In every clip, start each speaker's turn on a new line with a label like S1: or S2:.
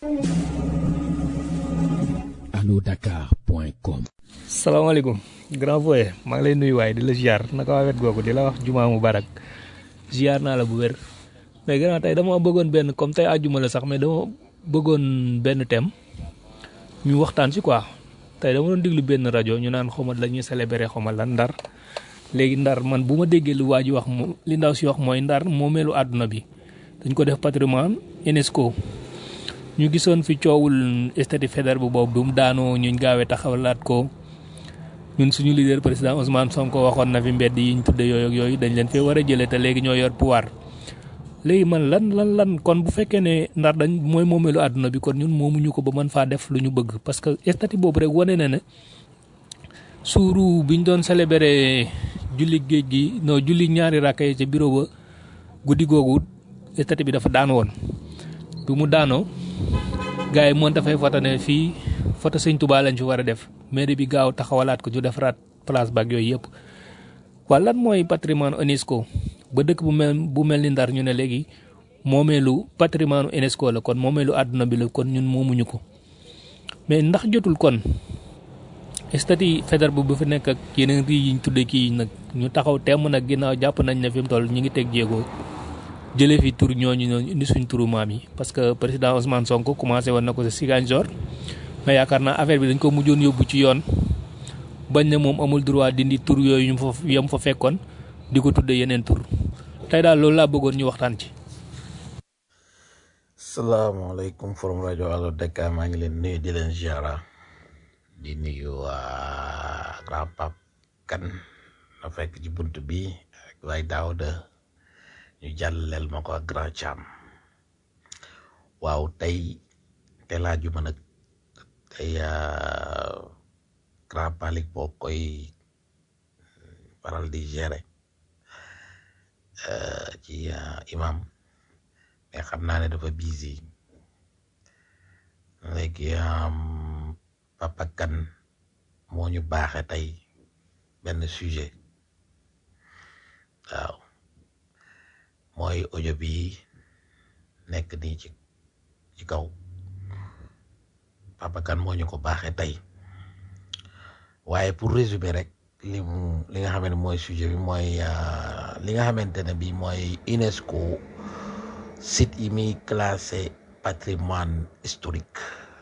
S1: alodakar.com
S2: salaamaaleykum grand voye maa ngi lay nuyu waaye di la ziar naka waa wet googu di la wax jumaa mubarak ziar naa la bu wér mais grand tey dama bëggoon benn comme tey àjjuma la sax mais dama bëggoon benn thème ñu waxtaan si quoi tey dama doon déglu benn rajo ñu naan xawma la ñuy célébrer xawma lan ndar léegi ndar man bu ma déggee lu waa ji wax mo li ndaw si wax mooy ndar moomeelu àdduna bi dañ ko def patrimoine UNESCO ñu gisoon fi coowul statut fédéral bu boobu du mu daanoo ñuñ gaawee taxawalaat ko ñun suñu leader président Ousmane Sonko waxoon na fi mbedd yi ñu tudde yooyu ak yooyu dañ leen fee war a jëlee te léegi ñoo yor pouvoir léegi man lan lan lan kon bu fekkee ne ndar dañ mooy moomeelu àdduna bi kon ñun moomuñu ko ba mën faa def lu ñu bëgg parce que statut boobu rek wane na ne suuru biñ doon célébrer julli géej gi non julli ñaari rakka yi ca bureau ba guddi googu statut bi dafa daan woon bi mu daanoo gars yi moom dafay foto ne fii foto sëñ Touba lañ fi war a def mairie bi gaaw taxawalaat ko ñu defaraat place baak yooyu yëpp waa lan mooy patrimoine UNESCO ba dëkk bu mel bu mel ni ndar ñu ne léegi moomeelu patrimoine UNESCO la kon moomeelu àdduna bi la kon ñun moomuñu ko mais ndax jotul kon statut fédéral bu bu fi nekk ak yeneen rii yiñ tudde kii nag ñu taxaw temm nag ginnaaw jàpp nañ ne fi mu toll ñu ngi teg jéego jëlee fi tur ñooñu ñooñu indi suñ turu maam yi parce que président Ousmane Sonko commencé woon na ko si Ziguinchor mais yaakaar naa affaire bi dañ ko mujjoon yóbbu ci yoon bañ ne moom amul droit dindi tur yooyu ñu fa yam fa fekkoon di ko tudde yeneen tur tey daal loolu laa bëggoon ñu waxtaan ci.
S3: salaamaaleykum forum rajo Allo Dakar maa ngi leen nuyu di leen ziara di nuyu waa grand pape kan na fekk ci bunt bi ak waay Daouda ñu jàlleel ma ko ak grand Cham waaw tey te laaju ma nag tey grand palik boo koy faral di gérer ci imam mais xam naa ne dafa busy léegi papa kan moo ñu baaxe tey benn sujet waaw mooy audio bi nekk nii ci ci kaw papa kan moo ñu ko baaxe tey waaye pour résumer rek li mu li nga xam ne mooy sujet bi mooy li nga xamante ne bi mooy UNESCO site yi muy classé patrimoine historique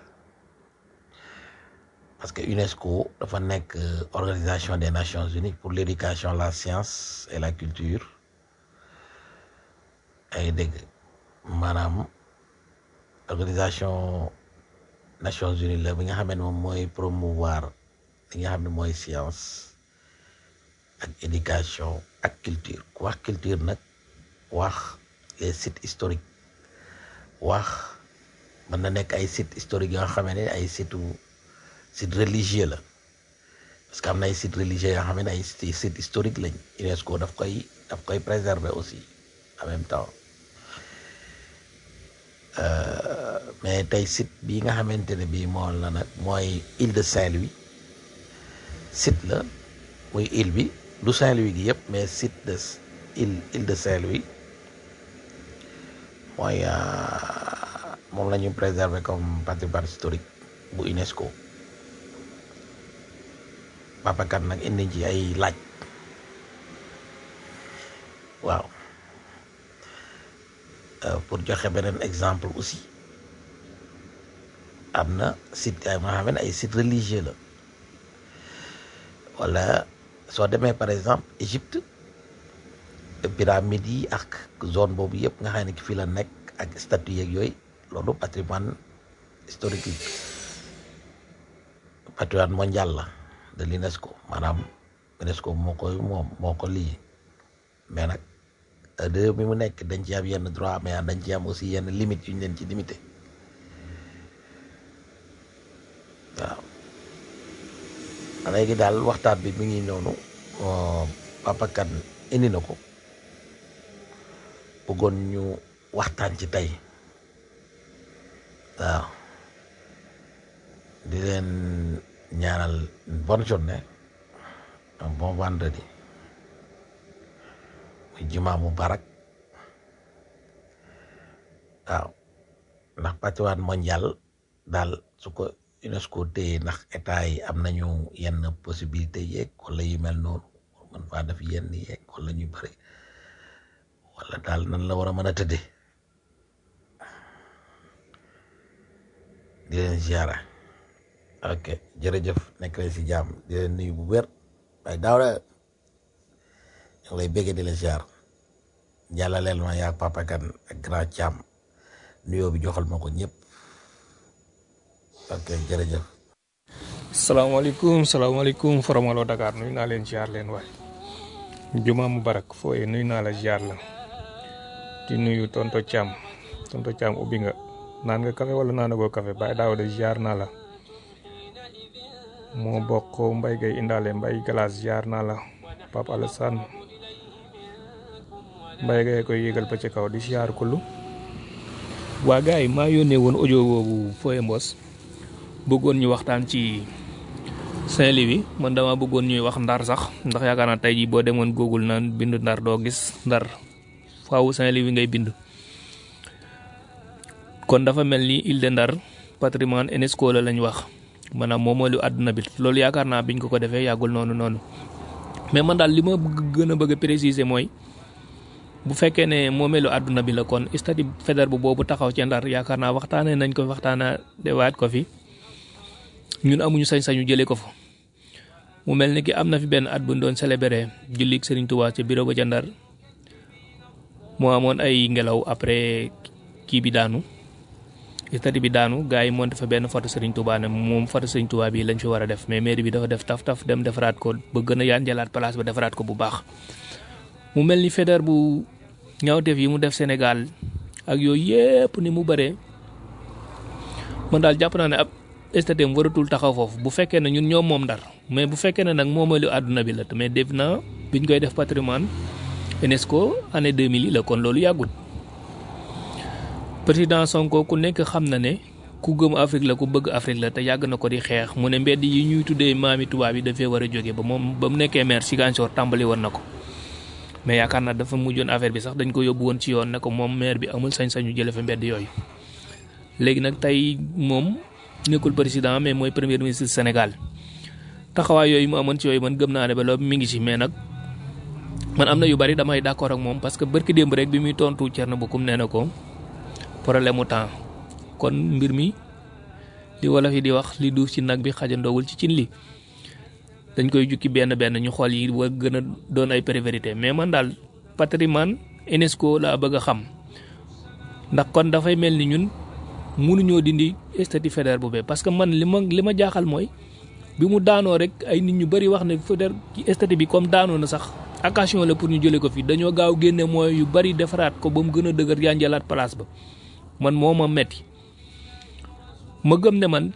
S3: parce que UNESCO dafa nekk organisation des nations unies pour l'éducation la science et la culture ay dégg maanaam organisation nations unies la bi nga xam ne moom mooy promouvoir li nga xam ne mooy science ak éducation ak culture ku wax culture nag wax les sites historiques wax mën na nekk ay sites historiques yoo xam ne ay sites site religieux la parce que am na ay sites religieux yoo xam ne ay sites historiques lañ UNESCO daf koy daf koy préserver aussi en même temps mais tey site bii nga xamante ne bii moo la nag mooy île de Saint-Louis site la muy île bi du Saint-Louis gi yëpp mais site de île île de Saint-Louis mooy moom la ñu préserver comme patrimoine historique bu UNESCO papakat nag indi ci ay laaj waaw pour joxe beneen exemple aussi am na site ay nga xam ne ay site religieux la wala soo demee par exemple Égypte pyramide yi ak zone boobu yëpp nga xam ne fii la nekk ak statue yeeg yooyu loolu patrimoine historique yi patrimoine mondial la de l'UNESCO maanaam UNESCO moo koy moom moo ko lii mais nag de mi mu nekk dañ ci am yenn droit mais dañ ci am aussi yenn limites yu ñu leen ci limité waaw léegi daal waxtaan bi mi ngi noonu Papa Kane indi na ko bëggoon ñu waxtaan ci tey waaw di leen ñaanal bonne journée un bon vendredi muy jumaa mubarak waaw ndax patrimoine mondial daal su ko UNESCO téye ndax état yi am nañu yenn possibilité yeeg wala yu mel noonu man faa def yenn yeeg wala ñu bëri wala daal nan la war a mën a tëddee di leen ziara ok jërëjëf nekk leen si jàmm di leen nuyu bu wér waaye daaw la ñu ngi lay béggee di leen ziar jàllaleel ma yaa papa kan ak grand Thiam nuyoo bi joxal ma ko ñëpp ok jërëjëf.
S2: salaamaaleykum salaamaaleykum Faramaloo Dakar nuyu naa leen ziar leen waay juma mubarak fooye nuyu naa la ziar la di nuyu tonto Thiam tonto Thiam ubbi nga naan nga café wala naanagoo café Baye Daouda ziar naa la moo bokk mbay gay indaale mbay galas ziar naa la Pape Alassane mbay gay koy yégal ba ci kaw di ziar kullu waa gars yi maa yónnee woon audio boobu fooye mbos bëggoon ñu waxtaan ci Saint-Louis man dama bëggoon ñuy wax ndar sax ndax yaakaar naa tey jii boo demoon Google naan bind ndar doo gis ndar faaw Saint-Louis ngay bind kon dafa mel ni île de Ndar patrimoine UNESCO la lañ wax maanaam moom mooy lu àdduna bi loolu yaakaar naa biñ ko ko defee yàggul noonu noonu mais man daal li ma gën a bëgg a préciser mooy bu fekkee ne moomeelu àdduna bi la kon statut fédéral bu boobu taxaw ci Ndar yaakaar naa waxtaanee nañ ko waxtaana dewaat ko fi ñun amuñu sañ-sañu jëlee ko fa mu mel ni ki am na fi benn at bu ñu doon célébrer jullik Serigne Touba ca bureau ba ca Ndar moo amoon ay ngelaw après kii bi daanu statut bi daanu gars yi monté fa benn photo Serigne Touba ne moom photo Serigne Touba bi lañ fi war a def mais mairie bi dafa def taf taf dem defaraat ko ba gën a yaan jëlaat place ba defaraat ko bu baax mu mel ni fédéral bu ñaawteef yi mu def Sénégal ak yooyu yépp ni mu bëree man daal jàpp naa ne ab statut am waratul taxaw foofu bu fekkee ne ñun ñoom moom ndar mais bu fekkee ne nag moomeelu àdduna bi la mais def na biñ koy def patrimoine UNESCO année 2000 yi la kon loolu yàggul président Sonko ku nekk xam na ne ku gëm Afrique la ku bëgg Afrique la te yàgg na ko di xeex mu ne mbedd yi ñuy tuddee maami tubaab yi dafee war a jóge ba moom ba mu nekkee maire Ziguinchor tàmbali woon na ko mais yaakaar naa dafa mujjoon affaire bi sax dañ ko yóbbu woon ci yoon ne ko moom maire bi amul sañ-sañu jële fa mbedd yooyu léegi nag tey moom nekkul président mais mooy premier ministre Sénégal taxawaay yooyu mu amoon ci yooyu man gëm naa ne ba loolu mi ngi ci mais nag man am na yu bari damay d'accord ak moom parce que barki démb rek bi muy tontu Thierno Bocoum nee na ko problème mu temps kon mbir mi li wolof yi di wax li duuf ci nag bi xajandoowul ci cin li dañ koy jukki benn benn ñu xool yi wa gën a doon ay priorité mais man daal patrimoine UNESCO laa bëgg a xam ndax kon dafay mel ni ñun mënuñoo dindi statut fédéral bu bee parce que man li ma li ma jaaxal mooy bi mu daanoo rek ay nit ñu bëri wax ne fédéral statut bi comme daanoo na sax occasion la pour ñu jëlee ko fi dañoo gaaw génne mooy yu bëri defaraat ko ba mu gën a dëgër yaa njëlaat place ba man moo ma metti ma gëm ne man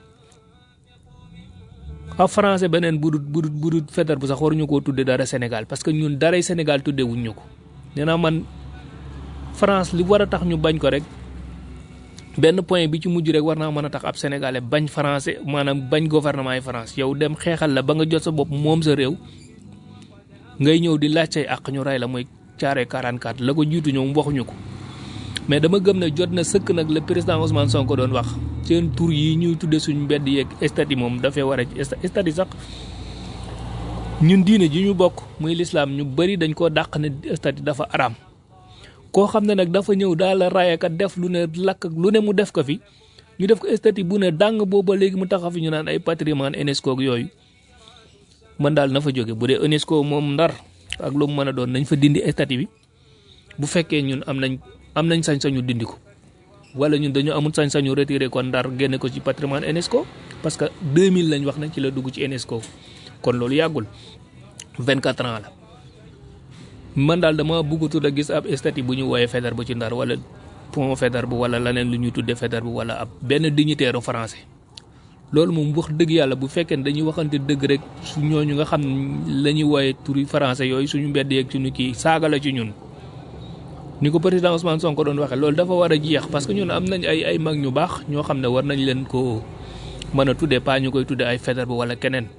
S2: ab français beneen budut budut budut fédéral bu sax waruñu koo tudde dara Sénégal parce que ñun daray Sénégal tudde wuñ ñu ko nee naa man France li war a tax ñu bañ ko rek benn point bi ci mujj rek war naa mën a tax ab sénégalais bañ français maanaam bañ gouvernement yi France yow dem xeexal la ba nga jot sa bopp moom sa réew ngay ñëw di laaj say àq ñu rey la mooy caare 44 la ko jiitu ñoom waxuñu ko mais dama gëm ne jot na sëkk nag le président Ousmane Sonko doon wax seen tur yi ñuy tudde suñ mbedd yeeg statut moom dafay war a statut sax ñun diine ji ñu bokk muy lislaam ñu bëri dañ koo dàq ne statut dafa araam koo xam ne nag dafa ñëw daal la raayakat def lu ne lakk lu ne mu def ko fi ñu def ko statut bu ne dàng booba léegi mu taxaw fi ñu naan ay patrimoine UNESCO ak yooyu man daal na fa jóge bu dee UNESCO moom ndar ak lu mu mën a doon nañ fa dindi statut bi bu fekkee ñun am nañ am nañ sañ-sañu dindi ko wala ñun dañu amul sañ-sañu retiré ko ndar génne ko ci patrimoine UNESCO parce que 2000 lañ wax ne ci la dugg ci UNESCO kon loolu yàggul 24 ans la. man daal dama bëggatul a gis ab statut bu ñu wooyee fédéral bu ci ndar wala pont fédéral bu wala leneen lu ñuy tuddee fédéral bu wala ab benn dignitaire français loolu moom wax dëgg yàlla bu fekkee ne dañuy waxante dëgg rek su ñooñu nga xam la ñuy wooyee turi français yooyu suñu mbedd yeeg suñu kii saaga la ci ñun. ni ko président Ousmane Sonko doon waxee loolu dafa war a jeex parce que ñun am nañ ay ay mag ñu baax ñoo xam ne war nañ leen ko mën a tuddee pas ñu koy tuddee ay fédéral bu wala keneen.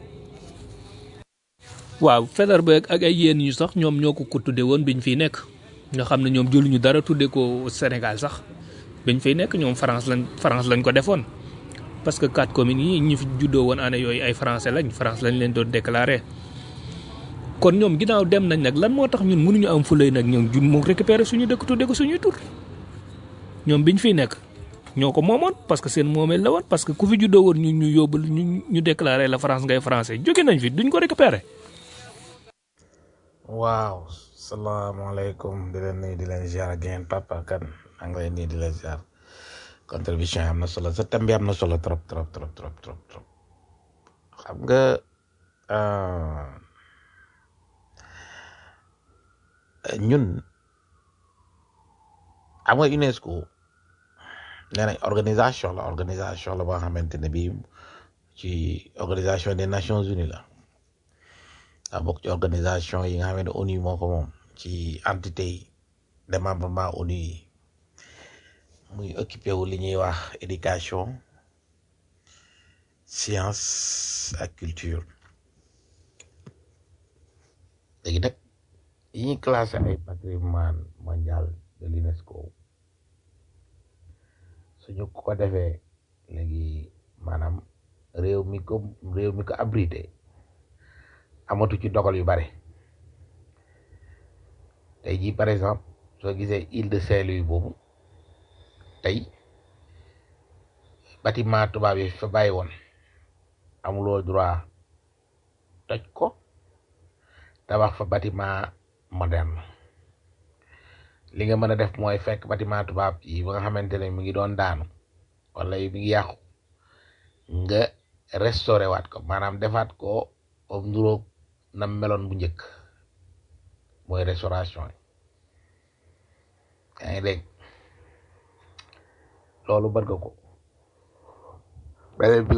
S2: waaw fédéral ba ak ay yéen ñu sax ñoom ñoo ko ko tuddee woon biñ fiy nekk nga xam ne ñoom jëluñu dara tuddee ko Sénégal sax biñ fay nekk ñoom France lañ France lañ ko defoon parce que quatre communes yi ñi fi juddoo woon année yooyu ay français lañ France lañ leen doon déclaré kon ñoom ginnaaw dem nañ nag lan moo tax ñun mënuñu am fulay nag ñoom jun mu récupérer suñu dëkk tudde ko suñuy tur ñoom biñ fiy nekk ñoo ko moomoon parce que seen moomeel la woon parce que ku fi juddoo woon ñu ñu yóbbu ñu ñu déclaré la France ngay français jóge nañ fi duñ ko récupérer
S3: waaw salaamaaleykum di leen nuyu di leen ziar ak yéen papa kan maa ngi lay nuyu di leen ziar contribution yi am na solo sa thème bi am na solo trop trop trop trop trop trop xam nga euh, ñun xam nga UNESCO nee nañ organisation la organisation la boo xamante ne bii ci organisation des Nations Unies la daa bokk ci organisation yi nga xam ne ONU moo ko moom ci entité yi démembrement ONU yi muy occupé wu li ñuy wax éducation science ak culture léegi nag yi ñuy classé ay patrimoine mondial de l'UNESCO suñu ko defee léegi maanaam réew mi ko réew mi ko abrité amatu ci dogal yu bare tey jii par exemple soo gisee île de Saint-Louis boobu tey bâtiment tubaab yi fa bàyyi woon amuloo droit toj ko tabax fa bâtiment moderne li nga mën a def mooy fekk bâtiment tubaab yi ba nga xamante ne mi ngi doon daanu wala mi ngi yàqu nga restauré waat ko maanaam defaat ko comme nduróog na meloon bu njëkk mooy restauration yi yaa ngi dégg loolu bët nga ko beneen bi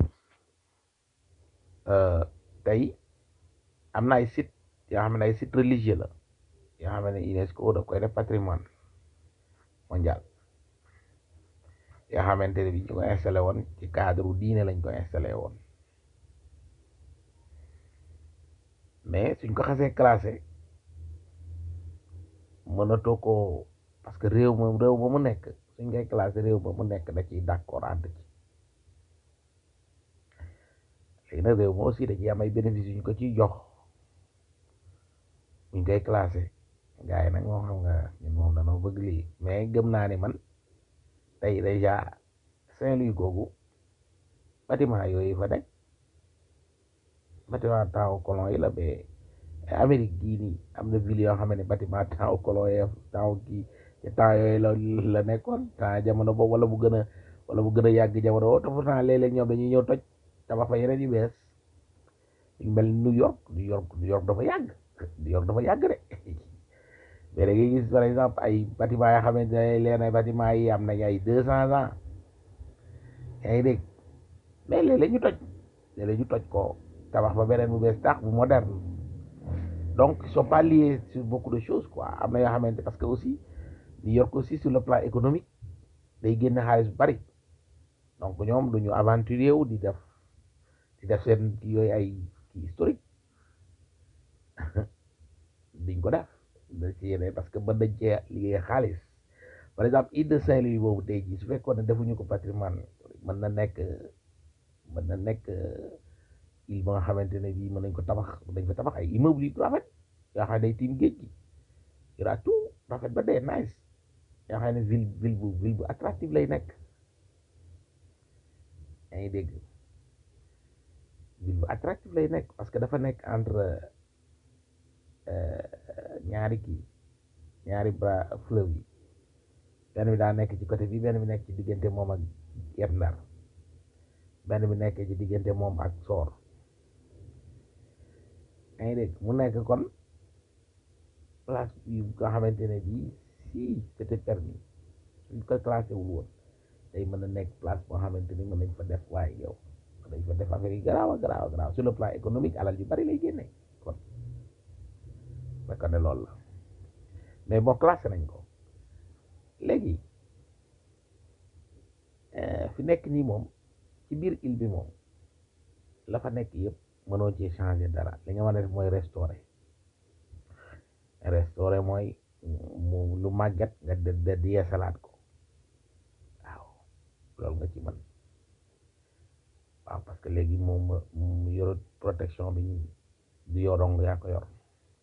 S3: euh, tey am na ay site yoo xam ne ay site religieux la yoo xam ne UNESCO da koy def patrimoine mondial yoo xamante ne bi ñu ko installé woon ci cadre diine lañ ko installé woon mais suñ ko xasee classé mënatoo ko parce que réew moom réew ba mu nekk suñ koy classé réew ba mu nekk da ciy d'accord ànd ci léegi nag réew ma aussi da ciy am ay bénéfices yu ñu ko ciy jox buñ koy classé gars yi nag moom xam nga ñun moom danoo bëgg lii mais gëm naa ni man tey déjà Saint-Louis googu bâtiment yooyu fa nekk bâtiment temps colon yi la mais Amérique gii nii am na ville yoo xam ne bâtiment temps colon yi temps kii ci temps yooyu la la nekkoon temps jamono boobu wala bu gën a wala bu gën a yàgg jamono boobu te pourtant léeg-léeg ñoom dañuy ñëw toj tabax fa yeneen yu bees yu mel ni New York New York New York dafa yàgg New York dafa yàgg de mais da ngay gis par exemple ay bâtiment yoo xamante ne leen ay bâtiment yi am nañ ay deux cents ans yaa ngi dégg mais léeg-léeg ñu toj léeg-léeg ñu toj ko tabax ba beneen bu bees tax bu moderne donc ils sont pas liés sur beaucoup de choses quoi am na yoo xamante parce que aussi New York aussi sur le plan économique day génne xaalis bu bari donc ñoom duñu aventurier wu di def di def seen kii yooyu ay kii historique diñ ko def da ci yeneen parce que mën nañ cee liggéey xaalis par exemple île de Saint-Louis boobu tey jii su fekkoon ne defuñu ko patrimoine mën na nekk mën na nekk île ba nga xamante ne bii mën nañ ko tabax mën nañ ko tabax ay immeuble yu rafet yoo xam ne day tiim géej gi yora tout rafet ba dee nice yoo xam ne ville ville bu ville bu attractive lay nekk yaa ngi dégg ville bu attractive lay nekk parce que dafa nekk entre ñaari kii ñaari bras fleuve yi benn bi daa nekk ci côté bi benn bi nekk ci diggante moom ak Guet Ndar benn bi nekk ci diggante moom ak Soor yaa ngi dégg mu nekk kon place yu nga xamante ne bii si c'était permis suñ ko classé wul woon day mën a nekk place boo xamante ni mën nañ fa def waaye yow mën nañ fa def affaire yi garaaw a garaaw a garaaw sur le plan économique alal yu bari lay génne kon fekk ne loolu la mais bon classé nañ ko léegi fi nekk nii moom ci biir île bi moom la fa nekk yëpp mënoo ci changer dara li nga mën a def mooy restaurer restaurer mooy mu lu màgget nga de de yeesalaat ko loolu nga ci mën waaw parce que léegi moom mu yorut protection bi du yorong yaa ko yor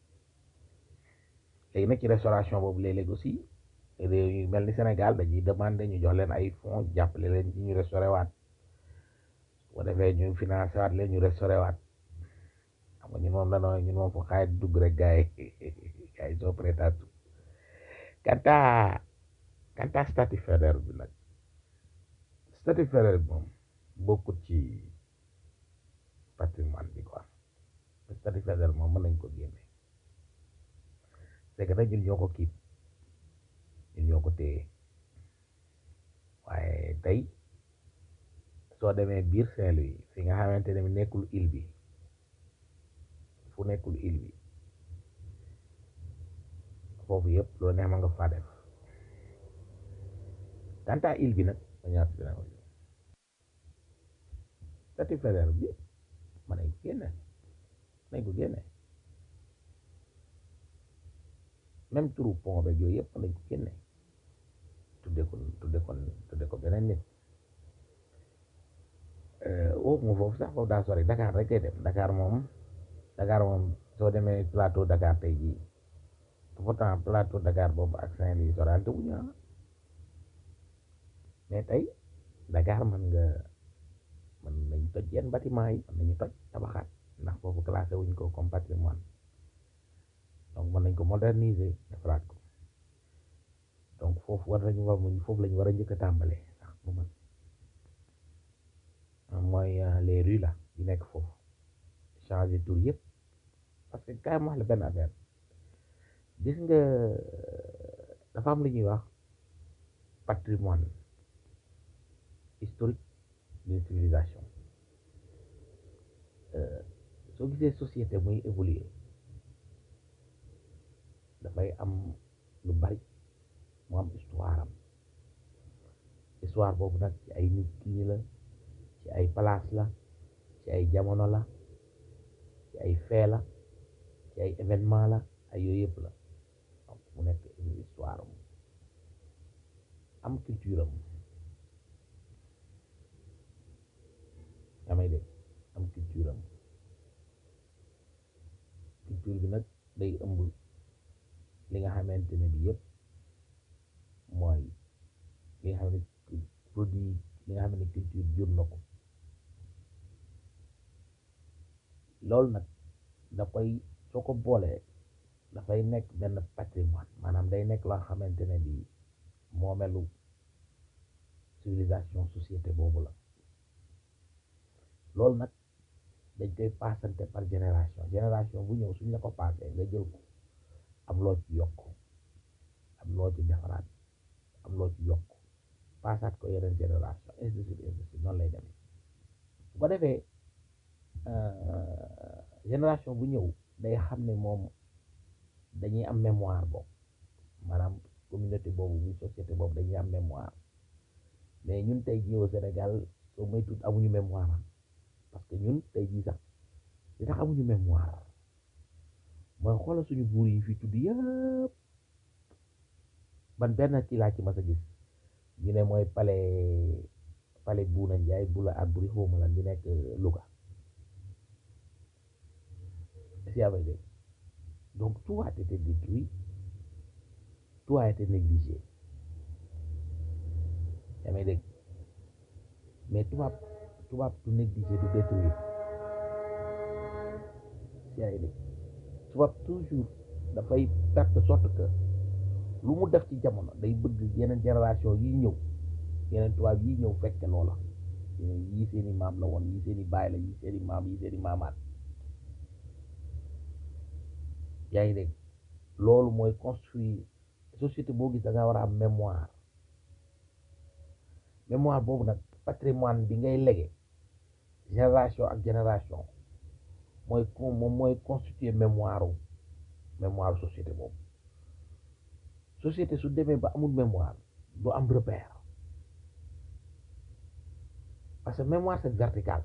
S3: léegi nag ci restauration boobu léeg-léeg aussi réew yu mel ni Sénégal dañuy demander ñu jox leen ay fonds jàppale leen ci ñu restauré waat su ko defee ñu financé waat leen ñu restauré waat xam nga ñun moom la ñun moom fu xaay dugg rek gars yi gars yi soo prêt à tout kanta kanta statut fédéral bi nag statut fédéral bi moom bokkut ci patrimoine bi quoi statut fédéral moom mën nañ ko génne c'est que nag ñun ñoo ko kii ñun ñoo ko téye waaye tey soo demee biir Saint-Louis fi nga xamante ne nekkul île bi fu nekkul île bi foofu yëpp loolu neex ma nga faa def tanta île bi nag ma ñaar dina ko statut fédéral bi mën nañ ko génne nañ ko génne même turu pont beeg yooyu yëpp mën nañ ko génne tudde ko tudde ko tudde ko beneen nit woowu mu foofu sax foofu daa sori Dakar rek kay dem Dakar moom Dakar moom soo demee plateau Dakar tey jii pourtant plateau Dakar boobu ak Saint-Louis sorante wuñu mais tey Dakar mën nga mën nañ toj yenn bâtiment yi mën nañu toj tabaxaat ndax foofu classé wuñ ko comme patrimoine donc mën nañ ko moderniser defaraat ko donc foofu war nañu war muñ foofu lañu war a njëkk a tàmbalee sax bu man mooy les rues là yi nekk foofu changer tour yëpp parce que kaay ma wax la benn affaire gis nga dafa am lu ñuy wax patrimoine historique d'une civilisation soo gisee société muy évoluer dafay am lu bari mu am histoire am histoire boobu nag ci ay nit kii la ci ay place la ci ay jamono la ci ay fee la ci ay événement la ay yooyu yëpp la donc mu nekk une histoire am am culture am yaa may dégg am culture am culture bi nag day ëmb li nga xamante ne bi yëpp mooy li nga xam ne produit li nga xam ne culture jur na ko loolu nag da koy soo ko boolee dafay nekk benn patrimoine maanaam day nekk loo xamante ne bi moomelu civilisation société boobu la loolu nag dañ koy paasante par génération génération bu ñëw suñ la ko paasee nga jël ko am loo ci yokk am loo ci defaraat am loo ci yokk paasaat ko yeneen génération ainsi de suite ainsi de suite noonu lay demee bu ko defee génération bu ñëw day xam ne moom dañuy am mémoire boobu maanaam communauté boobu muy société boobu dañuy am mémoire mais ñun tey jii au Sénégal soo moytuwul amuñu mémoire parce que ñun tey jii sax li tax amuñu mémoire mooy xoolal suñu buur yi fi tudd yëpp ban benn ci laa ci mas a gis ñu ne mooy palais palais Buuna Njaay Bula ak buri xawma lan bi nekk Louga si yaa may dégg donc tout a été détruit tout a été négligé yaa may dégg mais tubaab tubaab du négligé du détruire si yaa dégg tubaab toujours dafay perte de sorte que lu mu def ci jamono day bëgg yeneen génération yi ñëw yeneen tubaab yi ñëw fekke loola yii seeni maam la woon yii seeni baay la yii seeni maam yii seeni maamaat yaa ngi dégg loolu mooy construire société boo gis da nga war a am mémoire mémoire boobu nag patrimoine bi ngay lege génération ak génération mooy moom mooy constituer mémoire mémoire société boobu société su demee ba amul mémoire du am repère parce que mémoire c'est vertical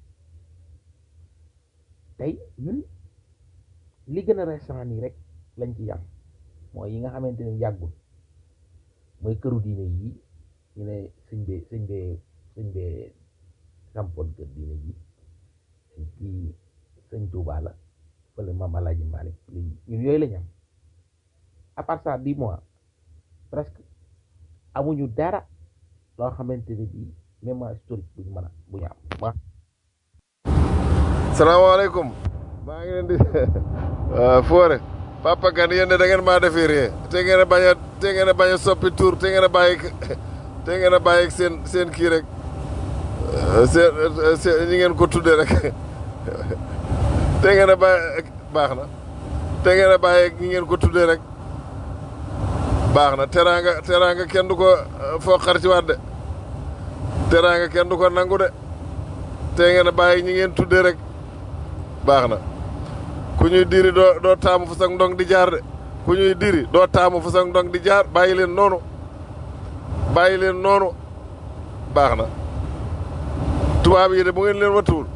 S3: tey ñun li gën a récent nii rek lañ ci yam mooy yi nga xamante ne yàggul mooy këru diine yii ñu ne sëñ be sëñ be sëñ bee sampoon kër diine ji kii sëñ Touba la fële maam Alaaji Malick lii ñun yooyu la ñu am à part ça dix mois presque amuñu dara loo xamante ne bii mémoire historique buñu mën a bu ñu am ma
S1: salaamaaleykum maa ngi leen di foore papa kan yéen de da ngeen maa defee ree te ngeen a bañ a te ngeen a bañ a soppi tur te ngeen a bàyyi te ngeen a bàyyi seen seen kii rek seen seen ñi ngeen ko tuddee rek te ngeen a bàyyi baax na te ngeen a bàyyi ñi ngeen ko tuddee rek baax na teraanga teraanga kenn du ko foo xar ci waat de teraanga kenn du ko nangu de te ngeen a bàyyi ñi ngeen tuddee rek baax na ku ñuy diri doo doo taamu fu sax ndong di jaar de ku ñuy diri doo taamu fu sax ndong di jaar bàyyi leen noonu bàyyi leen noonu baax na tubaab yi de bu ngeen leen wattuwul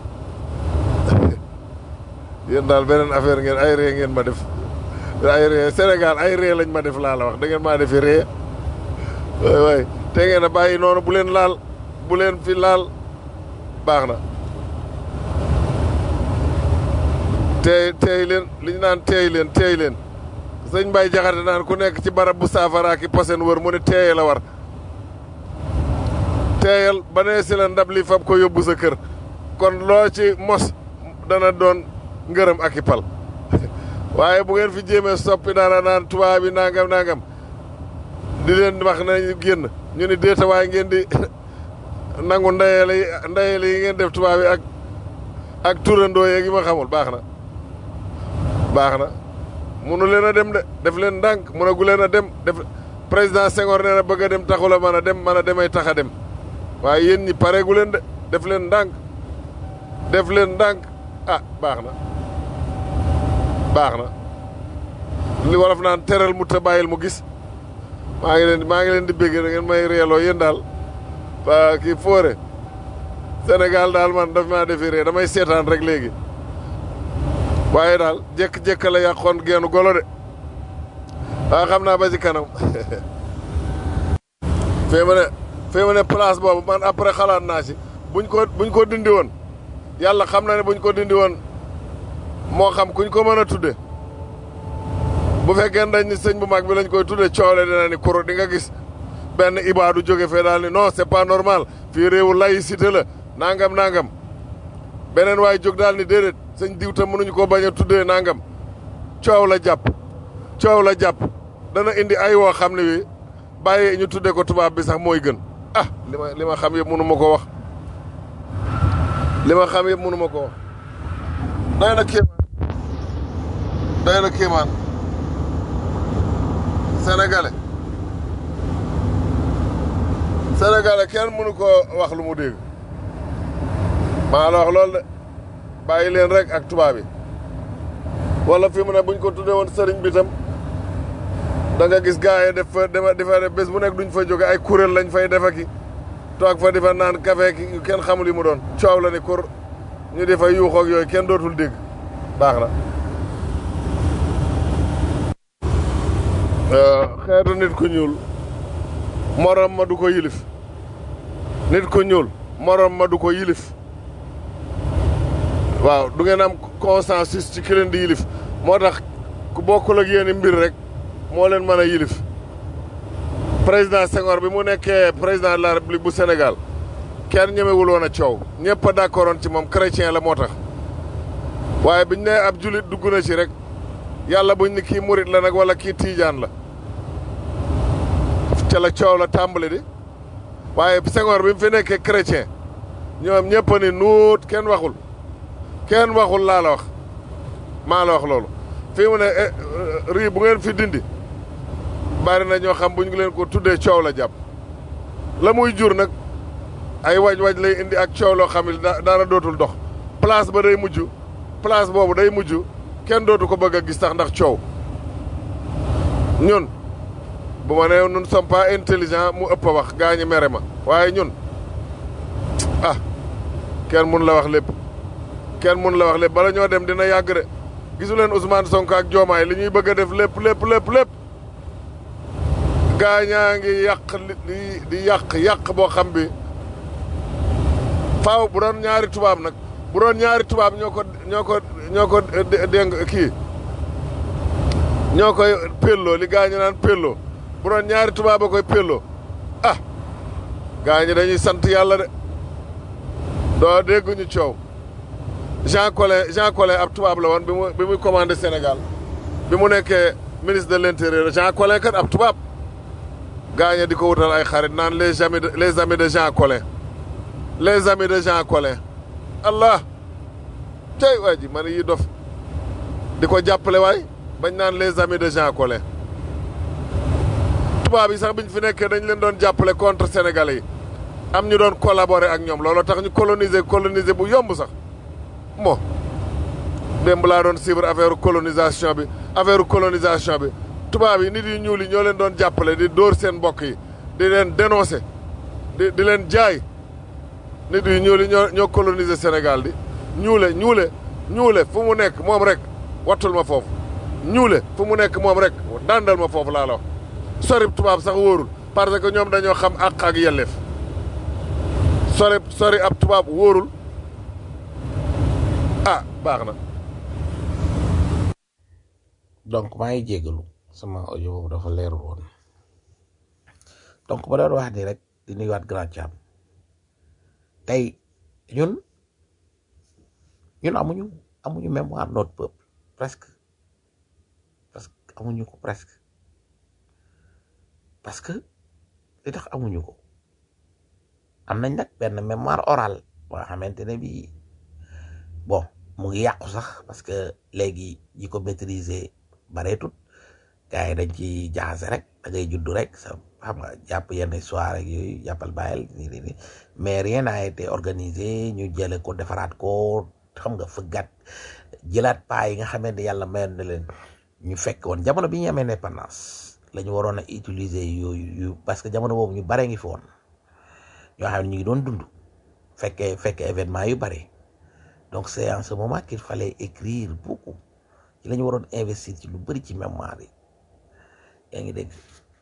S1: yéen daal beneen affaire ngeen ay ree ngeen ma def ay ree Sénégal ay ree lañ ma def laa la wax da ngeen maa defi ree waay waay te ngeen a bàyyi noonu bu leen laal bu leen fi laal baax na teey teey leen li ñu naan teey leen teey leen sëñ Mbaye Jaxate naan ku nekk ci barab bu saafara ki posen wër mu ne teeye la war teeyal ba nee si la ndab li fab ko yóbbu sa kër kon loo ci mos dana doon ngërëm ak i pal waaye bu ngeen fi jéemee soppi dara naan tubaab bi nangam nangam di leen wax nañu génn ñu ni déeta waaye ngeen di nangu ndeyale yi ndeyale yi ngeen def tubaab yi ak ak turandoo yeeg yi ma xamul baax na baax na munu leen a dem de def leen ndànk munagu leen a dem def président Senghor nee na bëgg a dem taxu la mën a dem mën a demay tax a dem waaye yéen ñi pareegu leen de def leen ndànk def leen ndànk ah baax na baax na li wolof naan teral mu ta bàyyil mu gis maa ngi leen maa ngi leen di bégg da ngeen may reeloo yéen daal waa kii foore Sénégal daal man daf maa defi ree damay seetaan rek léegi waaye daal jékk-jékk la yàqoon geenu golo de waa xam naa ba ci kanam fee ma ne fee ma ne place boobu man après xalaat naa ci buñ ko buñ ko dindi woon yàlla xam na ne buñ ko dindi woon moo xam kuñ ko mën a tudde bu fekkee dañ ni sëñ bu mag bi lañ koy tudde coole dina ni kuro di nga gis benn ibaadu jóge fee daal ni non c'est pas normal fii réewu laïcité la nangam nangam beneen waay jóg daal ni déedéet sëñ diw tam mënuñu ko bañ a tuddee nangam coow la jàpp coow la jàpp dana indi ay woo xam ne wi bàyyi ñu tuddee ko tubaab bi sax mooy gën ah li ma li ma xam yëpp mënu ma ko wax li ma xam yëpp mënu ma ko wax doy na kéemaan doy na kéemaan sénégalais sénégalais kenn mënu ko wax lu mu dégg maa la wax loolu de bàyyi leen rek ak tubaab yi wala fi mu ne buñ ko tuddee woon sëriñ bi tam da nga gis gars yi def fa defa defa def bés bu nekk duñ fa jóge ay kuréel lañ fay defa ki toog fa di fa naan café ki kenn xamul li mu doon coow la ni kur ñu di fa yuuxoog yooyu kenn dootul dégg baax na xeetu nit ku ñuul morom ma du ko yilif nit ku ñuul morom ma du ko yilif waaw du ngeen am consensus ci ki leen di yilif moo tax ku bokkul ak yéen mbir rek moo leen mën a yilif président Senghor bi mu nekkee président de la république bu Sénégal kenn ñemewul woon a coow ñëpp a d'accordoon ci moom chrétien la moo tax waaye biñ ne ab julit dugg na ci rek yàlla buñ ni kii murit la nag wala kii tiijaan la ca la coow la tàmbali di waaye Senghor bi mu fi nekkee chrétien ñoom ñëpp a ni nuut kenn waxul kenn waxul laa la wax maa la wax loolu fii mu ne rii bu ngeen fi dindi bari na ñoo xam bu ñu leen ko tuddee coow la jàpp la muy jur nag ay waj-waj lay indi ak coow loo xam ne dara dootul dox place ba day mujj place boobu day mujj kenn dootu ko bëgg a gis tax ndax coow ñun bu ma nee ñun sommes pas intelligent mu ëpp a wax gaa ñi mere ma waaye ñun ah kenn mun la wax lépp kenn mun la wax lépp bala ñoo dem dina yàgg de gisu leen Ousmane Sonko ak Diomaye li ñuy bëgg a def lépp lépp lépp lépp gaa ñaa ngi yàq li di yàq yàq boo xam bi faaw bu doon ñaari tubaab nag bu doon ñaari tubaab ñoo ko ñoo ko ñoo ko dégg kii ñoo koy pelloo li gaa ñu naan pelloo bu doon ñaari tubaab a koy pelloo ah gaa ñi dañuy sant yàlla de doo dégguñu coow Jean Collin Jean Collin ab tubaab la woon bi mu bi muy commandé Sénégal bi mu nekkee ministre de l'intérieur Jean Collin kat ab tubaab gaañe di ko wutal ay xarit naan les amis de les amis de Jean Collin les amis de Jean Collin allah tey waa ji man yi dof di ko jàppale waay bañ naan les amis de Jean Collin tubaab yi sax biñ fi nekkee dañ leen doon jàppale contre sénégalais yi am ñu doon collaborer ak ñoom looloo tax ñu coloniser coloniser bu yomb sax mo démb laa doon suivre affaire colonisation bi affaire colonisation bi tubaab yi nit yu ñuul yi ñoo leen doon jàppale di dóor seen mbokk yi di leen dénoncer di di leen jaay nit yu ñuul yi ñoo ñoo coloniser Sénégal di ñuule ñuule ñuule fu mu nekk moom rek wattul ma foofu ñuule fu mu nekk moom rek dandal ma foofu laa la wax sori tubaab sax wóorul parce que ñoom dañoo xam àq ak yelleef sori sori ab tubaab wóorul ah baax na
S3: donc maa ngi jégalu sama audio boobu dafa leerul woon donc ba doon wax ni rek di nuyuwaat grand Thiam tey ñun ñun amuñu amuñu mémoire notre peuple presque parce que amuñu ko presque parce que li tax amuñu ko am nañ nag benn mémoire orale boo xamante ne bii bon mu ngi yàqu sax parce que léegi ñi ko maîtriser bareetut gars yi dañ ci jaxase rek da ngay juddu rek sa xam nga jàpp yenn soirée ak yooyu jàppal bàyyil nii nii nii mais rien n'a été organisé ñu jële ko defaraat ko xam nga fëggat jëlaat paa yi nga xamante ne yàlla mayoon na leen ñu fekk woon jamono bi ñu amee indépendance la ñu waroon a utiliser yooyu yu parce que jamono boobu ñu bare ngi fi woon ñoo xam ne ñu ngi doon dund fekkee fekkee événement yu bare donc c'est en ce moment qu'il fallait écrire beaucoup ci la ñu waroon investir ci lu bëri ci mémoire yi yaa ngi dégg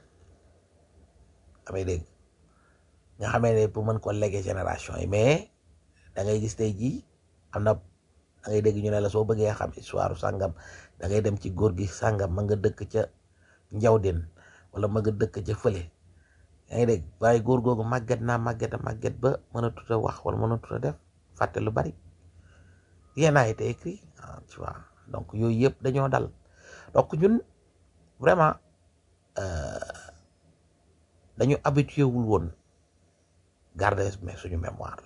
S3: amay dégg nga xamee ne pour mën ko léguer génération yi mais da ngay gis tey jii am na da ngay dégg ñu ne la soo bëggee xam histoire sàngam da ngay dem ci góor gi sàngam ma nga dëkk ca njawden wala ma nga dëkk ca fële yaa ngi dégg waaye góor googu màgget naa màgget a màgget ba mën a tuta wax wala mën a tuta def fàtte lu bari rien n'a été écrit ah tu vois donc yooyu yëpp dañoo dal donc ñun vraiment dañu habitué wul woon garder mais suñu mémoire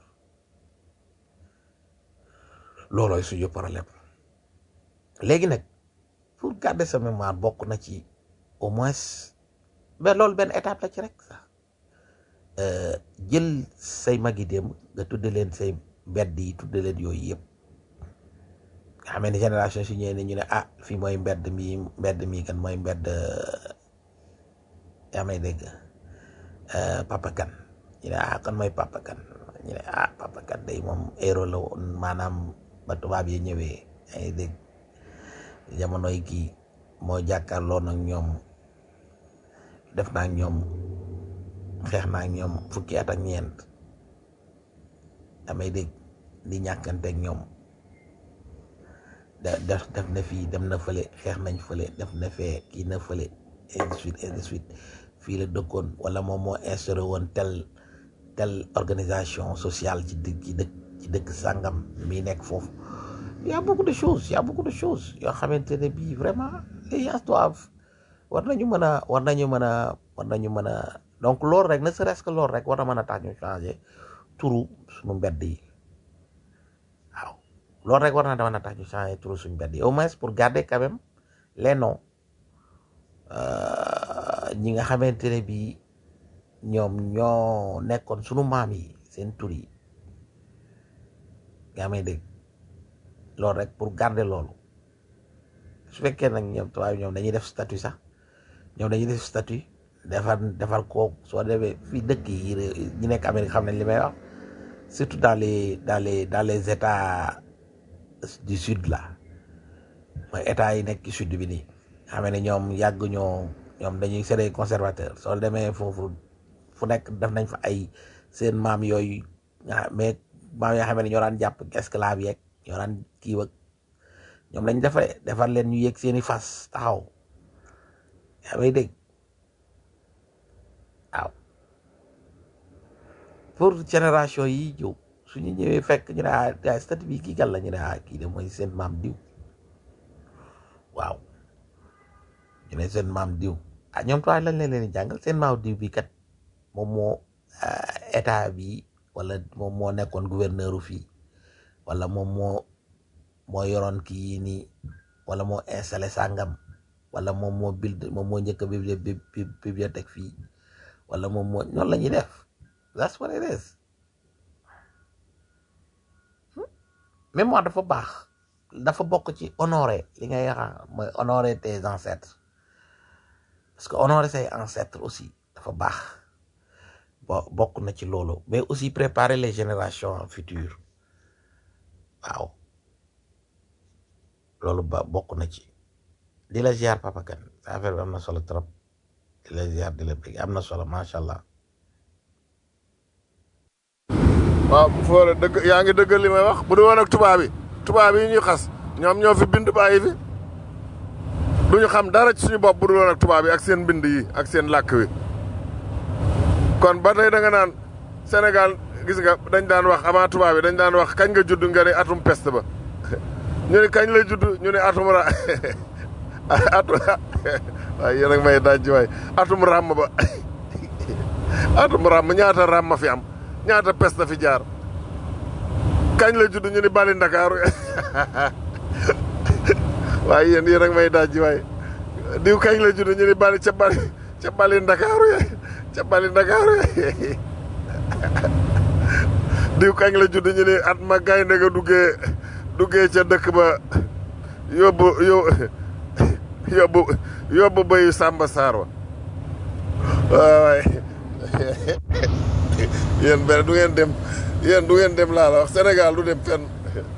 S3: loolooy suñu problème léegi nag pour garder sa mémoire bokk na ci au moins mais loolu benn étape la ci rek sax jël say magi démb nga tudde leen say mbedd yi tudde leen yooyu yëpp nga xamee ne génération su ñëwee ne ñu ne ah fii mooy mbedd mi mbedd mi kan mooy mbedd yaa may dégg papa kan ñu ne ah kan mooy papa kan ñu ne ah papa kan day moom héros la woon maanaam ba tubaab yi ñëwee yaa ngi dégg jamonoy kii moo jàkkaarloo nag ñoom def naa ñoom xeex naa ñoom fukki at ak ñeent damay dégg di ñàkkanteeg ñoom da def def na fii dem na fële xeex nañ fële def na fee kii na fële et de suite et de suite fii la dëkkoon wala moom moo instauré woon tel tel organisation sociale ci dëkk ci dëkk ci dëkk sàngam mi nekk foofu y a beaucoup de choses y a beaucoup de choses yoo xamante ne bii vraiment les gens doivent war nañu mën a war nañu mën a war nañu mën a donc loolu rek ne serait-ce que loolu rek war na mën a tax ñu changer turu suñu mbedd yi waaw loolu rek war na mën a tax ñu changer turu suñu mbedd yi au moins pour garder quand même les noms ñi nga xamante ne bii ñoom ñoo nekkoon sunu maam yi seen tur yi nga may dégg loolu rek pour garder loolu su fekkee nag ñoom tubaab ñoom dañuy def statut sax ñoom dañuy def statut defar defar koo soo demee fii dëkk yi ñi nekk Amérique xam nañ li may wax surtout dans les dans les dans les états du sud là mooy état yi nekk ci sud bi nii xam ne ñoom yàgg ñoo ñoom dañuy c'est des conservateurs soo demee foofu fu nekk def nañ fa ay seen maam yooyu nga mais maam yoo xam ne ñoo daan jàpp esclave yeeg ñoo daan kii ak ñoom lañ defaree defar leen ñu yéeg seeni fas taxaw yaa may dégg waaw pour génération yi ñëw suñu ñëwee fekk ñu ne ah ah statut bi kii kan la ñu ne ah kii de mooy seen maam diw waaw ñu ne seen maam diw ah ñoom tuwaay lañ leen leen di jàngal seen maam diw bi kat moom moo état bi wala moom moo nekkoon gouverneur u fii wala moom moo moo yoroon kii yi nii wala moo installé sàngam wala moom moo build moom moo njëkk a bibliothèque fii wala moom moo noonu la ñuy def that's what it is mémoire dafa baax dafa bokk ci honorer li ngay yaxa mooy honorer tes ancêtres parce que honorer say ancêtres aussi dafa baax bo bokk na ci loolu mais aussi préparer les générations futures waaw loolu ba bokk na ci di la ziar papa kan sa affaire bi am na solo trop di la ziar di la bëgg am na solo macha allah
S1: waaw foore dëgg yaa ngi dëggal li may wax bu du woon ak tubaab yi tubaab yi ñuy xas ñoom ñoo fi bind bàyyi fi duñu xam dara ci suñu bopp bu du woon ak tubaab yi ak seen bind yi ak seen làkk wi kon ba tey da nga naan Sénégal gis nga dañ daan wax avant tubaab yi dañ daan wax kañ nga judd nga ne atum peste ba ñu ne kañ la judd ñu ne atum ra atum waaye yéen ak may daj waay atum ràmm ba atum ràmm ñaata ràmm fi am ñaata peste fi jaar kañ la judd ñu ni bali ndakaaru waaye yéen yéen ak may daj waay diw kañ la judd ñu ni bali ca bali ca bali ndakaaru ye ca bali ndakaaru ye diw kañ la judd ñu ni at ma gaynde ga duggee duggee ca dëkk ba yóbbu yóbbu yóbbu bayu Samba Sarr wa waay yéen benn du ngeen dem yéen du ngeen dem laa la wax Sénégal du dem fenn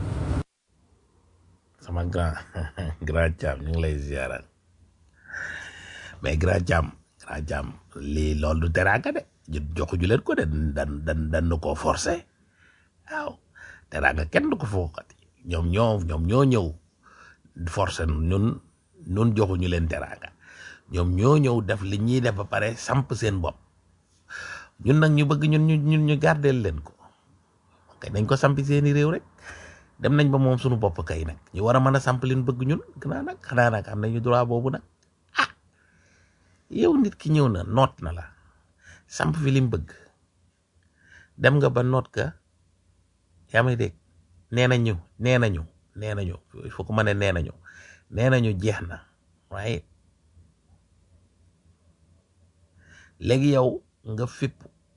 S3: sama grand grand Thiam ñu ngi lay ziaral mais grand Thiam grand Thiam lii loolu du teraanga de joxuñu leen ko de dan dan dan nu koo forcé waaw teraanga kenn du ko fookati ñoom ñoo ñoom ñoo ñëw forcé ñun ñun joxuñu leen teraanga ñoom ñoo ñëw def li ñuy def ba pare samp seen bopp ñun nag ñu bëgg ñun ñu ñun ñu gardeel leen ko kay nañ ko sampi seeni réew rek dem nañ ba moom suñu bopp kay nag ñu war a mën a samp leen bëgg ñun xanaa nag xanaa nag am nañu droit boobu nag ah yow nit ki ñëw na noot na la samp fi lim bëgg dem nga ba noot ka yaa may dégg nee nañu nee nañu nee nañu il faut que ma ne nee nañu nee nañu jeex na waaye léegi yow nga fipp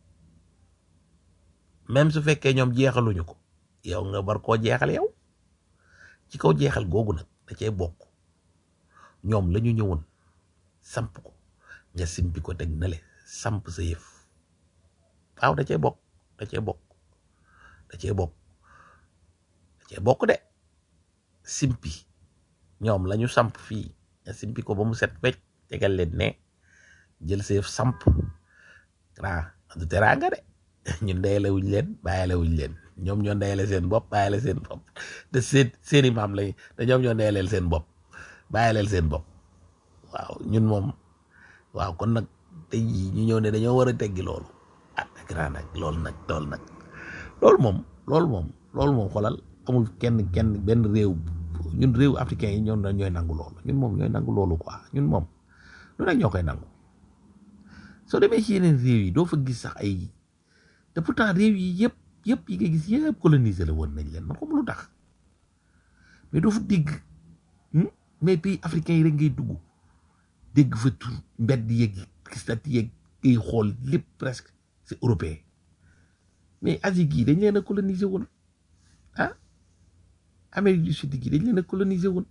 S3: même su fekkee ñoom jeexaluñu ko yow nga bar koo jeexal yow ci kaw jeexal googu nag da cay bokk ñoom la ñu ñëwoon samp ko nga simpi ko teg nale samp sa yëf waaw da cay bokk da cay bokk da cay bokk da cay bokk de simpi ñoom la ñu samp fii nga simpi ko ba mu set wecc tegal leen ne jël sa yëf samp ah du teraanga de ñun ndeyale wuñ leen bàyyale wuñ leen ñoom ñoo ndeyale seen bopp bàyyale seen bopp te seen seeni maam lay te ñoom ñoo ndeyaleel seen bopp bàyyaleel seen bopp waaw ñun moom waaw kon nag tey jii ñu ñëw ne dañoo war a teggi loolu ah grand nag loolu nag loolu nag loolu moom loolu moom loolu moom xoolal amul kenn kenn benn réew ñun réew africain yi ñoom ñooy nangu loolu ñun moom ñooy nangu loolu quoi ñun moom lu nekk ñoo koy nangu soo demee ci yeneen réew yi doo fa gis sax ay te pourtant réew yi yëpp yëpp yi nga gis yëpp colonisé la woon nañ leen man xam lu tax mais doo fa dégg mais pays africain yi rek ngay dugg dégg fa tur mbedd yeeg stati yeeg ngay xool lépp presque c'est européen mais Asie gii dañ leen a colonisé woon ah Amérique du Sud gii dañ leen a colonisé woon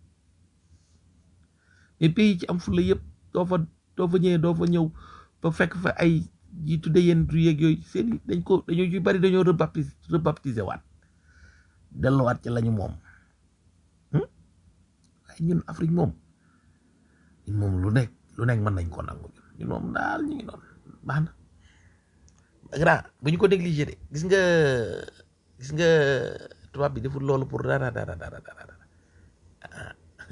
S3: mais pays yi ci am fulla yëpp doo fa doo fa ñëwee doo fa ñëw ba fekk fa ay yi tudde yenn du yeeg yooyu seen dañ ko dañoo yu bari dañoo rebaptisé rebaptisé waat delluwaat ci lañu moom waaye ñun Afrique moom ñun moom lu nekk lu nekk mën nañ ko nangu ñun moom daal ñu ngi noonu baax na grand bu ñu ko négligé de gis nga gis nga tubaab bi deful loolu pour dara dara dara dara ah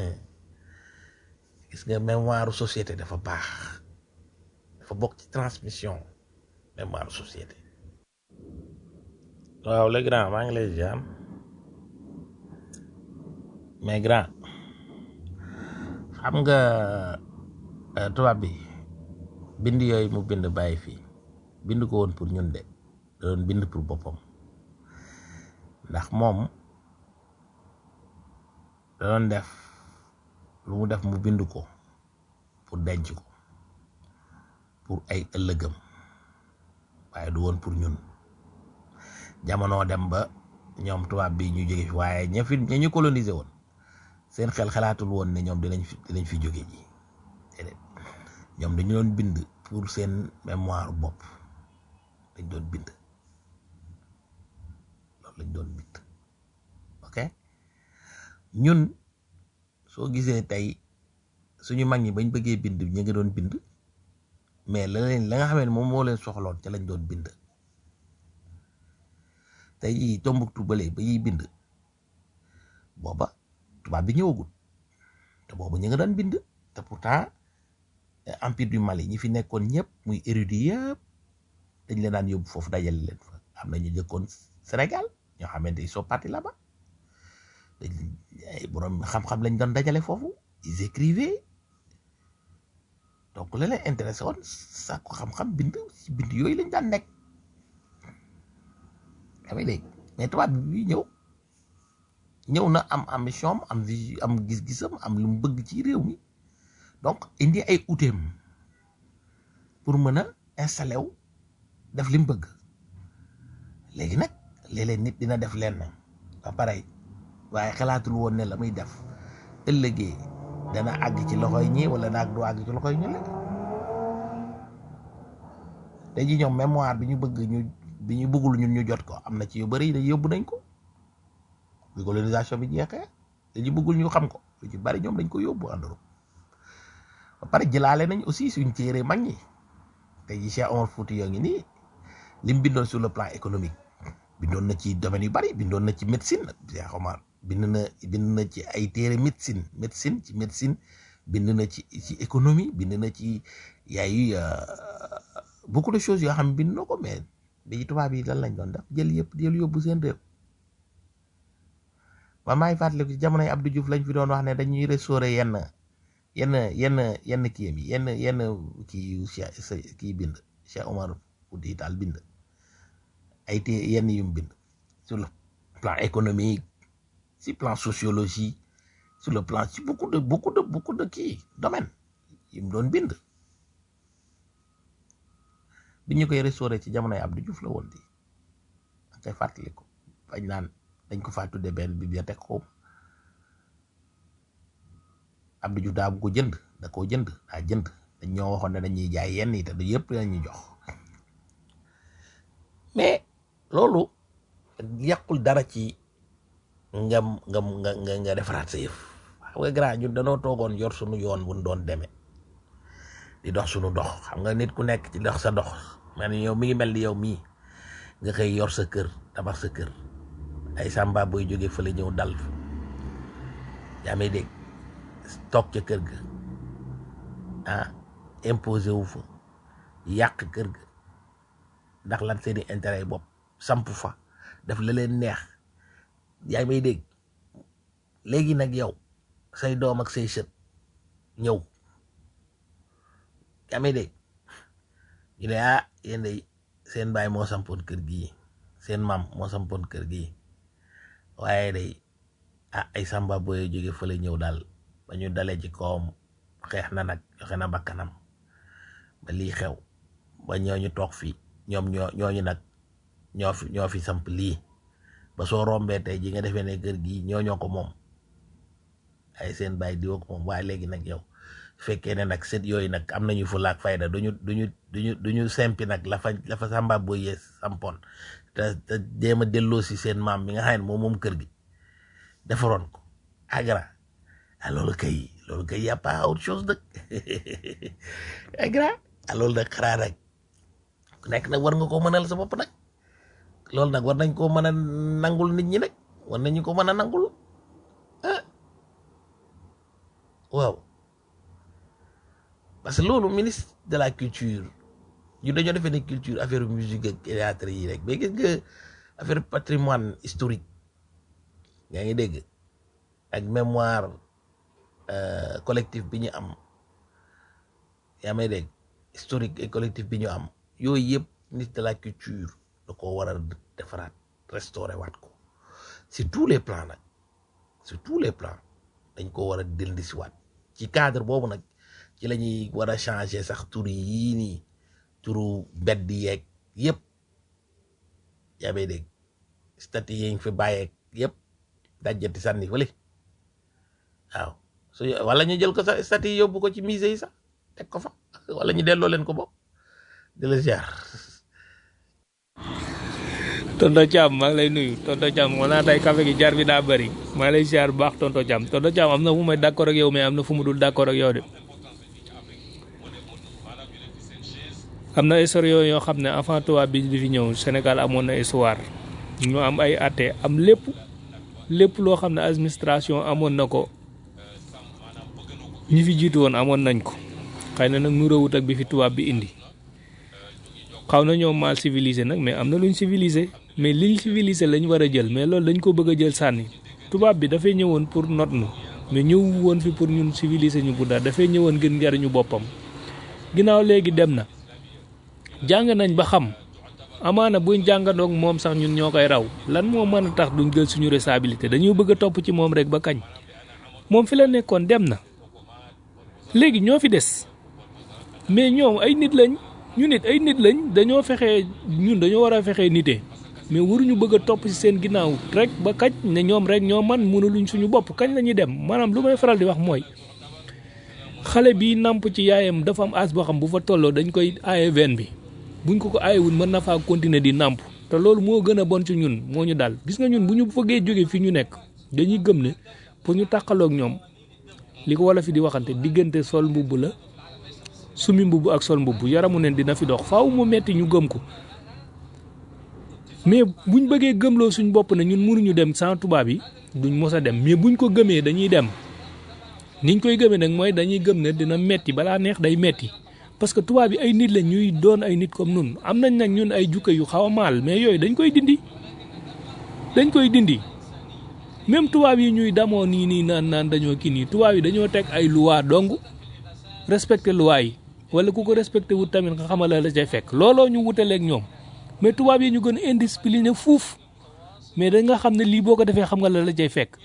S3: gis nga mémoire société dafa baax dafa bokk ci transmission mémoire société waaw le grand maa ngi lay ziar mais grand xam nga eh, tubaab bi bind yooyu mu bind bàyyi fii bind ko woon pour ñun de da doon bind pour boppam ndax moom da doon def lu mu def mu bind ko pour denc ko pour ay ëllëgam waaye du woon pour ñun jamono dem ba ñoom tubaab bi ñu jóge fi waaye ña fi ña ñu colonisé woon seen xel xalaatul woon ne ñoom dinañ fi dinañ fi jóge ji déedéet ñoom dañu doon bind pour seen mémoire bopp dañ doon bind loolu lañ doon bind ok ñun soo gisee tey suñu mag ñi bañ bëggee bind ñu ngi doon bind mais la leen la nga xam ne moom moo leen soxloon ca lañ doon bind tey jii Tombouctou bële ba yiy bind booba tubaab bi ñëwagul te booba ñu nga daan bind te pourtant eh, empire du Mali ñi fi nekkoon ñëpp muy érudit yëpp dañ leen daan yóbbu foofu dajale leen fa am na ñu jëkkoon Sénégal ñoo xamante ils sont partis là-bas dañ ay borom xam-xam lañ doon dajale foofu ils écrivaient donc la leen intéressé woon sàkku xam-xam bind ci bind yooyu lañ daan nekk yaa ngi dégg mais tubaab bi ñëw ñëw na am ambition am vision am gis-gisam am lu mu bëgg ci réew mi donc indi ay outeem pour mën a installé wu def li mu bëgg léegi nag léeg-léeg nit dina def lenn ba pare waaye xalaatul woon ne la muy def ëllëgee dana àgg ci loxoy ñi wala naag du àgg ci loxoy ñu lekk tey ji ñoom mémoire bi ñu bëgg ñu bi ñu bëggul ñun ñu jot ko am na ci yu bëri dañ yóbbu nañ ko bi colonisation bi jeexee dañu bëggul ñu xam ko lu ci bari ñoom dañ ko yóbbu en Europe ba pare jëlaale nañ aussi suñ téere mag ñi tey ji Cheikh Omar Fouti yoo ngi nii lim bindoon sur le plan économique bindoon na ci domaine yu bari bindoon na ci médecine Cheikh Omar bind na bind na ci ay téere médecine médecine ci médecine bind na ci ci économie bind na ci yaayu beaucoup de choses yoo xam ne bind na ko mais bi tubaab yi lan lañ doon def jël yëpp jël yóbbu seen réew man maa ngi fàttaliku ci jamonoy Abdou Diouf lañ fi doon wax ne dañuy restaurer yenn yenn yenn yenn kii yi yenn yenn kii yu Cheikh sa kii bind Cheikh Omar Fouti Tall bind ay té yenn yu mu bind sur le plan économique si plan sociologie sur le plan ci beaucoup de beaucoup de beaucoup de kii domaine yi mu doon bind bi ñu koy restauré ci jamonoy Abdou Diouf la woon di da koy fàttaliku bañ naan dañ ko faa tudde benn bibliothèque xaw ma Abdou Diouf daa bu ko jënd da koo jënd daa jënd dañ ñoo waxoon ne dañuy jaay yenn yi te du yëpp lañuy jox mais loolu yàqul dara ci ngam ngam nga nga nga defaraat sa yëf xam nga grand ñun danoo toogoon yor sunu yoon bu doon demee di dox sunu dox xam nga nit ku nekk ci dox sa dox man yow mi ngi mel ni yow mii nga xëy yor sa kër tabax sa kër ay samba booy jógee fële ñëw dal fa yaa may dégg toog ca kër ga ah imposé wu fa yàq kër ga ndax lan seeni intérêt yi bopp samp fa def la leen neex yaa may dégg léegi nag yow say doom ak say sët ñëw yaa may dégg ñu ne ah yéen de seen baay moo sampoon kër gii seen maam moo sampoon kër gii waaye day ah ay samba booy jóge fële ñëw daal ba ñu dalee ci kawam xeex na nag joxe na bakkanam ba lii xew ba ñooñu toog fii ñoom ñoo ñooñu nag ñoo fi ñoo fi samp lii ba soo rombee tey ji nga defee ne kër gii ñoo ñoo ko moom ay seen baay diwa ko moom waaye léegi nag yow fekkee ne nag set yooyu nag am nañu fu laak fayda duñu duñu duñu duñu sempi nag la fa la fa samba booy yee sampoon te te jéem a delloo si seen maam mi nga xam ne moom moom kër gi defaroon ko agra ah loolu kay loolu kay y a pas autre chose nag agra ah loolu nag xanaa nag ku nekk nag war nga ko mënal sa bopp nag loolu nag war nañ koo mën a nangul nit ñi nag war nañu ko mën a nangul ah waaw parce que loolu ministre de la culture ñu dañoo defee ne culture affaire musique ak théâtre yi rek mais gis nga affaire patrimoine historique yaa ngi dégg ak mémoire euh, collectif bi ñu am yaa may dégg historique et collectif bi ñu am yooyu yëpp ministre de la culture da ko war a defaraat restaurer waat ko sur tous les plans nag sur tous les plans dañ ko war a dellu si waat ci cadre boobu nag ci la ñuy war a changer sax tur yii nii turu mbedd yeeg yëpp yaa may dégg statut yi ñu fi bàyyeeg yëpp dajjati sànni fële waaw su wala ñu jël ko sax statut yi yóbbu ko ci musée yi sax teg ko fa wala ñu delloo leen ko bopp di la ziar
S2: tonto Thiam maa ngi lay nuyu tonto Thiam moo naa tey café gi jar bi daa bëri maa ngi lay ziar bu baax tonto Thiam tonto Thiam am na fu may d'accord ak yow mais am na fu mu dul d'accord ak yow de am na histoire yooyu yoo xam ne avant tubaab bi di fi ñëw Sénégal amoon na histoire ñu am ay atte am lépp lépp loo xam ne administration amoon na ko ñi fi jiitu woon amoon nañ ko xëy na nag nu rëwut ak bi fi tubaab bi indi xaw na ñoo mal civilisé nag mais am na luñ civilisé mais liñ civilisé lañ war a jël mais loolu dañ ko bëgg a jël sànni tubaab bi dafay ñëwoon pour not nu mais ñëw woon fi pour ñun civilisé ñu bu dara dafay ñëwoon ngir njariñu boppam ginnaaw léegi dem na jàng nañ ba xam amaana buñ jàngandoog moom sax ñun ñoo koy raw lan moo mën a tax duñ jël suñu responsabilité dañoo bëgg a topp ci moom rek ba kañ moom fi la nekkoon dem na léegi ñoo fi des mais ñoom ay nit lañ ñu nit ay nit lañ dañoo fexe ñun dañoo war a fexe nite mais waruñu bëgg a topp ci seen ginnaaw rek ba kañ ne ñoom rek ñoo man mënuluñ suñu bopp kañ la ñuy dem maanaam lu may faral di wax mooy xale bi namp ci yaayam dafa am as boo xam bu fa tolloo dañ koy aaye veine bi buñ ko ko aayewul mën na faa continuer di namp te loolu moo gën a bon ci ñun moo ñu dal gis nga ñun bu ñu bëggee jóge fi ñu nekk dañuy gëm ne pour ñu tàqaloog ñoom li ko wala fi di waxante diggante sol mbubb la sumi mbubb ak sol mbubb yaramu neen dina fi dox faaw mu metti ñu gëm ko mais buñ bëggee gëmloo suñ bopp ne ñun mënuñu dem sans tubaab yi duñ mos a dem mais buñ ko gëmee dañuy dem niñ koy gëmee nag mooy dañuy gëm ne dina metti balaa neex day metti parce que tubaab yi ay nit la ñuy doon ay nit comme nun am nañ nag ñun ay jukka yu xaw a maal mais yooyu dañ koy dindi dañ koy dindi même tubaab yi ñuy damoo nii nii naan naan dañoo kii nii tubaab yi dañoo teg ay loi dong respecté loi yi wala ku ko respecté wut tamit nga xamal la cay fekk looloo ñu wutaleeg ñoom mais tubaab yi ñu gën a indiscipliné fuuf mais da nga xam ne lii boo ko defee xam nga la la cay fekk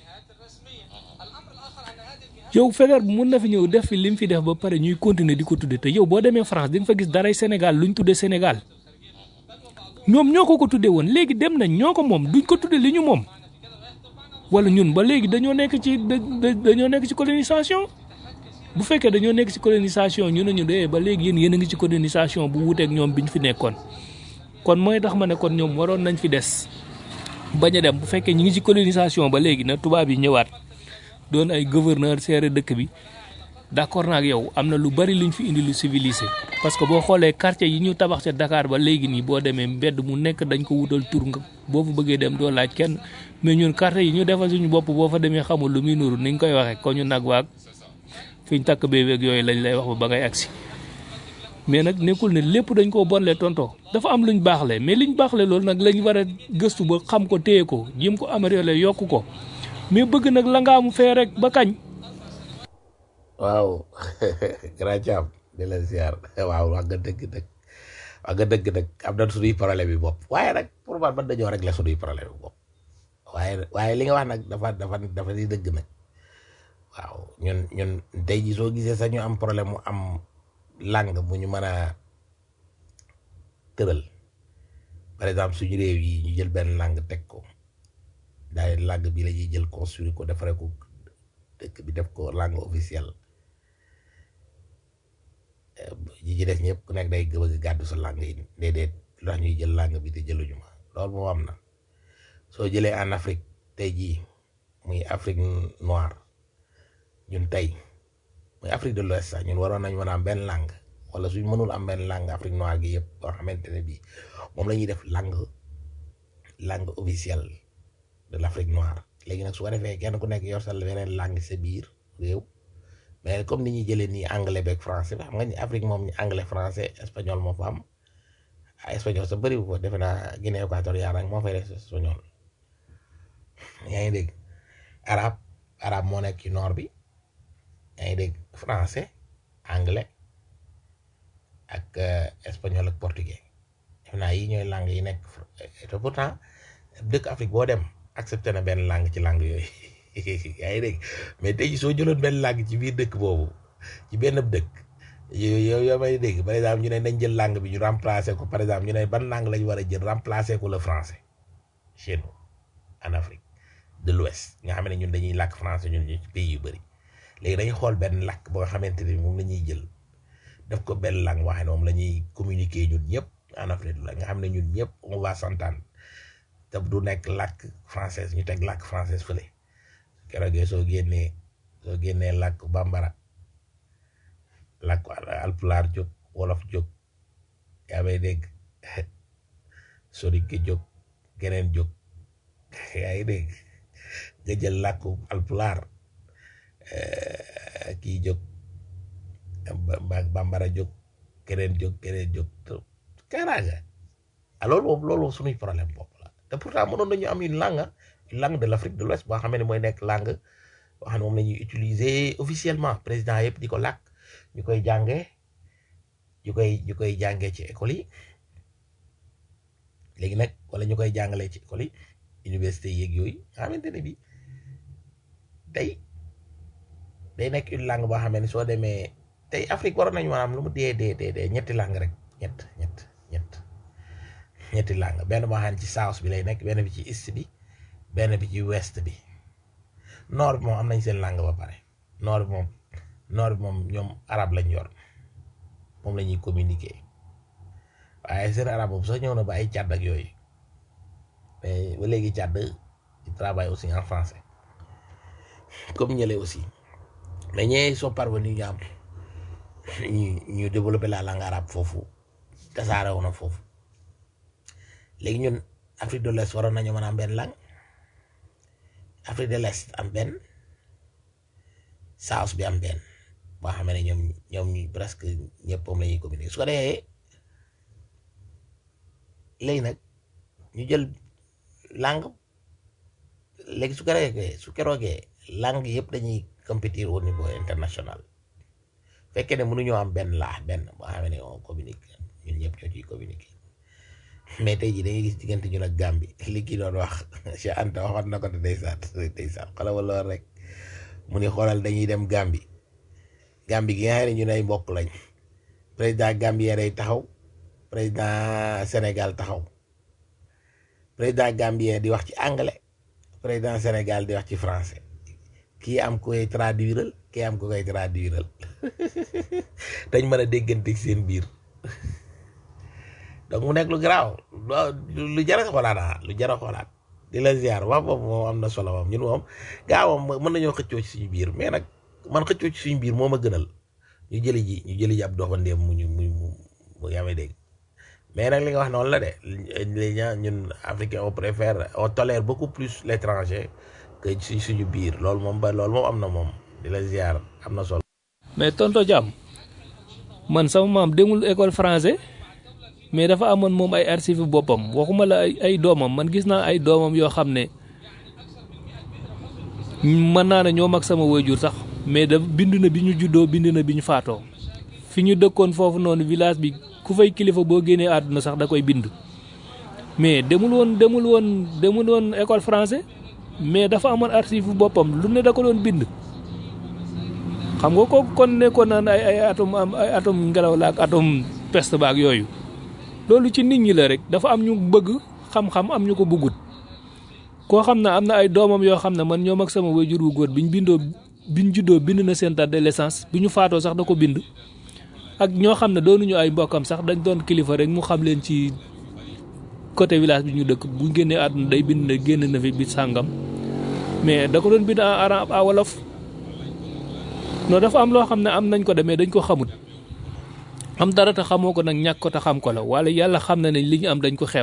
S2: yow Faidherbe bu mun na fi ñëw def fi li mu fi def ba pare ñuy continuer di ko tudde te yow boo demee France di nga fa gis daray Sénégal luñ tudde Sénégal ñoom ñoo ko ko tudde woon léegi dem nañ ñoo ko moom duñ ko tudde li ñu moom wala ñun ba léegi dañoo nekk ci dañoo nekk ci colonisation bu fekkee dañoo nekk ci colonisation ñu ne ñu dee ba léegi yéen yéen a ngi ci colonisation bu wuteeg ñoom biñ fi nekkoon kon mooy tax ma ne kon ñoom waroon nañ fi des bañ a dem bu fekkee ñu ngi ci colonisation ba léegi na tubaab yi ñëwaat doon ay gouverneur seere dëkk bi d'accord naa ak yow am na lu bari luñ fi indi lu civilisé parce que boo xoolee quartier yi ñu tabax ca Dakar ba léegi nii boo demee mbedd mu nekk dañ ko wutal tur nga boo fa bëggee dem doo laaj kenn mais ñun quartier yi ñu defal suñu bopp boo fa demee xamul lu muy nuru niñ koy waxee ko ñu nag waag fiñ takk béy yooyu lañ lay wax ba ba ngay agsi mais nag nekkul ne lépp dañ koo bonle tonto dafa am luñ baaxle mais liñ baaxle loolu nag lañ war a gëstu ba xam ko téye ko jéem ko améliorer yokk ko mais bëgg nag la nga am fee rek ba kañ.
S3: waaw grand Thiam di la ziar waaw wax nga dëgg dëgg wax nga dëgg nag am na suñuy problème yi bopp waaye nag pour man man dañoo régler suñuy problème yi bopp waaye waaye li nga wax nag dafa dafa dafa di dëgg nag waaw ñun ñun tey ji soo gisee sax ñu am problème mu am langue bu ñu mën a tëral par exemple suñu réew yi ñu jël benn langue teg ko daay langue bi la ñuy jël construire ko defaree ko dëkk bi def ko langue officielle ñi ci def ñëpp ku nekk day bëgg gàddu sa langue yi déedéet lu tax ñuy jël langue bi te jëluñu ma loolu moo am na soo jëlee en Afrique tey jii muy Afrique noire ñun tey muy Afrique de l'Ouest sax ñun waroon nañ mën a am benn langue wala suñ mënul am benn langue Afrique noire gi yëpp boo xamante ne bii moom la ñuy def langue langue officielle de l'Afrique noire léegi nag su ko defee kenn ku nekk yor sa beneen langue sa biir réew mais comme ni ñuy jëlee nii anglais beeg français xam nga ni Afrique moom anglais français espagnol moo fa am espagnol sa bëri ko defe naa Guinée équatoriale rek moo fay def espagnol yaa ngi dégg arabe arabe moo nekk ci nord bi yaa ngi dégg français anglais ak espagnol ak portugais defe naa yi ñooy langue yi nekk te pourtant dëkk Afrique boo dem accepté na benn langue ci langue yooyu yaa ngi dégg mais tey jii soo jëloon benn langue ci biir dëkk boobu ci benn dëkk yow yow may dégg par exemple ñu ne nañ jël langue bi ñu remplacer ko par exemple ñu ne ban langue lañu war a jël remplacer ko le français chez nous en Afrique de l'Ouest nga xam ne ñun dañuy làkk français ñun ñu ci pays yu bëri léegi dañuy xool benn làkk ba nga xamante ni moom la ñuy jël def ko benn langue waxee ne moom la ñuy communiquer ñun ñëpp en Afrique la nga xam ne ñun ñëpp on va s'entendre te du nekk làkk française ñu teg làkk française fële keroog soo génnee soo génnee làkk bambara làkk alpulaar jóg wolof jóg yaa may dégg soninke jóg keneen jóg yaa ngi dégg nga jël làkku alpulaar kii jóg bambara jóg keneen jóg keneen jóg kaaraanga ah loolu moom loolu suñuy problème bopp la te pourtant mënoon nañu am une langue une langue de l'Afrique de l'Ouest boo xam ne mooy nekk langue boo xam ne moom la ñuy utiliser officiellement président yëpp di ko làkk ñu koy jàngee ñu koy ñu koy jàngee ci école yi léegi nag wala ñu koy jàngalee ci école yi université yeeg yooyu nga xamante ne bi tey day nekk une langue boo xam ne soo demee tey Afrique waroon nañu maanaam lu mu dee dee dee dee ñetti langue rek ñett ñett ñett ñetti langue benn boo xam ne ci south bi lay nekk benn bi ci east bi benn bi ci west bi nord bi moom am nañ seen langue ba pare nord bi moom nord bi moom ñoom arab lañ yor moom la ñuy communiquer waaye seen arab boobu sax ñëw na ba ay càdd ak yooyu mais ba léegi càdd il travaille aussi en français comme ñële aussi mais ñee sont parvenus ñu am ñu ñu développer la langue arabe foofu tasaare woon na foofu léegi ñun Afrique de l'Est waroon nañu mën a am benn langue Afrique de l'Est am benn South bi am benn boo xam ne ñoom ñoom ñu presque ñëpp moom la ñuy communiquer su ko defee léegi nag ñu jël langue léegi su ko defee su keroogee langue yëpp dañuy compétir au niveau international fekkee ne mënuñoo am benn laa benn boo xam ne on communique ñun ñëpp ñoo ciy communiquer mais tey jii dañuy gis diggante ñun ak Gambie li kii doon wax Cheikh Anta waxoon na ko te ndeysaan ndeysaan xoolal ma lool rek mu ni xoolal dañuy dem Gambie Gambie gi nga xam ne ñun ay mbokk lañ président Gambien day taxaw président Sénégal taxaw président Gambien di wax ci anglais président Sénégal di wax ci français kii am ku koy traduiral kii am ku koy traduiral dañ mën a déggante ci seen biir donc mu nekk lu garaaw lu jar a xoolaat ah lu jar a xoolaat di la ziar wax boobu moom am na solo moom ñun moom gaa moom mën nañoo xëccoo ci suñu biir mais nag man xëccoo ci suñu biir moo ma gënal ñu jëli ji ñu jëli ji ab doxandéem mu ñu mu mu mu yaa may dégg mais nag li nga wax noonu la de li ñun africain on préfère on tolère beaucoup plus l'étranger que ci suñu biir loolu moom ba loolu moom am na moom di la ziar am na solo.
S2: mais tonto Thiam man sama maam demul école français mais dafa amoon moom ay archive boppam waxuma la ay ay doomam man gis naa ay doomam yoo xam ne mën naa ne ñoo mag sama waajur sax mais da bind na bi ñu juddoo bind na bi ñu faatoo fi ñu dëkkoon foofu noonu village bi ku fay kilifa boo génnee àdduna sax da koy bind mais demul woon demul woon demul woon école français mais dafa amoon archive boppam lu ne da ko doon bind xam nga kooku kon nekkoon naan ay ay atom am ay atom ngelaw la ak atom peste baak yooyu loolu ci nit ñi la rek dafa am ñu bëgg xam-xam am ñu ko bëggut koo xam ne am na ay doomam yoo xam ne man ñoom ak sama waajur wu góor biñ bindoo biñ juddoo bind na seen date de naissance bi ñu faatoo sax da ko bind ak ñoo xam ne doonuñu ay mbokkam sax dañ doon kilifa rek mu xam leen ci côté village bi ñu dëkk bu génnee àdduna day bind ne génn na fi bi sàngam mais da ko doon bind en arabe à wolof non dafa am loo xam ne am nañ ko demee dañ ko xamut am dara te xamoo ko nag ñàkk ko te xam ko la wala yàlla xam na ne li ñu am dañ ko xeeb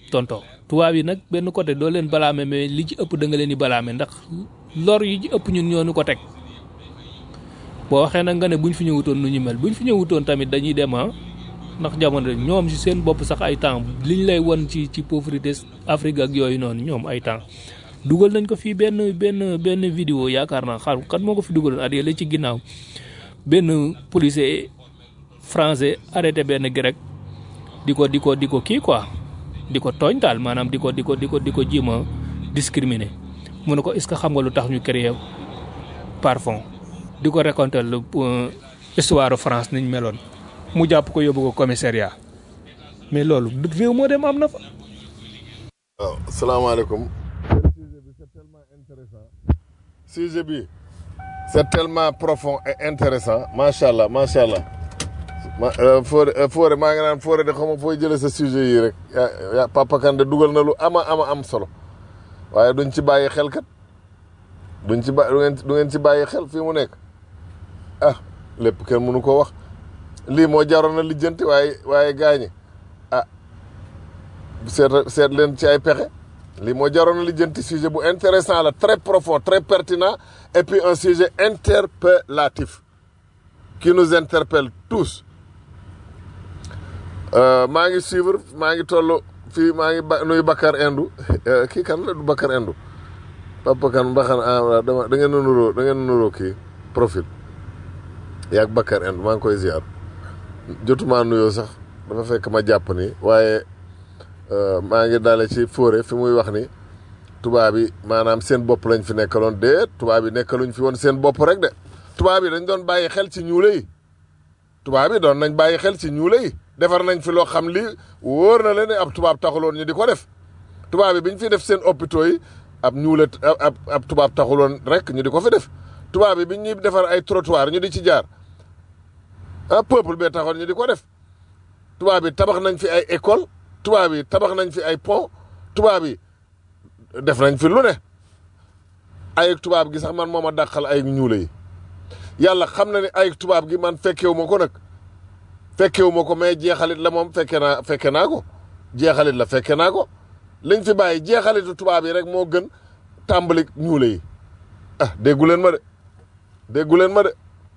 S2: tonto tubaab yi nag benn côté doo leen balaame mais li ci ëpp da nga leen di balaame ndax lor yi ci ëpp ñun ñoo ñu ko teg boo waxee nag nga ne buñ fi ñëwutoon nu ñu mel buñ fi ñëwutoon tamit dañuy dem ah ndax jamono ñoom si seen bopp sax ay temps liñ lay won ci ci pauvreté Afrique ak yooyu noonu ñoom ay temps dugal nañ ko fii benn benn benn vidéo yaakaar naa xam kan moo ko fi dugaloon at yële ci ginnaaw benn policier français arrêté benn grec di ko di ko di ko kii quoi di ko tooñ daal maanaam di ko di ko di ko di ko jéem a discriminer mu ne ko est ce que xam nga lu tax ñu créé parfum di ko raconter lu histoire France niñ meloon mu jàpp ko yóbbu ko commissariat mais loolu réew moo dem am na fa.
S1: waaw salaamaaleykum. sujet bi c'est tellement intéressant sujet bi c'est tellement profond et intéressant macha allah macha allah ma Fodé Fodé maa ngi naan Fodé de xaw ma fooy jëlee sa sujet yi rek yaa Papa Kande dugal na lu ama ama am solo waaye duñ ci bàyyi xel kat duñ ci ba du ngeen du ngeen ci bàyyi xel fii mu nekk ah lépp kenn mënu ko wax lii moo jaroon na lijjanti waaye waaye gaañi ah seet seet leen ci ay pexe lii moo jaroon na lijjanti sujet bu intéressant la très profond très pertinent et puis un sujet interpellatif qui nous interpelle tous maa ngi suivre maa ngi toll fii maa ngi ba nuyu Bakar Indu kii kan la du Bakar Indu papa kan mbaxan ah dama da ngeen a nuroo da ngeen a nuroo kii profil yaag Bakar Indu maa ngi koy ziar jotuma nuyoo sax dafa fekk ma jàpp ni waaye maa ngi dale ci fóore fi muy wax ni tubaab yi maanaam seen bopp lañ fi nekkaloon déet tubaab yi nekkaluñ fi woon seen bopp rek de tubaab yi dañ doon bàyyi xel ci ñuule yi tubaab yi doon nañ bàyyi xel ci ñuule yi defar nañ fi loo xam li wóor na leen ne ab tubaab taxuloon ñu di ko def tubaab yi bi ñu fi def seen hôpitaux yi ab ñuule ab ab tubaab taxuloon rek ñu di ko fi def tubaab yi bi ñuy defar ay trottoir ñu di ci jaar ah peuple bee taxoon ñu di ko def tubaab yi tabax nañ fi ay école tubaab yi tabax nañ fi ay pont tubaab yi def nañ fi lu ne ay tubaab gi sax man moo ma dàqal ay ñuule yi yàlla xam na ne ay tubaab gi man fekkewu ma ko nag fekkewu ma ko mais jeexalit la moom fekke naa fekke naa ko jeexalit la fekke naa ko liñ fi bàyyi jeexalitu tubaab yi rek moo gën tàmbali ñuule yi ah déggu leen ma de déggu leen ma de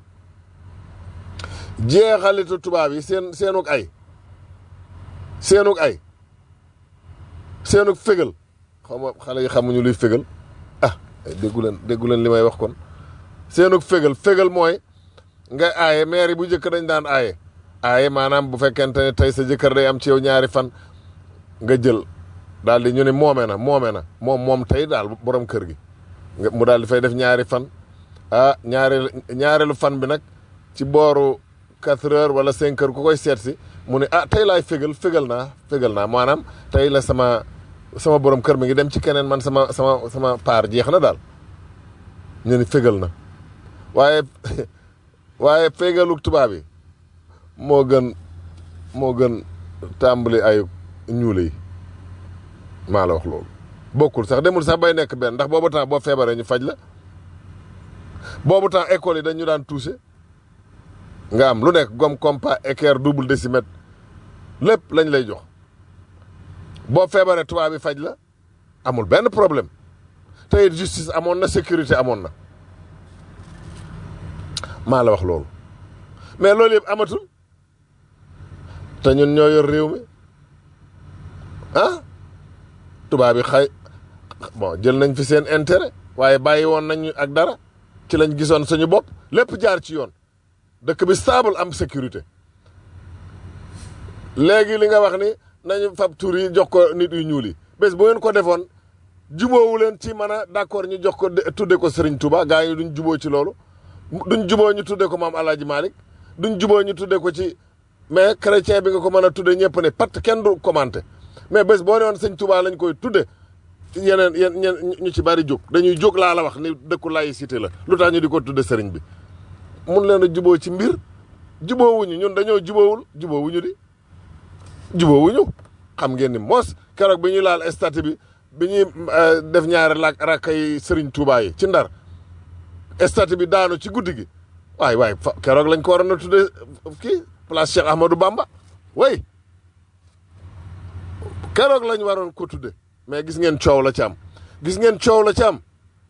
S1: jeexalitu tubaab yi seen seenug ay seenug ay seenug fégal xaw ma xale yi xamuñu luy fégal ah déggu leen déggu leen li may wax kon seenug fégal fégal mooy nga aaye maire yi bu njëkk dañ daan aaye aaye maanaam bu fekkente ne tey sa jëkkër day am ci yow ñaari fan nga jël daal di ñu ne moome na moome na moom moom tey daal borom kër gi mu daal di fay def ñaari fan ah ñaareelu ñaareelu fan bi nag ci booru quatre heures wala cinq heures ku koy seet si mu ne ah tey laay fégal fégal naa fégal naa maanaam tey la sama sama borom kër mi ngi dem ci keneen man sama sama sama paar jeex na daal ñu ni fégal na waaye waaye fégalu tubaab yi moo gën moo gën tàmbali ay ñuule yi maa la wax loolu bokkul sax demul sax bay nekk benn ndax boobu temps boo feebaree ñu faj la boobu temps école yi dañu daan touché nga am lu nekk gomme compas équerre double décimètre lépp lañ lay jox boo feebaree tubaab bi faj la amul benn problème te it justice amoon na sécurité amoon na maa la wax loolu mais loolu yëpp amatul te ñun ñoo yor réew mi ah tubaab bi xay bon jël nañ fi seen intérêt waaye bàyyi woon nañ ak dara ci lañ gisoon suñu bopp lépp jaar ci yoon dëkk bi stable am sécurité léegi li nga wax ni nañu fab tur yi jox ko nit yu ñuul yi bés bu ngeen ko defoon jubóowu leen ci mën a d'accord ñu jox ko tudde ko Serigne Touba gaa yi duñ jubóo ci loolu duñ jubóo ñu tudde ko maam Alaaji Malick duñ jubóo ñu tudde ko ci mais chrétien bi nga ko mën a tudde ñëpp ne pat kenn du commenté mais bés boo ne woon sëñ Touba lañ koy tudde yeneen yeen ñeen ñu ci bari jóg dañuy jóg laa la wax ni dëkku laïcité la lu tax ñu di ko tudde sëriñ bi mun leen a jubóo ci mbir jubóowuñu ñun dañoo jubóowul jubóowuñu di jubóowuñu xam ngeen ni moos keroog bi ñuy laal statut bi bi ñuy def ñaari lak rakkay sëriñ Touba yi ci ndar statut bi daanu ci guddi gi waay waay fa keroog lañ ko waroon a tudde kii place Cheikh Ahmadou Bamba way keroog lañ waroon ko tudde mais gis ngeen coow la ci am gis ngeen coow la ci am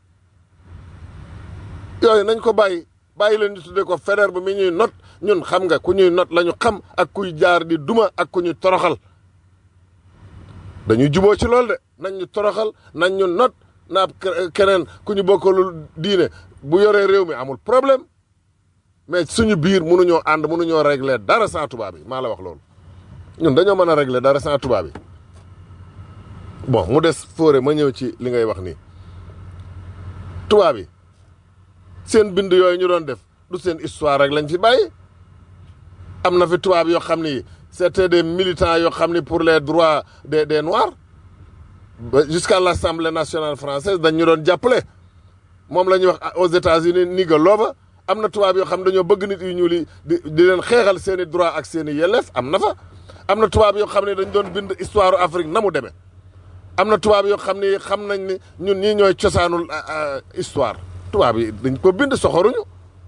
S1: yooyu nañ ko bàyyi bàyyi leen ñu tudde ko Faidherbe mi ñuy not ñun xam nga ku ñuy not la ñu xam ak kuy jaar di duma ak ku ñuy toroxal dañuy juboo ci loolu de nañ ñu toroxal nañ ñu not naab keneen ku ñu bokkalul diine bu yoree réew mi amul problème mais suñu biir mënuñoo ànd mënuñoo régler dara sans tubaab yi maa la wax loolu ñun dañoo mën a régler dara sans tubaab yi bon mu des fóore ma ñëw ci li ngay wax nii tubaab yi seen bind yooyu ñu doon def du seen histoire rek lañ fi bàyyi am na fi tubaab yoo xam ni c'était des militants yoo xam ni pour les droits des des noirs ba jusqu'à l'Assemblée nationale française dañ ñu doon jàppale moom la ñuy wax aux États-Unis niga looba am na tubaab yoo xam dañoo bëgg nit yu ñuul yi di di leen xeexal seen i droit ak seen i yelleef am na fa am na tubaab yoo xam ne dañ doon bind histoire Afrique na mu demee am na tubaab yoo xam ni xam nañ ni ñun ñii ñooy cosaanul histoire tubaab yi dañ ko bind soxoruñu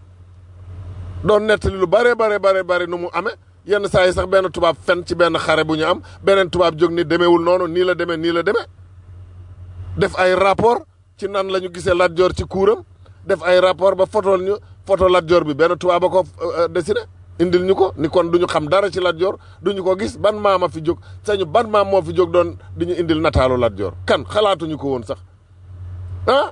S1: doon nettali lu bare bare bare bare nu mu amee yenn saa yi sax benn tubaab fen ci benn xare bu ñu am beneen tubaab jóg ni demeewul noonu nii la demee nii la demee def ay rapport ci nan la ñu gisee Lat Joor ci kuuram def ay rapport ba fotool ñu photo Lat Joor bi benn tubaab a ko dessiné indil ñu ko ni kon du ñu xam dara ci Lat Joor du ñu ko gis ban maama fi jóg sañu ban maam moo fi jóg doon di ñu indil nataalu Lat Joor kan xalaatuñu ko woon sax ah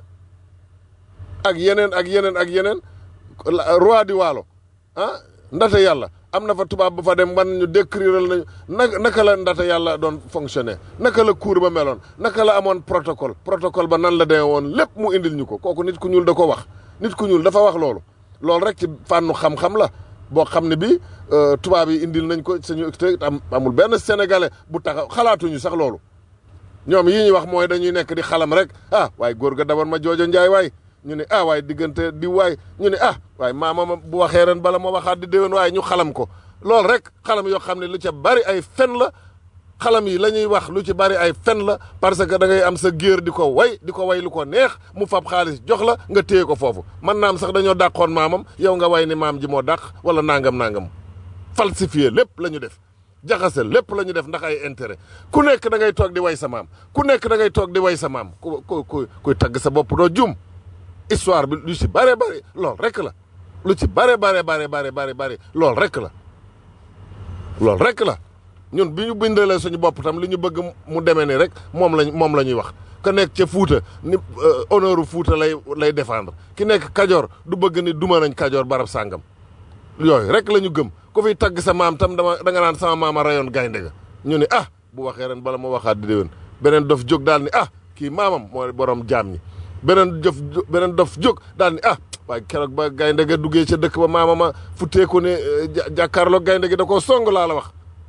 S1: ak yeneen ak yeneen ak yeneen roi di waalo ah ndate yàlla am na fa tubaab ba fa dem man ñu décrire nañu naka naka la ndate yàlla doon fonctionner naka la cour ba meloon naka la amoon protocole protocole ba nan la demee woon lépp mu indil ñu ko kooku nit ku ñuul da ko wax nit ku ñuul dafa wax loolu loolu rek ci fànnu xam-xam la boo xam ne bi tubaab yi indil nañ ko suñu te amul benn sénégalais bu taxaw xalaatuñu sax loolu ñoom yi ñuy wax mooy dañuy nekk di xalam rek ah waaye góor ga dabar ma joojo njaay waay ñu ne ah waaye diggante di waay ñu ne ah waaye maama bu waxee ren bala ma waxaat di déwén waaye ñu xalam ko loolu rek xalam yoo xam ne lu ca bari ay fen la xalam yi la ñuy wax lu ci bari ay fen la parce que da ngay am sa géer di ko way di ko way lu ko neex mu fab xaalis jox la nga téye ko foofu man naam sax dañoo dàqoon maamam yow nga way ni maam ji moo dàq wala nangam nangam falsifié lépp la ñu def jaxase lépp la ñu def ndax ay intérêt ku nekk da ngay toog di way sa maam ku nekk da ngay toog di way sa maam ku ku ku kuy tagg sa bopp doo jum histoire bi lu ci bare bare loolu rek la lu ci bare bare bare bare bare bare loolu rek la loolu rek la ñun bi ñu bindalee suñu bopp tam li ñu bëgg mu demee ni rek moom lañ moom la ñuy wax ka nekk ca Fuuta ni honneur u Fuuta lay lay défendre ki nekk Kajoor du bëgg ni duma nañ Kajoor barab sàngam yooyu rek la ñu gëm ku fiy tagg sa maam tam dama da nga naan sama maama rayoon gaynde ga ñu ni ah bu waxee ren bala ma waxaat di déwén beneen dof jóg daal ni ah kii maamam mooy borom jaam ñi beneen dof beneen dof jóg daal ni ah waaye keroog ba gaynde ga duggee ca dëkk ba maamama futteeku ne jàkkaarloo gaynde gi da koo song laa la wax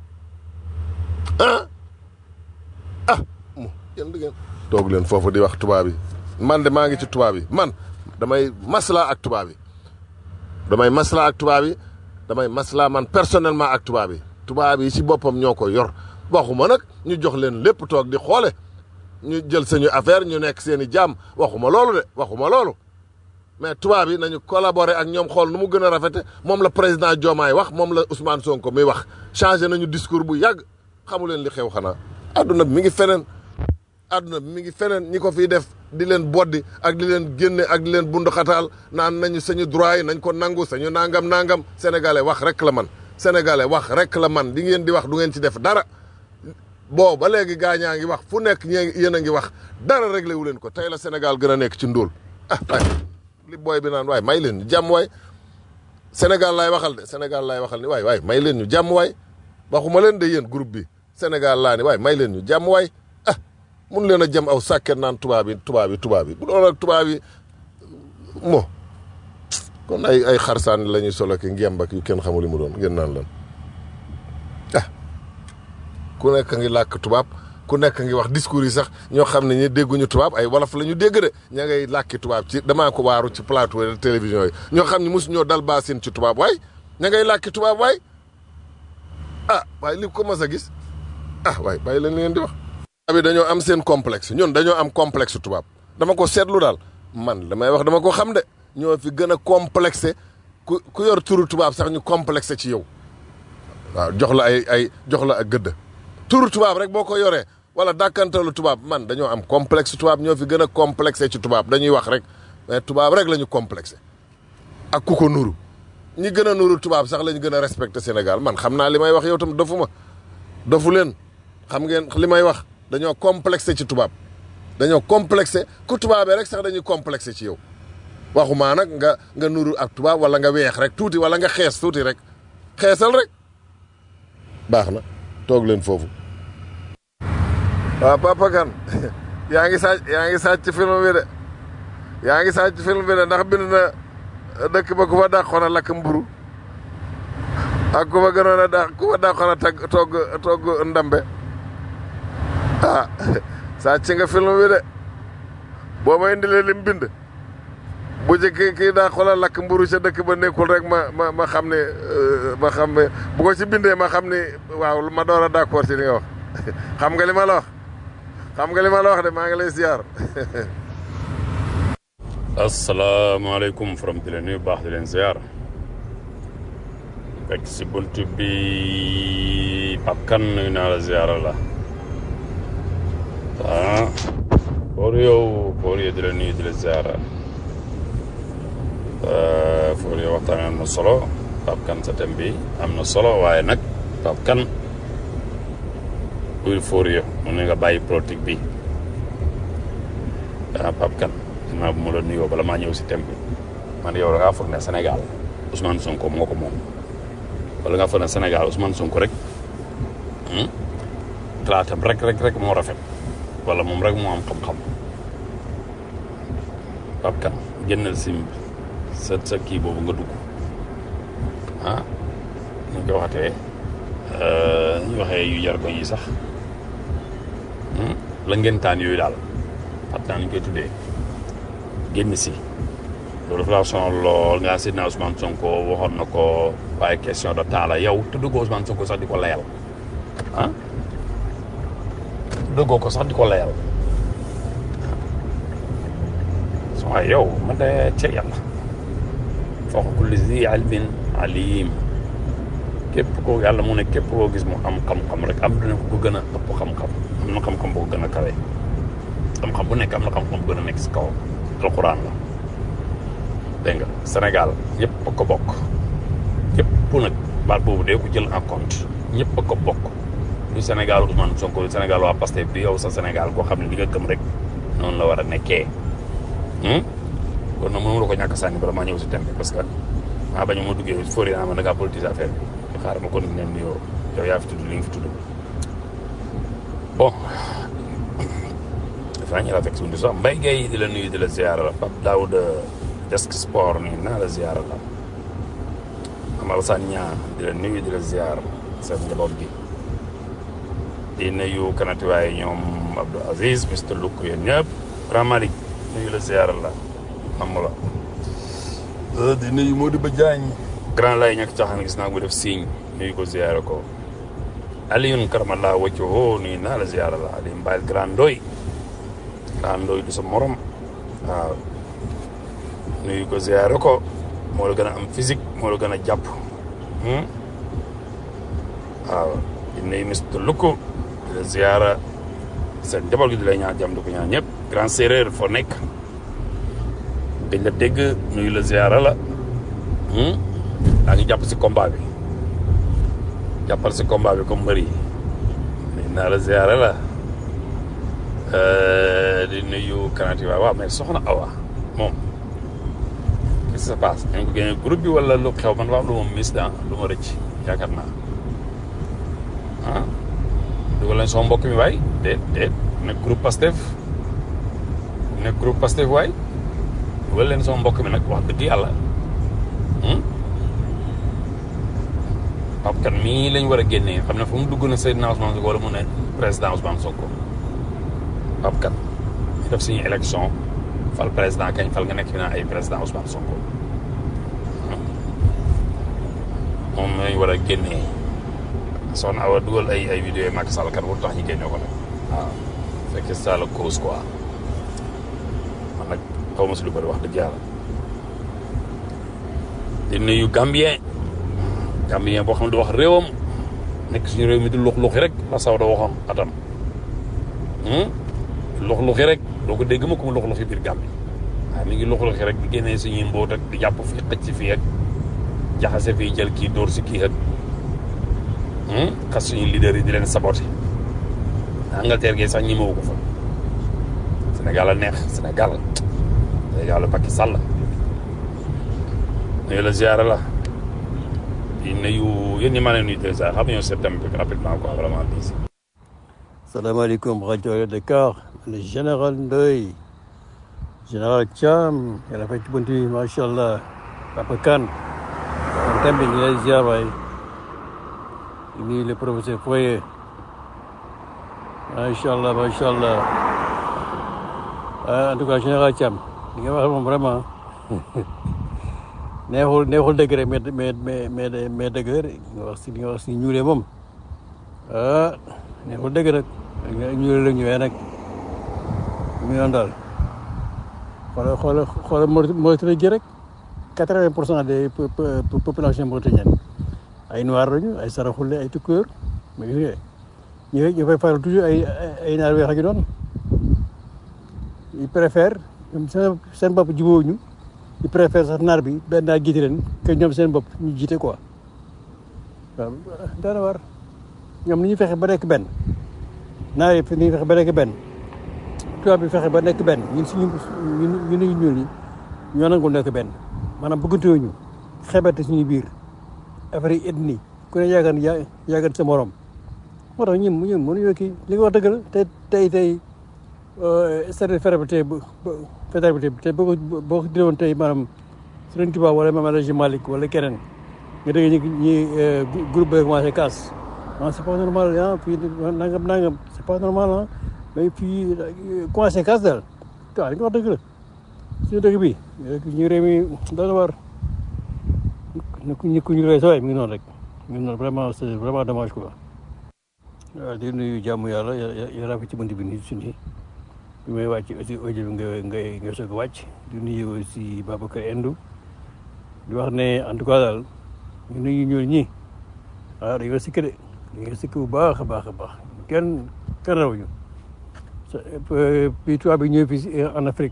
S1: ah ah mu yéen di ngeen toog leen foofu di wax tubaab yi man de maa ngi ci tubaab yi man damay maslaa ak tubaab yi damay maslaa ak tubaab yi damay maslaa man personnellement ak tubaab yi tubaab yi ci boppam ñoo ko yor waxuma nag ñu jox leen lépp toog di xoole ñu jël sañu affaire ñu nekk seen i jàmm waxuma loolu de waxuma loolu mais tubaab yi nañu collaborer ak ñoom xool nu mu gën a rafete moom la président Diomaye wax moom la Ousmane Sonko muy wax changé nañu discours bu yàgg xamu leen li xew xanaa adduna bi mi ngi feneen adduna bi mi ngi feneen ñi ko fiy def di leen boddi ak di leen génne ak di leen bunduxataal naan nañu sañu droit yi nañ ko nangu sañu nangam nangam sénégalais wax rek la man sénégalais wax rek la man di ngeen di wax du ngeen ci def dara boo ba léegi gaañaa ngi wax fu nekk ñee yéen a ngi wax dara réglé wu leen ko tey la Sénégal gën a nekk ci ndóol ah waay li booy bi naan waay may leen ñu jàmm waay Sénégal laay waxal de Sénégal laay waxal ni waay waay may leen ñu jàmm waay waxuma leen de yéen groupe bi Sénégal laa ni waay may leen ñu jàmm waay ah mun leen a jëm aw sàkket naan tubaab yi tubaab yi tubaab yi bu doon ak tubaab yi mo kon ay ay xarsaan la ñuy solo ki ngemb ak yu kenn xamul li mu doon ngeen naan lan ah ku nekk ngi làkk tubaab ku nekk ngi wax discours yi sax ñoo xam ne ñi dégguñu tubaab ay wolof la ñu dégg de ña ngay làkki tubaab ci damaa ko waaru ci plateau de télévision yi ñoo xam ne mosu ñoo dal baasin ci tubaab waay ña ngay làkki tubaab waay ah waaye li ko mas a gis ah waay bàyyi leen li ngeen di wax. tubaab yi dañoo am seen complexe ñun dañoo am complexe tubaab dama ko seetlu daal man damay wax dama ko xam de ñoo fi gën a complexé ku ku yor turu tubaab sax ñu complexé ci yow waaw jox la ay ay jox la ak gëdd. turu tubaab rek boo ko yoree wala dàkkantalu tubaab man dañoo am complexe tubaab ñoo fi gën a complexé ci tubaab dañuy wax rek mais tubaab rek la ñu complexé ak ku ko nuru ñi gën a nuru tubaab sax la ñu gën a respecté Sénégal man xam naa li may wax yow tam dofu ma dofu leen xam ngeen li may wax dañoo complexé ci tubaab dañoo complexé ku tubaabee rek sax dañuy complexé ci yow waxumaa nag nga nga nuru ak tubaab wala nga weex rek tuuti wala nga xees tuuti rek xeesal rek baax na toog leen foofu waaw Papa Kane yaa ngi sàcc yaa ngi sàcc film bi de yaa ngi sàcc film bi de ndax bind na dëkk ba ku fa dàqoon a lakk mburu ak ku fa gënoon a dàq ku fa dàqoon a tag togg togg ndambe ah sàcc nga film bi de boo ma indilee lim bind bu ci kii kii dàqoon a lakk mburu ca dëkk ba nekkul rek ma ma ma xam ne ma xam ne bu ko ci bindee ma xam ne waaw ma door a d'accord ci li nga wax xam nga li ma la wax xam nga li ma la wax de maa ngi lay ziar.
S4: asalaamaaleykum from di leen nuyu baax di leen ziar fekk si bunt bi Pape Kane nuyu naa la ziar la ah pour yow pour yow di la nuyu di la ziar pour yow waxtaan am na solo Pape Kane sa thème bi am na solo waaye nag Pape Kane bul for yo mu ne nga bàyyi politique bi ah Pape Kane dinaa bu ma la nuyoo bala maa ñëw si thème bi man yow da ngaa foog ne Sénégal Ousmane Sonko moo ko moom wala nga foog ne Sénégal Ousmane Sonko rek xalaatam rek rek rek moo rafet wala moom rek moo am xam-xam Pape Kane génnal sim sa sa kii boobu nga dugg ah ñu ko waxatee ñu waxee yu jar ko yi sax la ngeen taan yooyu daal xam naa ñu koy tuddee génn si loolu dafa laa sonal lool nga Seydina Ousmane Sonko waxoon na ko waaye question de temps la yow tudd ko Ousmane Sonko sax di ko layal ah tudd ko sax di ko layal so waaye yow man de ci yàlla fawqa kulli zi ilmin alim képp koo yàlla mu ne képp koo gis mu am xam-xam rek am dina ko gën a ëpp xam-xam am na xam-xam boo gën a kawe xam-xam bu nekk am na xam-xam bu gën a nekk si kaw alxuraan la dégg nga Sénégal ñëpp a ko bokk ñëpp nag baat boobu dee ko jël en compte ñëpp a ko bokk du Sénégal Ousmane Sonko du Sénégal waa Pastef bi yow sa Sénégal koo xam ne li nga gëm rek noonu la war a nekkee kon nag mënu la ko ñàkk sànni bala maa ñëw si thème bi parce que maa bañ ma duggee fóori naa ma da ngaa politiser affaire bi xaaral ma kon ne nuyoo yow yaa fi tudd li nga fi tudd bon dafaa ñu la fekk suñu sax Mbaye Gueye di la nuyu di la ziara la Pape Daouda desk sport nii naa la ziara la Amal Sanya di la nuyu di la ziar seen njaboot gi di nuyu kanati waaye ñoom Abdou Aziz Mister Luk yéen ñëpp Grand Malick nuyu la ziara la am la di nuyu Modibo Diagne grand lay ñàkk caxaan gis naa ko def signe nuyu ko ziara ko Alioune Karamalla wacco ho nuyu naa la ziara la Aliou Mbaye grand ndoy grand ndoy du sa morom waaw nuyu ko ziara ko moo la gën a am physique moo la gën a jàpp waaw di nuyu Mister Luko di la ziara seen njaboot gi di lay ñaan jàmm di ko ñaan ñëpp grand séeréer foo nekk dañ la dégg nuyu la ziara la daa ngi jàpp si combat bi jàppal si combat bi comme mbër yi nuyu naa la ziara la di nuyu kanati waaw waaw mais soxna Awa moom qu'est-ce qui se passe dañ ko génne groupe bi wala lu xew man waa lu ma mis da lu ma rëcc yaakaar naa ah dugal leen sama mbokk mi waay déet déet nekk groupe Pastef nekk groupe Pastef waay dugal leen sama mbokk mi nag wax dëgg yàlla Pape Kane mii lañ war a génnee xam ne fu mu dugg na Seydina Ousmane Sonko wala mu ne président Ousmane Sonko Pape Kane ñu def suñu élection fal président kañ fal nga nekk fi naa ay président Ousmane Sonko moom lañ war a génnee soxna Awa dugal ay ay vidéo Macky Sall kat wul tax ñu génne ko nag waaw fekk ça la cause quoi man nag xaw ma si lu bëri wax dëgg yàlla di nuyu Gambien Gambien boo xam ne du wax réewam nekk suñu réew mi di lux luxi rek la saw da waxoon atam lux-luxi rek doo ko dégg ma ko mu lux-luxi biir Gàmbi waaw mi ngi lux-luxi rek di génnee suñuy mbóot ak di jàpp fii xëcc fii ak jaxase fii jël kii dóor si kii ak xas suñuy leader yi di leen saboté Angleterre gi sax ñi mawu ko fa Sénégal a neex Sénégal Sénégal a Macky Sall nuyu la ziara la di nuyu yéen ñi maa leen nuyu de ziara xam nga ñoo septembre bi rapidement quoi vraiment diis
S5: salaamaaleykum rajo Dakar le général Ndoye général Thiam yàlla fay ci bunt bi macha allah Papa Kane kon thème bi ñu lay ziar waay di nuyu le professeur Foye macha allah macha allah en tout cas général Thiam li nga wax moom vraiment neexul neexul dëgg rek mais mais mais mais mais dëgg la nga wax si li nga wax si ñuulee moom ah neexul dëgg rek ñuulee la ñëwee nag mu ngi daal xoolal xoolal xoolal Mauritanie gi rek quatre-vingt pour cent des population mauritanienne ay noir lañu ay saraxule ay tukulóor mais gis nga ñu ñu fay faral toujours ay ay naar weex ak yu doon ils préfèrent ñoom seen seen bopp jubóowuñu ils préfèrent sax naar bi benn naar jiite leen que ñoom seen bopp ñu jiite quoi waaw daana war ñoom ni ñu fexe ba nekk benn naar yi ni ñu fexe ba nekk benn tubaab bi fexe ba nekk benn ñun suñu ñun ñu ñu ñuul ñi ñoo nangul nekk benn maanaam bëggantewuñu xebete suñu biir affaire yi ethnie ku ne yaagan yaa yaagan sa morom moo tax ñun ñun mënuñoo kii li nga wax dëgg la te tey tey statut fédéralité bu fédéralité bi tey boo ko boo ko diwoon tey maanaam Serigne Touba wala Mame El Hadji Malick wala keneen nga dégg ñi ñi groupe bi commencé casse non c'est pas normal ah fii nangam nangam c'est pas normal ah mais fii commencé casse daal waaw li nga wax dëgg la suñu dëgg bi ñu réew mi dana war ñu ku ñu réew sa waay mi ngi noonu rek mi ngi noonu vraiment c'est vraiment dommage quoi waaw di nuyu jàmm yàlla yàlla fi ci bunt bi nii suñu bi may wàcc aussi audio bi nga nga nga soog a wàcc di nuyu aussi Babacar Endou di wax ne en tout cas daal ñu nuyu ñuul ñi waaw dañoo sikk de dañoo sikk bu baax a baax a baax kenn kenn rawuñu puis tubaab bi ñëw fii en Afrique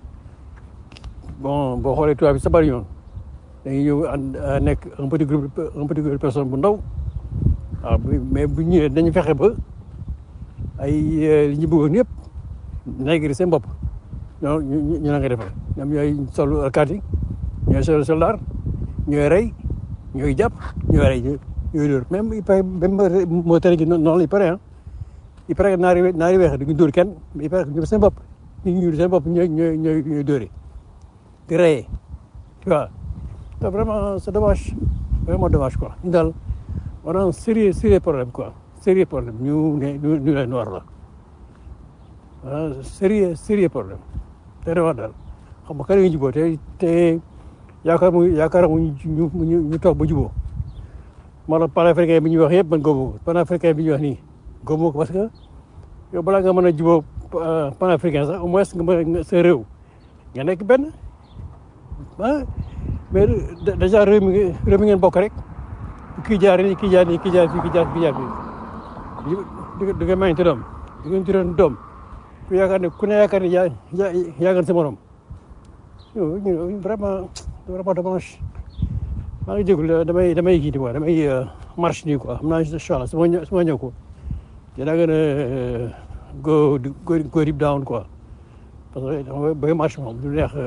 S5: bon boo xoolee tubaab bi sa bari ñoon dañuy ñëw nekk un petit groupe un petit groupe de personnes bu ndaw waaw mais bu ñëwee dañu fexe ba ay li ñu bëggoon yëpp négri seen bopp ñoo ñu ñu la nga defal ñoom ñooy solu alkaati ñooy solu soldat ñooy rey ñooy jàpp ñooy rey ñooy dóor même il paraît même moo tere gi noonu la il paraît ah il paraît que naari naari weex duñu dóor kenn mais il paraît que ñoom seen bopp ñu ñu seen bopp ñooy ñooy ñooy ñooy dóore di reyee tu vois te vraiment c'est dommage vraiment dommage quoi ñu daal on a un sérieux sérieux problème quoi sérieux problème ñu ne ñu ñu lay noir la ah sérieux sérieux problème te de wax daal xam nga kan la ñu jubóo te te yaakaar mu yaakaar mu ñu ñu ñu toog ba jubóo moo tax panafricain bi ñuy wax yëpp man góobu ko panafricain bi ñuy wax nii góobu ko parce que yow balaa nga mën a jubóo panafricain sax au moins nga mën sa réew nga nekk benn ah mais déjà réew mi réew mi ngeen bokk rek kii jaar nii kii jaar nii kii jaar fii kii jaar fii jaar fii di di nga mayante doom di ngeen turoon doom ku yaakaar ne ku ne yaakaar ne yaa yaa yaa gën sa morom yow ñu vraiment vraiment dommage maa ngi jégalu damay damay kii quoi damay marche nii quoi xam naa incha allah su ma ñëw su ma ñëw ko dinaa gën a go go go deep down quoi parce que booy marche moom du neex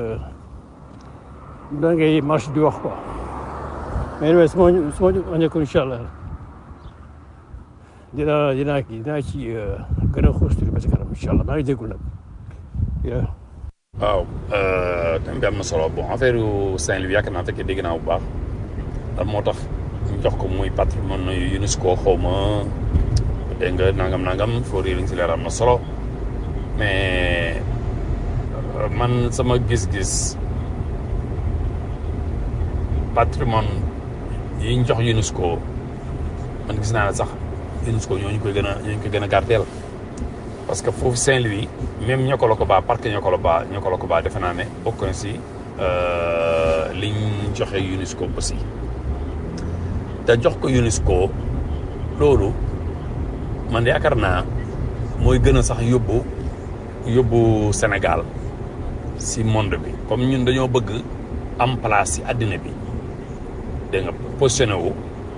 S5: da ngay marche di wax quoi mais anyway su ma su ma ñëw ko incha allah dinaa dinaa kii dinaa ci gën a xuus tuuti ba si kanam incha allah maa ngi jégalu nag
S4: waaw thème bi am na solo bon affaire Saint-Louis yaakaar naa fekkee dégg naa bu baax lan moo tax ñu jox ko muy patrimoine UNESCO xaw ma dégg nga nangam nangam foo réer si leer am na solo mais man sama gis-gis patrimoine yi ñu jox UNESCO man gis naa ne sax UNESCO ñooñu koy gën a ñooñu koy gën a gardeel parce que foofu Saint-Louis même Niokolo-Koba parc Niokolo-Ba Niokolo-Koba defe naa ne bokk na si liñ joxe UNESCO aussi te jox ko UNESCO loolu man yaakaar naa mooy gën a sax yóbbu yóbbu Sénégal si monde bi comme ñun dañoo bëgg am place si àddina bi dégg nga positionné wu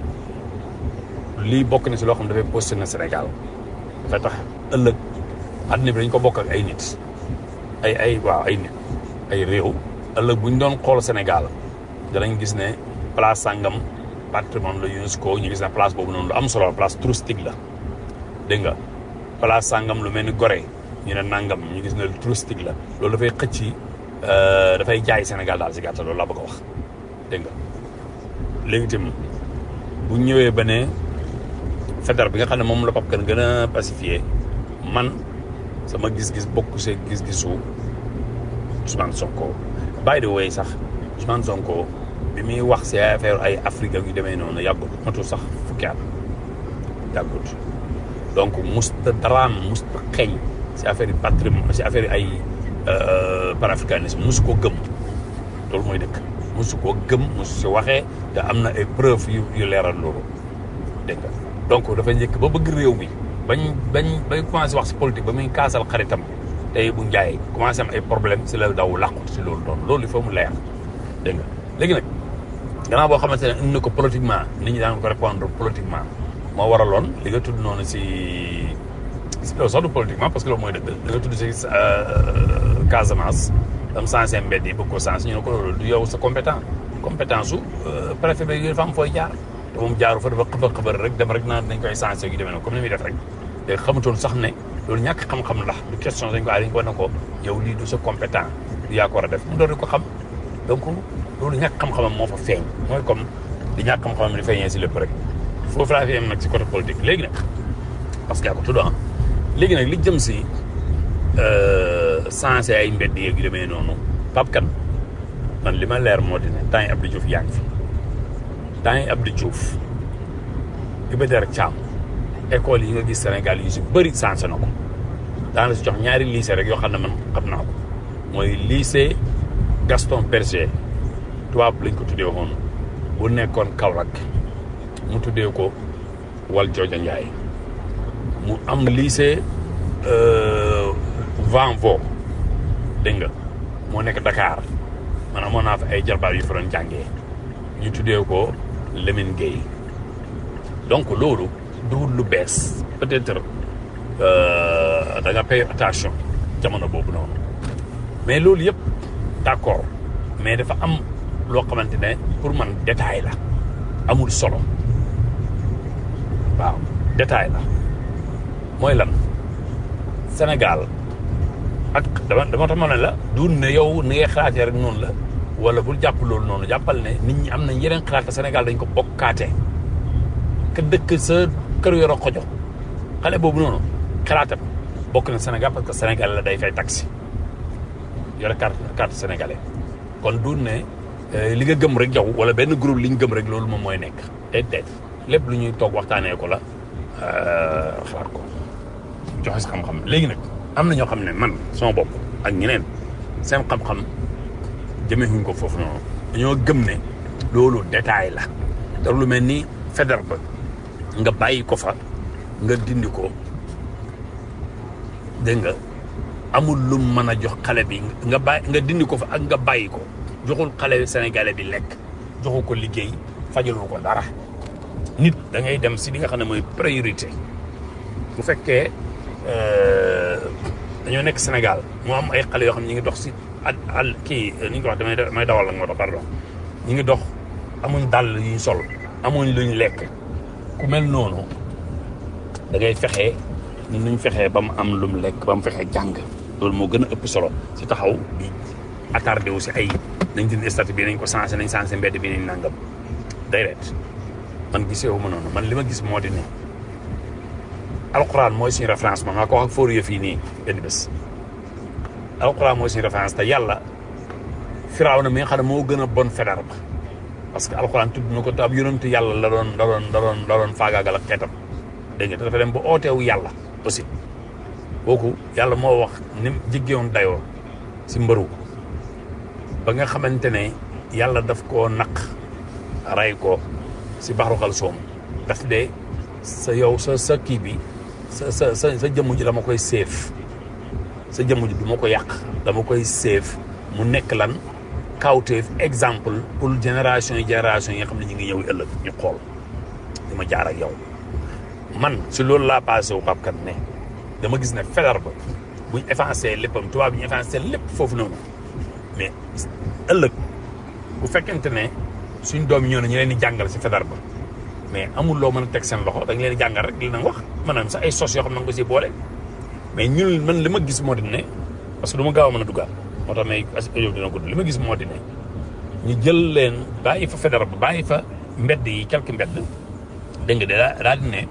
S4: lii bokk na si loo xam ne dafay positionné Sénégal dafay tax ëllëg àddina bi dañ ko bokk ak ay nit ay ay waaw ay nit ay réew ëllëg bu ñu doon xool Sénégal danañ gis ne place sàngam patrimoine la UNESCO ñu gis ne place boobu noonu lu am solo la place touristique la dégg nga place sàngam lu mel ni Gorée ñu ne nangam ñu gis ne lu touristique la loolu dafay xëcc dafay jaay Sénégal daal si gàttal loolu laa bëgg a wax dégg nga léegi itam bu ñëwee ba ne fédéral bi nga xam ne moom la Pape Kane gën a pacifié man sama gis-gis bokk see gis-gisu Ousmane Sonko by the way sax Ousmane Sonko bi muy wax si affaire ay Afrique yu demee noonu yàggut matul sax fukki at yàggut donc musta daraam musta xeeñ si affaire yi patrimoine si affaire yi ay panafricanisme musu ko gëm loolu mooy dëkk musu ko gëm musu si waxee te am na ay preuve yu yu leeral loolu dégg nga donc dafa njëkk ba bëgg réew mi bañ bañ bay commencé wax si politique ba muy kaasal xaritam tey bu njaay commencé am ay problème si la daw làqut si loolu doon loolu il faut mu leer dégg nga léegi nag gannaaw boo xamante ne indi na ko politiquement nit ñi daan ko répondre politiquement moo waraloon li nga tudd noonu si si loolu sax du politiquement parce que loolu mooy dëgg li nga tudd si Casamance am sensé mbedd yi bëgg ko sens ñu ne ko loolu du yow sa compétent compétence su préfet bi dafa am fooy jaar te moom jaaru fa dafa xëbar xëbar rek dem rek naan dañ koy sensé yu demee noonu comme ni muy def rek te xamutoon sax ne loolu ñàkk xam-xam ndax du question dañ ko dañ ko ne ko yow lii du sa compétent du yaa ko war a def mu doon ko xam donc loolu ñàkk xam-xamam moo fa feeñ mooy comme di ñàkk xam-xamam di feeñee si lépp rek foofu laa fi am nag si côté politique léegi nag parce que yaa ko tudd ah léegi nag li jëm si sensé ay mbedd yeeg yu demee noonu Pape Kane man li ma leer moo di ne temps yi Abdou Diouf yaa ngi fi temps yi Abdou Diouf Iba Der Thiam école yi nga gis Sénégal yu si bëri sensé na ko daana si jox ñaari lycée rek yoo xam ne man xam naa ko mooy lycée Gaston Berger tubaab lañ ko tuddee woon bu nekkoon Kaolack mu tuddee ko Wal Jooja Njaay mu am lycée Vanvo dégg nga moo nekk Dakar man amoon naa fa ay jarbaar yu fa doon jàngee ñu tuddee ko Lamine Gueye donc loolu duwul lu bees peut-être da nga pay attention jamono boobu noonu mais loolu yëpp d'accord mais dafa am loo xamante ne pour man détail la amul solo waaw détail la mooy lan Sénégal ak dama dama tax ma ne la du ne yow ni ngay xalaatee rek noonu la wala bul jàpp loolu noonu jàppal ne nit ñi am nañ yeneen xalaat te Sénégal dañ ko bokkaate ka dëkk sa kër yoro xojo xale boobu noonu xalaatam bokk na Sénégal parce que Sénégal la day fay taxi yore carte carte sénégalais kon du ne li nga gëm rek yow wala benn groupe li ñu gëm rek loolu moom mooy nekk déedéet lépp lu ñuy toog waxtaanee ko la xalaat ko joxe si xam-xam léegi nag am na ñoo xam ne man sama bopp ak ñeneen seen xam-xam jëmeewuñ ko foofu noonu dañoo gëm ne loolu détail la te lu mel ni fédéral ba nga bàyyi ko fa nga dindi ko dégg nga amul lu mën a jox xale bi nga bàyyi nga dindi ko fa ak nga bàyyi ko joxul xale sénégalais bi lekk joxu ko liggéey fajalul ko dara nit da ngay dem si li nga xam ne mooy priorité bu fekkee dañoo nekk Sénégal moo am ay xale yoo xam ne ñu ngi dox si at al kii ni ñu ko wax damay damay dawal la moo tax pardon ñu ngi dox amuñ dàll yuñ sol amuñ luñ lekk ku mel noonu da ngay fexe ni nuñ fexee ba mu am lu mu lekk ba mu fexee jàng loolu moo gën a ëpp solo si taxaw di attardé wu si ay nañ dindi statut bi nañ ko sensé nañ sensé mbedd bi nañ nangam déedéet man gisee wu ma noonu man li ma gis moo di ne alquran mooy suñu référence man maa ko wax ak fóoru yëf yi nii benn bés alquran mooy suñu référence te yàlla firaaw na mi nga xam ne moo gën a bon fedar ba parce que alquran tudd na ko te ab yonent yàlla la doon la doon la doon la doon faagaagal ak xeetam dégg nga te dafa dem ba ooteewu yàlla aussi kooku yàlla moo wax ni mu jigéewoon dayoo si mbëru ba nga xamante ne yàlla daf koo naq rey ko si baxaru xal soom daf de sa yow sa sa kii bi sa sa sa sa jëmm ji dama koy séef sa jëmm ji du ma ko yàq dama koy séef mu nekk lan kawteef exemple pour génération yi génération yi nga xam ne ñu ngi ñëw ëllëg ñu xool di ma jaar ak yow man si loolu laa passé wu Pape Kane ne dama gis ne Faidherbe ba buñ effacé léppam tubaab bi ñu effacé lépp foofu noonu mais ëllëg bu fekkente ne suñ doom yi ñoo ne ñu leen di jàngal si Faidherbe ba mais amul loo mën a teg seen loxo da nga leen di jàngal rek li na wax maanaam sax ay sos yoo xam ne nga ko si boole mais ñun man li ma gis moo di ne parce que du ma gaaw a mën a duggaat moo tax may audio dina gudd li ma gis moo di ne ñu jël leen bàyyi fa Faidherbe ba bàyyi fa mbedd yi quelques mbedd dégg nga daa daal di ne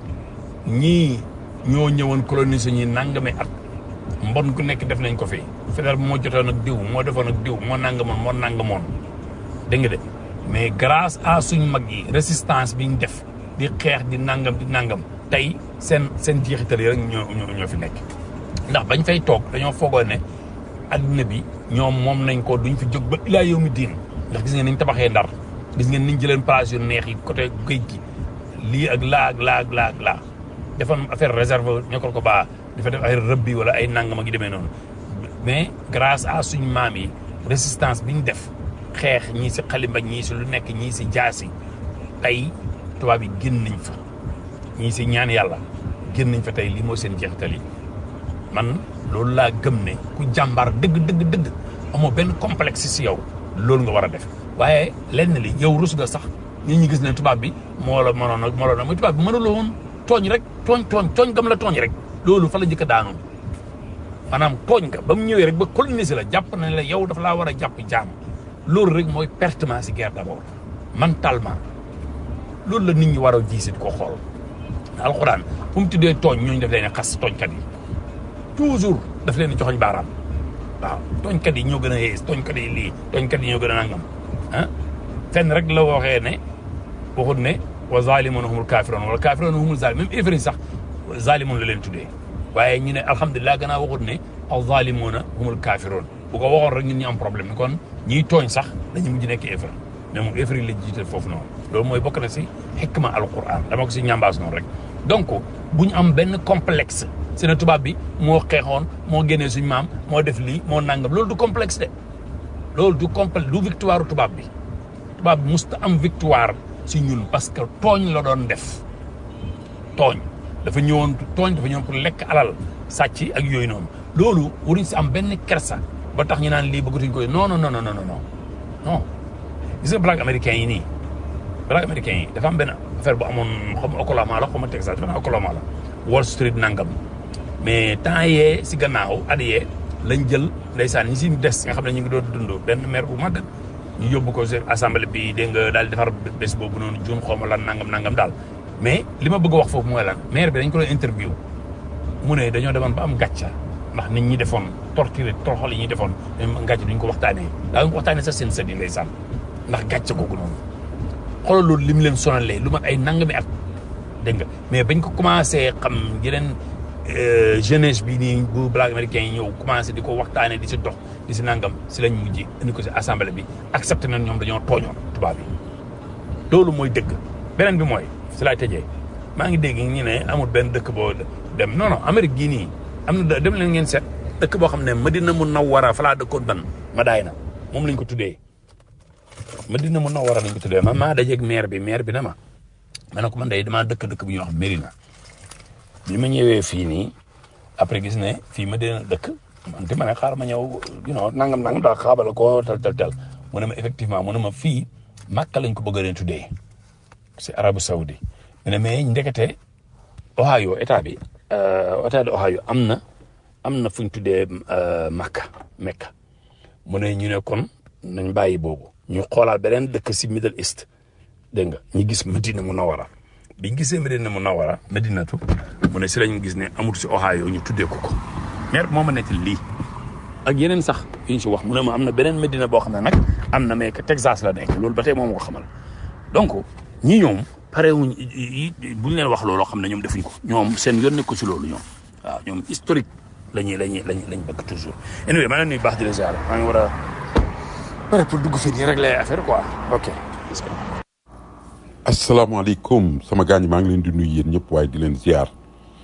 S4: ñii ñoo ñëwoon coloniser ñi nangami at mbon ku nekk def nañ ko fi Faidherbe moo jotoon ak diw moo defoon ak diw moo nangamoon moo nangamoon dégg nga de mais grâce à suñ mag yi résistance bi ñu def di xeex di nangam di nangam tey seen seen jeexital yi rek ñoo ñoo ñoo fi nekk. ndax bañ fay toog dañoo foogoo ne adduna bi ñoom moom nañ ko duñ fi jóg ba ilaa yow mi diin ndax gis ngeen niñ tabaxee ndar gis ngeen niñ jëleen place yu neex yi côté géej gi lii ak laa ak laa ak laa ak laa defoon affaire réserve ñokkal ko baa dafa def ay rëbbi wala ay nangam ak yu demee noonu mais grâce à suñ maam yi résistance bi ñu def xeex ñii si xalimba ñii si lu nekk ñii si jaasi tey tubaab yi génn nañ fa ñii si ñaan yàlla génn nañ fa tey lii mooy seen jeexital yi man loolu laa gëm ne ku jàmbaar dëgg dëgg dëgg amoo benn complexe si yow loolu nga war a def waaye lenn li yow rus nga sax nit ñi gis ne tubaab bi moo la mënoon a moo la mooy tubaab bi mënuloo woon tooñ rek tooñ tooñ tooñ gam la tooñ rek loolu fa la njëkk a daanoon maanaam tooñ nga ba mu ñëwee rek ba coloniser la jàpp na la yow dafa laa war a jàpp jaam loolu rek mooy pertement si guerre d'abord mentalement loolu la nit ñi war a jiisit ko xool alxuraan fu mu tuddee tooñ ñooñu def leen a xas tooñkat yi toujours daf leen di joxoñ baaraam waaw tooñkat yi ñoo gën a yees tooñkat yi lii tooñkat yi ñoo gën a nangam ah fenn rek la waxee ne waxut ne wa zalimuuna humul kaafiroon wala kaafiroon humul zalim même ifri sax zalimuun la leen tuddee waaye ñu ne alhamdulilah gannaaw waxut ne al zalimuuna humul kaafiroon bu ko waxoon rek ñun ñu am problème kon ñiy tooñ sax dañu mujj nekk ifri mais moom ifri la jiital foofu noonu loolu mooy bokk na si xikma alquran dama ko si ñambaas noonu rek donc bu ñu am benn complexe si ne tubaab bi moo xeexoon moo génnee suñ maam moo def lii moo nangam loolu du complexe de loolu du complexe du victoire tubaab bi tubaab bi musta am victoire si ñun parce que tooñ la doon def tooñ dafa ñëwoon tooñ dafa ñëwoon pour lekk alal sàcc ak yooyu noonu loolu waruñ si am benn kersa ba tax ñu naan lii bëggatuñ koy non non non non non non non gis nga black américain yi nii black américain yi dafa am benn affaire bu amoon xam Oklahoma la xaw ma Texas dafa naa Oklahoma la Wall Street nangam mais temps yee si gannaaw at yee lañ jël ndeysaan ñi si des nga xam ne ñu ngi doon dund benn maire bu mag ñu yóbbu ko si assemblée bi dégg nga daal di defar bés boobu noonu juun xaw ma lan nangam nangam daal mais li ma bëgg a wax foofu mooy lan maire bi dañ ko doon interview mu ne dañoo demoon ba am gàcca ndax nit ñi defoon torturé toroxal yi ñuy defoon même gàcce duñ ko waxtaanee daa ko waxtaanee sax seen sët yi ndeysaan ndax gàcce googu noonu xoolal loolu li mu leen sonalee lu mat ay nangami at dégg nga mais bañ ko commencé xam yeneen jeunesse bi nii bu black américain yi ñëw commencé di ko waxtaanee di si dox di si nangam si lañ mujj indi ko si assemblée bi accepté nañ ñoom dañoo tooñoon tubaab bi loolu mooy dëgg beneen bi mooy si laay tëjee maa ngi dégg ñu ne amul benn dëkk boo dem non non Amérique gii nii am na dem leen ngeen seet dëkk boo xam ne Madina Munawwara fa laa dëkkoon ban ma daay na moom lañ ko tuddee Madina Munawwara lañ ko tuddee man maa dajeeg maire bi maire bi na ma ma ne ko man day damaa dëkk dëkk bu ñuy wax Mérina bi ma ñëwee fii nii après gis ne fii ma dina dëkk man te ma ne xaar ma ñëw you know nangam nangam daal xaabal ko tel tel tel mu ne ma effectivement mu ne ma fii Makka lañ ko bëgg a leen tuddee si Arabie Saoudi mu ne mais ndekete Ohio état bi état de Ohio am na am na fu ñu tuddee Makka Mekka mu ne ñu ne kon nañ bàyyi boobu ñu xoolaat beneen dëkk si Middle East dégg nga ñu gis Madina Munawara biñ gisee Madina Munawara Madinatu mu ne si lañ gis ne amul si Ohio ñu tuddee ko ko maire moo ma nettali lii ak yeneen sax yu ñu si wax mu ne ma am na beneen Medina boo xam ne nag am na mais que Texas la nekk loolu ba tey moom ko xamal donc ñi ñoom pare wuñ buñ leen wax looloo xam ne ñoom defuñ ko ñoom seen yoon nekk ko si loolu ñoom waaw ñoom historique la ñuy la ñuy lañ lañ bëgg toujours anyway maa ngi nuyu baax di la ziar maa ngi war a pare pour dugg fii nii régler affaire quoi ok
S6: asalaamaaleykum sama gaañ maa ngi leen di nuyu yéen ñëpp waaye di leen ziar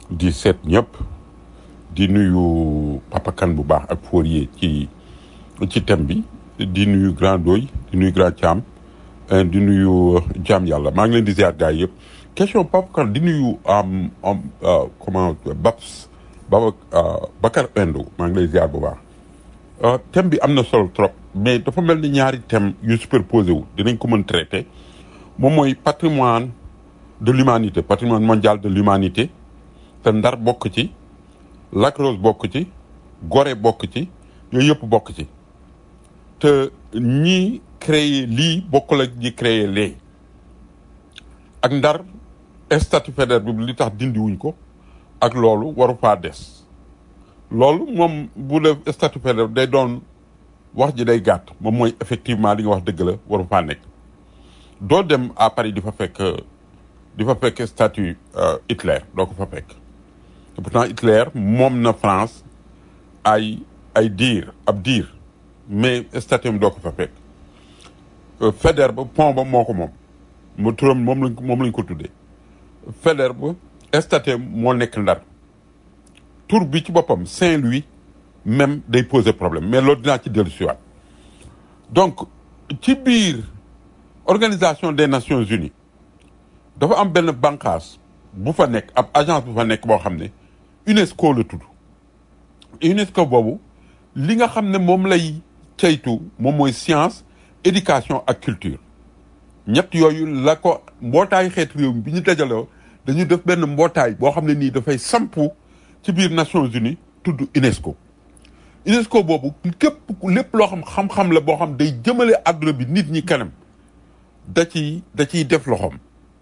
S6: di seet ñëpp di nuyu Papa Kane bu baax ak Fourier ci ci thème bi di nuyu Grand Doy di nuyu Grand Thiam euh, di nuyu Jaam Yàlla maa ngi leen di ziar gars yi yëpp question Papa Kane di nuyu am am euh, comment Babs Baba euh, Bakar Endo maa ngi lay ziar bu baax Euh, thème bi am na solo trop mais dafa mel ni ñaari thème yu superposé wu dinañ ko mën traité moom mooy patrimoine de l'humanité patrimoine mondial de l'humanité te Ndar bokk ci Lac Rose bokk ci Gorée bokk ci yooyu yëpp bokk ci te ñi créé lii bokkul ak ñi créé lee ak Ndar statut fédéral bi li tax dindiwuñ ko ak loolu waru faa des loolu moom bu def statut fédéral day doon wax ji day gàtt moom mooy effectivement li nga wax dëgg la waru faa nekk doo dem à Paris di fa fekk di fa fekk statut euh, Hitler doo ko fa fekk te pourtant Hitler moom na France ay ay diir ab diir mais statut am doo ko fa fekk Euh, Faidherbe ba pont ba moo ko moom mu turam moom lañ ko moom lañ ko tuddee Faidherbe ba statut am moo nekk Ndar tur bi ci boppam Saint-Louis même day poser problème mais loolu dinaa ci dellu siwaat donc ci biir organisation des nations unies dafa am benn bànqaas bu fa nekk ab agence bu fa nekk boo xam ne UNESCO la tudd UNESCO boobu li nga xam ne moom lay ceytu moom mooy science éducation ak culture ñett yooyu la ko mbootaayu xeet réew mi bi ñu dajaloo dañu def benn mbootaay boo xam ne nii dafay sampu ci biir Nations Unies tudd UNESCO UNESCO boobu képp ku- lépp loo xam xam-xam la boo xam day jëmale àdduna bi nit ñi kanam da ciy da ciy def loxoom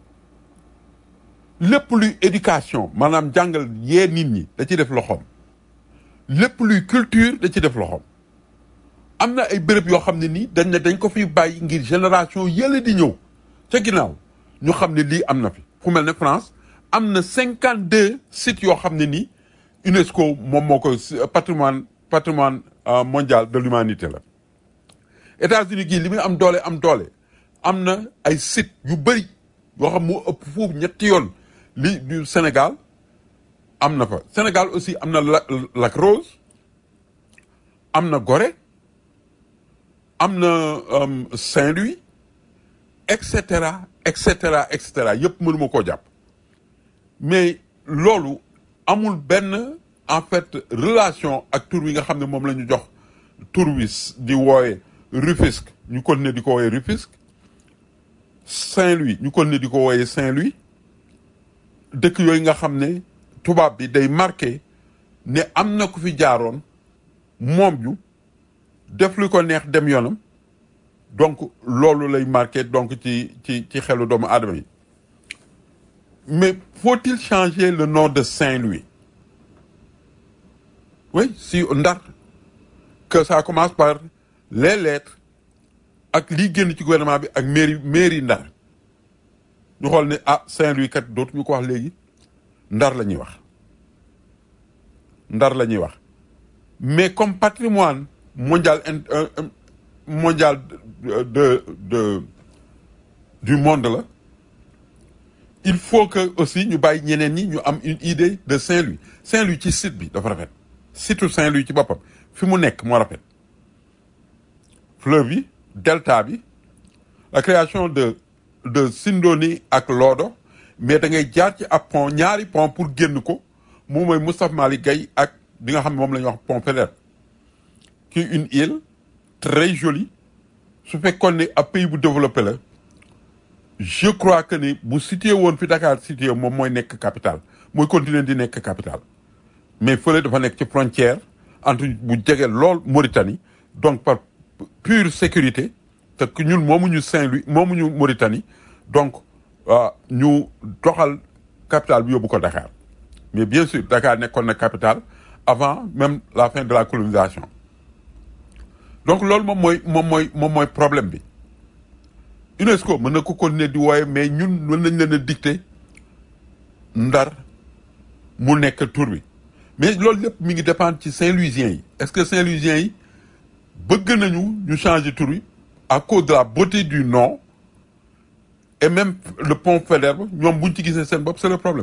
S6: lépp luy éducation maanaam jàngal yee nit ñi da ciy def loxoom lépp luy culture da ciy def loxoom am na ay béréb yoo xam ne nii dañ ne dañ ko fi bàyyi ngir génération yële di ñëw ca ginnaaw ñu xam ne lii am na fi fu mel ne France am na cinquante deux sites yoo xam ne nii UNESCO moom moo ko patrimoine patrimoine euh, mondial de l'humanité la États-Unis gii li muy am doole am doole am na ay sites yu bëri yoo xam moo ëpp foofu ñetti yoon li du Sénégal am na fa Sénégal aussi am na La- Lac Rose am na Gorée am na euh, Saint-Louis et cetera et cetera et cetera yëpp mënuma koo jàpp mais loolu amul benn en fait relation ak tur wi nga xam ne moom la ñu jox tur wi s- di wooye Rufisque ñu continuer di ko wooye Rufisque Saint-Louis ñu continuer di ko wooye Saint-Louis dëkk yooyu nga xam ne tubaab bi day marqué ne am na ku fi jaaroon moom ñu def lu ko neex dem yoonam donc loolu lay marqué donc ci ci ci xelu doomu aadama yi mais faut-il changer le nom de Saint-Louis oui si Ndar que ça commence par les lettres ak lii génn ci gouvernement bi ak mairie mairie Ndar ñu xool ne ah Saint-Louis kat dootuñu ko wax léegi Ndar la ñuy wax Ndar la ñuy wax mais comme patrimoine mondial in- euh, euh, mondial de, de de du monde la il faut que aussi ñu bàyyi ñeneen ñi ñu am une idée de Saint-Louis Saint-Louis ci site bi dafa rafet surtout Saint-Louis ci boppam fi mu nekk moo rafet fleuve bi delta bi la création de de Sindoni ak Lodo mais da ngay jaar ci ab pont ñaari pont pour génn ko moom mooy Moustapha Malick Gueye ak bi nga xam ne moom la ñuy wax pont Faidherbe qui est une île très jolie su fekkoon ne ab pays bu développé la je crois que ni bu situé woon fi Dakar situé moom mooy nekk capitale mooy continuer di nekk capitale mais fële dafa nekk ci frontière entre bu jege lool Mauritanie donc par pure sécurité te que ñun moomuñu Saint-Louis moomuñu Mauritanie donc ah, ñu doxal capitale bi yóbbu ko Dakar mais bien sûr Dakar nekkoon na capitale avant même la fin de la colonisation donc loolu moom mooy moom mooy moom mooy problème bi UNESCO mën na ko continuer di wooye mais ñun mën nañ leen a dicter ndar mu nekk tur bi mais loolu lépp mi ngi dépendre ci Saint-Louisiens yi est-ce que Saint-Louisiens yi bëgg nañu ñu changer tur bi à cause de la beauté du nom et même le pont Faidherbe ñoom buñ ci gisee seen bopp c'est le problème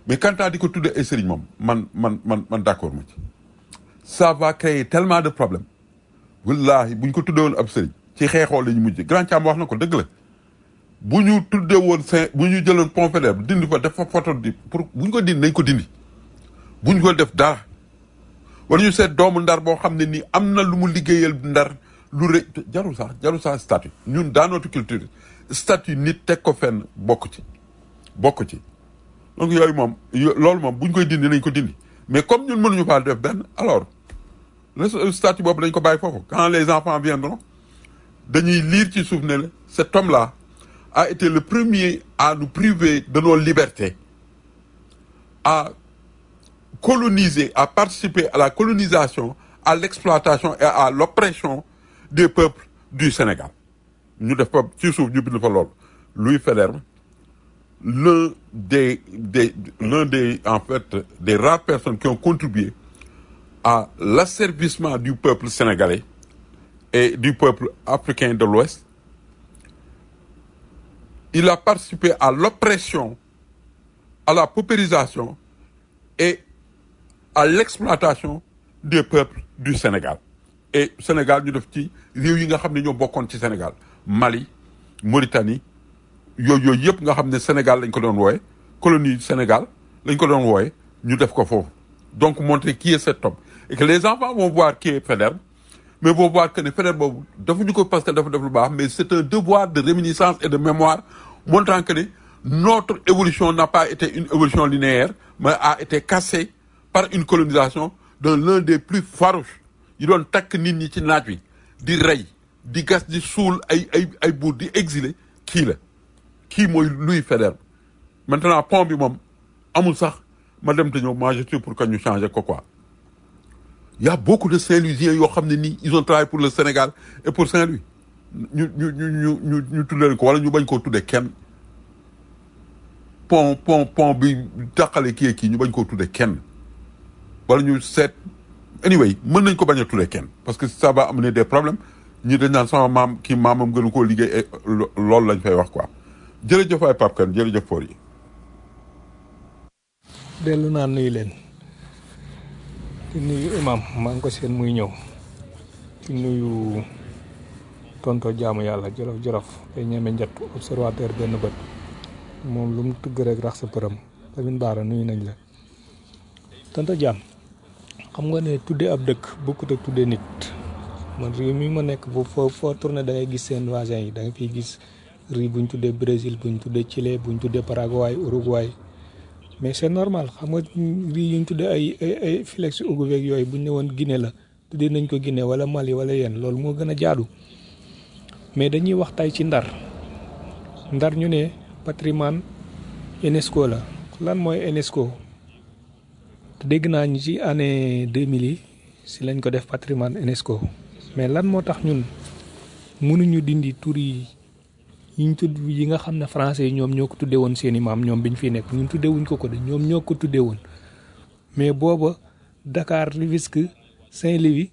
S6: mais quant à di ko tuddee ay sëriñ moom man man man man d'accord ma ci ça va créer tellement de problèmes wallahi bu ñu ko tuddee woon ab sëriñ ci xeexoo la ñu mujj grand Thiam wax na ko dëgg la bu ñu tuddee woon Saint bu ñu jëloon pont Faidherbe dindi fa def fa photo di pour bu ñu ko dindi nañ ko dindi bu ñu ko def dara wala ñu seet doomu ndar boo xam ne nii am na lu mu liggéeyal ndar lu rëy jarul sax jarul sax statut ñun dans notre culture statut nit teg ko fenn bokk ci bokk ci donc yooyu moom yo- loolu moom bu ñu koy dindi nañ ko dindi mais comme ñun mënuñu faa def benn alors le statut boobu dañ ko bàyyi foofu quand les enfants viendront dañuy lire ci suuf ne la cet homme là a été le premier à nous priver de nos libertés à coloniser à participer à la colonisation à l'exploitation et à l'oppression des peuples du Sénégal ñu def fa ci suuf ñu bind fa loolu Louis Faidherbe l'un des des l'un des en fait des rares personnes qui ont contribué à l'asservissement du peuple sénégalais et du peuple africain de l'Ouest il a participé à l'oppression à la paupérisation et à l'exploitation des peuples du Sénégal et Sénégal ñu def ci réew yi nga xam ne ñoo bokkoon ci Sénégal Mali Mauritanie yooyu yooyu yëpp nga xam ne Sénégal lañ ko doon wooye colonie Sénégal lañ ko doon wooye ñu def ko foofu donc montrer qui est cet homme et que les enfants vont voir qui est Faidherbe mais vont voir que ne Faidherbe boobu defuñu ko parce que dafa def lu baax mais c'est un devoir de réminiscence et de mémoire montrant que ne notre évolution n'a pas été une évolution linéaire mais a été cassée par une colonisation de l'un des plus farouches yi doon takk nit ñi ci naaj wi di rey di gas di suul ay ay ay buur di exiler kii la kii mooy Louis Faidherbe maintenant pont bi moom amul sax ma dem te ñëw moi je suis pour que ñu changer ko quoi il y a beaucoup de Saint-Louisiens yoo xam ne nii ils ont travaillé pour le Sénégal et pour Saint-Louis ñu ñu ñu ñu ñu ñu tuddee ko wala ñu bañ koo tuddee kenn pont pont pont bi tàqale kii ak kii ñu bañ koo tuddee kenn wala ñu seet anyway mën nañ ko bañ a tuddee kenn parce que ça va amener des problèmes ñi dañ naan sama maam kii maamam gënu koo liggéey et lo- loolu lañ fay wax quoi jërëjëf ay Pape Kane jërëjëf Por yi
S2: dellu naa nuyu leen di nuyu imam maa ngi ko seen muy ñëw di nuyu tonto jaamu yàlla jolof jolof day ñeme njat observateur benn bët moom lu mu tëgg rek rax sa përëm tamit baara nuyu nañ la tonto jaam xam nga ne tudde ab dëkk bokkut ak tudde nit man réew mi ma nekk bu foo foo tourné da ngay gis seen voisins yi da nga fiy gis riz buñ tuddee Brésil buñ tuddee Chili buñ tuddee Paraguay Uruguay mais c'est normal xam nga riz yi ñu tuddee ay ay ay filex ugubeeg yooyu buñ ne woon Guinée la tuddee nañ ko Guinée wala Mali wala yéen loolu moo gën a jaadu mais dañuy wax tay ci ndar ndar ñu ne patrimoine UNESCO la lan mooy UNESCO te dégg naa ñu ci année 2000 yi si lañ ko def patrimoine UNESCO mais lan moo tax ñun mënuñu dindi tur yi yi ñu tudd yi nga xam ne français yi ñoom ñoo ko tuddee woon seeni maam ñoom biñ fi nekk ñun tuddee wuñ ko ko de ñoom ñoo ko tuddee woon mais booba Dakar Rufisque Saint-Louis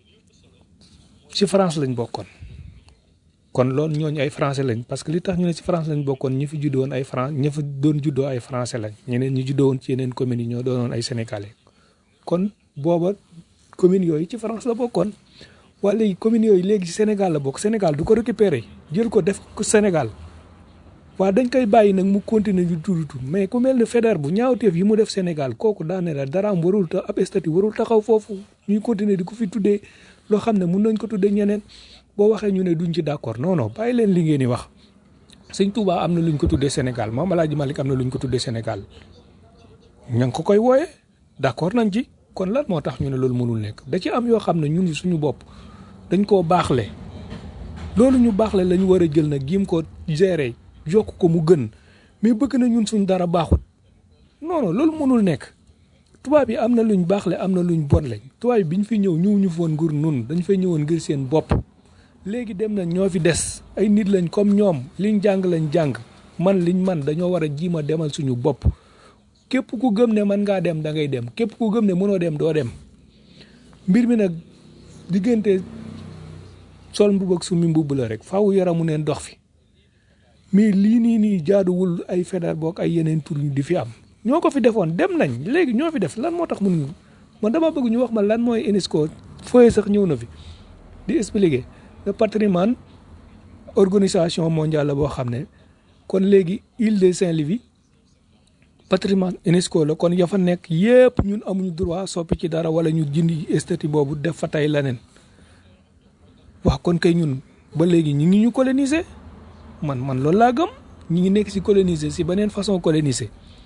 S2: ci France lañ bokkoon kon loolu ñooñu ay français lañ parce que li tax ñu ne ci France lañ bokkoon ñi fi juddoo woon ay France ñi fa doon juddoo ay français lañ ñeneen ñi juddoo woon ci yeneen communes yi ñoo doonoon ay sénégalais kon booba communes yooyu ci France la bokkoon waa léegi communes yooyu léegi ci Sénégal la bokk Sénégal du ko récupérer jël ko def ko Sénégal waa dañ koy bàyyi nag mu continuer di tuddutu mais ku mel ne Faidherbe bu ñaawteef yi mu def Sénégal kooku daane la daraam warul ta ab statut warul taxaw foofu ñuy continuer di ko fi tuddee loo xam ne mun nañ ko tuddee ñeneen boo waxee ñu ne duñ ci d'accord non non bàyyi leen li ngeen di wax sëñ Touba am na luñ ko tuddee Sénégal Maam Alaaji Malick am na luñ ko tuddee Sénégal ña ngi ko koy wooye d'accord nañ ci kon lan moo tax ñu ne loolu mënul nekk da ci am yoo xam ne ñun suñu bopp dañ koo baaxle loolu ñu baaxle la ñu war a jël nag giim ko gérer yokk ko mu gën mais bëgg na ñun suñ dara baaxut non non loolu mënul nekk tubaab yi am na luñ baaxle am na luñ bon lañ tubaab yi biñ fi ñëw ñëw ñu foon ngir nun dañ fay ñëwoon ngir seen bopp léegi dem na ñoo fi des ay nit lañ comme ñoom liñ jàng lañ jàng man liñ man dañoo war a jiima demal suñu bopp képp ku gëm ne man ngaa dem da ngay dem képp ku gëm ne mënoo dem doo dem mbir mi nag diggante sol mbubb ak summi mbubb la rek faaw yaramu neen dox fi mais lii nii nii jaaduwul ay Faidherbe boog ay yeneen tur di fi am ñoo ko fi defoon dem nañ léegi ñoo fi def lan moo tax mënuñu man dama bëgg ñu wax ma lan mooy UNESCO fooye sax ñëw na fi di expliquer le patrimoine organisation mondiale la boo xam ne kon léegi île de Saint-Louis patrimoine UNESCO la kon ya fa nekk yépp ñun amuñu droit soppi ci dara wala ñu jindi statut boobu def fa tey leneen wax kon kay ñun ba léegi ñi ngi ñu coloniser man man loolu laa gëm ñi ngi nekk si coloniser si beneen façon coloniser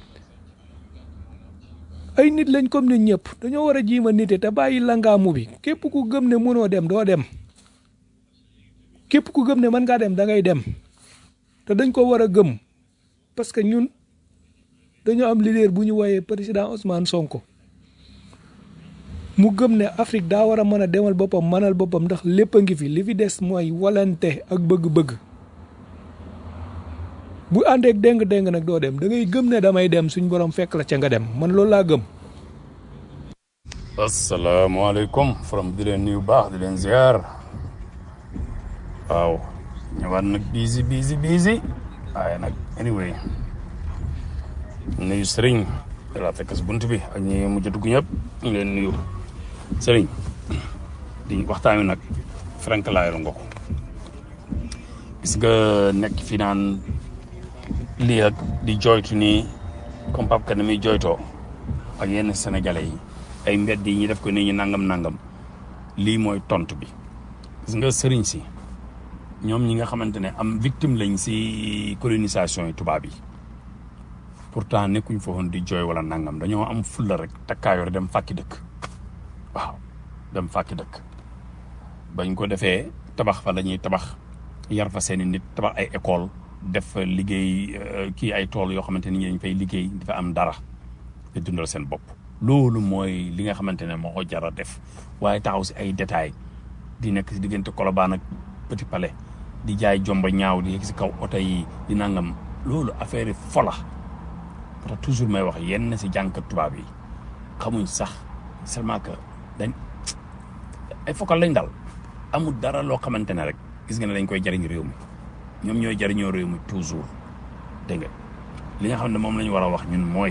S2: ay nit lañ comme ne ñëpp dañoo war a jiima nite te bàyyi langaamu bi képp ku gëm ne mënoo dem doo dem képp ku gëm ne mën ngaa dem da ngay dem te dañ ko war a gëm parce que ñun dañoo am leader bu ñu woowee président Ousmane Sonko mu gëm ne Afrique daa war a mën a demal boppam mënal boppam ndax lépp a ngi fi li fi des mooy walante ak bëgg-bëgg bu àndeek déng-déng nag doo dem da ngay gëm ne damay dem suñ borom fekk la ca nga dem man loolu laa gëm.
S4: asalaamaaleykum from di leen nuyu baax di leen ziar waaw ñëwaat nag busy busy busy waaye nag anyway nuyu sëriñ da laa fekk si bunt bi ak ñi mujj dugg ñëpp ñu leen nuyu sëriñ di waxtaan wi nag frank laayaru nga ko gis nga nekk fi naan lii ak di joytu nii comme Pape Kane muy joytoo ak yenn sénégalais yi ay mbedd yi ñu def ko nii ñu nangam nangam lii mooy tontu bi gis nga sëriñ si ñoom ñi nga xamante ne am victime lañ si colonisation yi tubaab yi pourtant nekkuñ fa woon di jooy wala nangam dañoo am fulla rek takkaayoor dem fàkki dëkk waaw dem fàkki dëkk bañ ko defee tabax fa la ñuy tabax yar fa seeni nit tabax ay école def liggéey kii ay tool yoo xamante ni dañ fay liggéey dafa am dara te dundal seen bopp loolu mooy li nga xamante ne moo ko jar a def waaye taxaw si ay détails di nekk si diggante Colobane ak Petit Palais di jaay jomba ñaaw di yegg si kaw oto yi di nangam loolu affaire yi fola parce que toujours may wax yenn si jànkat tubaab yi xamuñ sax seulement que dañ ay fokkal lañ dal amul dara loo xamante ne rek gis nga ne dañ koy jariñ réew mi ñoom ñooy jariñoo réew mi toujours dégg nga li nga xam ne moom la ñu war a wax ñun mooy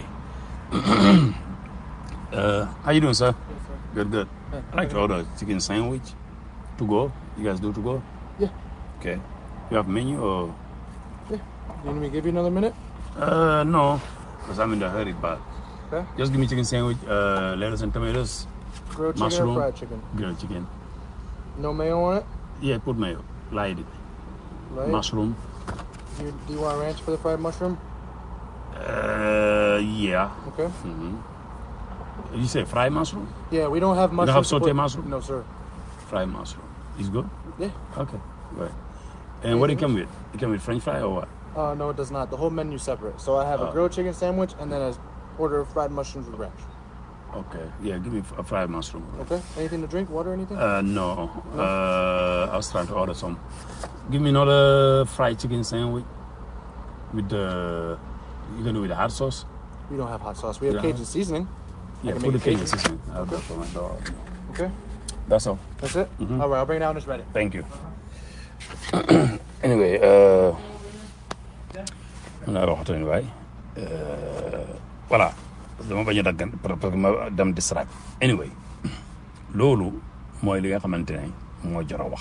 S4: Uh, how you doing, sir? Good, good. I'd like to order a chicken sandwich to go. You guys do to go?
S7: Yeah.
S4: Okay. You have menu or?
S7: You want me to give you another minute?
S4: Uh, no, because I'm in a hurry. But
S7: Okay.
S4: just give me chicken sandwich, uh, lettuce and tomatoes,
S7: Grilled chicken
S4: Mushroom.
S7: or fried chicken?
S4: grilled chicken.
S7: No mayo on it?
S4: Yeah, put mayo, light it.
S7: Right?
S4: Mushroom.
S7: You, do you want ranch for the fried mushroom?
S4: Uh, yeah.
S7: Okay.
S4: hmm You say fried mushroom?
S7: Yeah, we don't have
S4: don't
S7: mushroom.
S4: have
S7: to
S4: sauté
S7: put-
S4: mushroom?
S7: No, sir.
S4: Fried mushroom. Is good.
S7: Yeah.
S4: Okay. Right. And what do you come with? You come with French fry or what?
S7: Uh, no, it does not. The whole menu's separate. So I have
S4: Oh.
S7: a grilled chicken sandwich and then a order of fried mushrooms with ranch.
S4: Okay. Yeah, give me a fried mushroom.
S7: Okay. Anything to drink? Water? Anything?
S4: Uh, no. Uh, I was trying to order some. Give me another fried chicken sandwich with the. You gonna do with the hot sauce?
S7: we don't have hot sauce. We have
S4: Yeah.
S7: Cajun seasoning.
S4: Yeah,
S7: can
S4: put the
S7: make
S4: Cajun
S7: Cajun.
S4: seasoning. I'll go for my dog.
S7: Okay.
S4: That's all.
S7: That's it.
S4: Mhm.
S7: All right. I'll bring it out when it's ready.
S4: Thank you. anyway, uh, naa waxatu ne waay voilà dama bañ a daggan parce que ma dem distract anyway loolu mooy li nga xamante ne moo jar a wax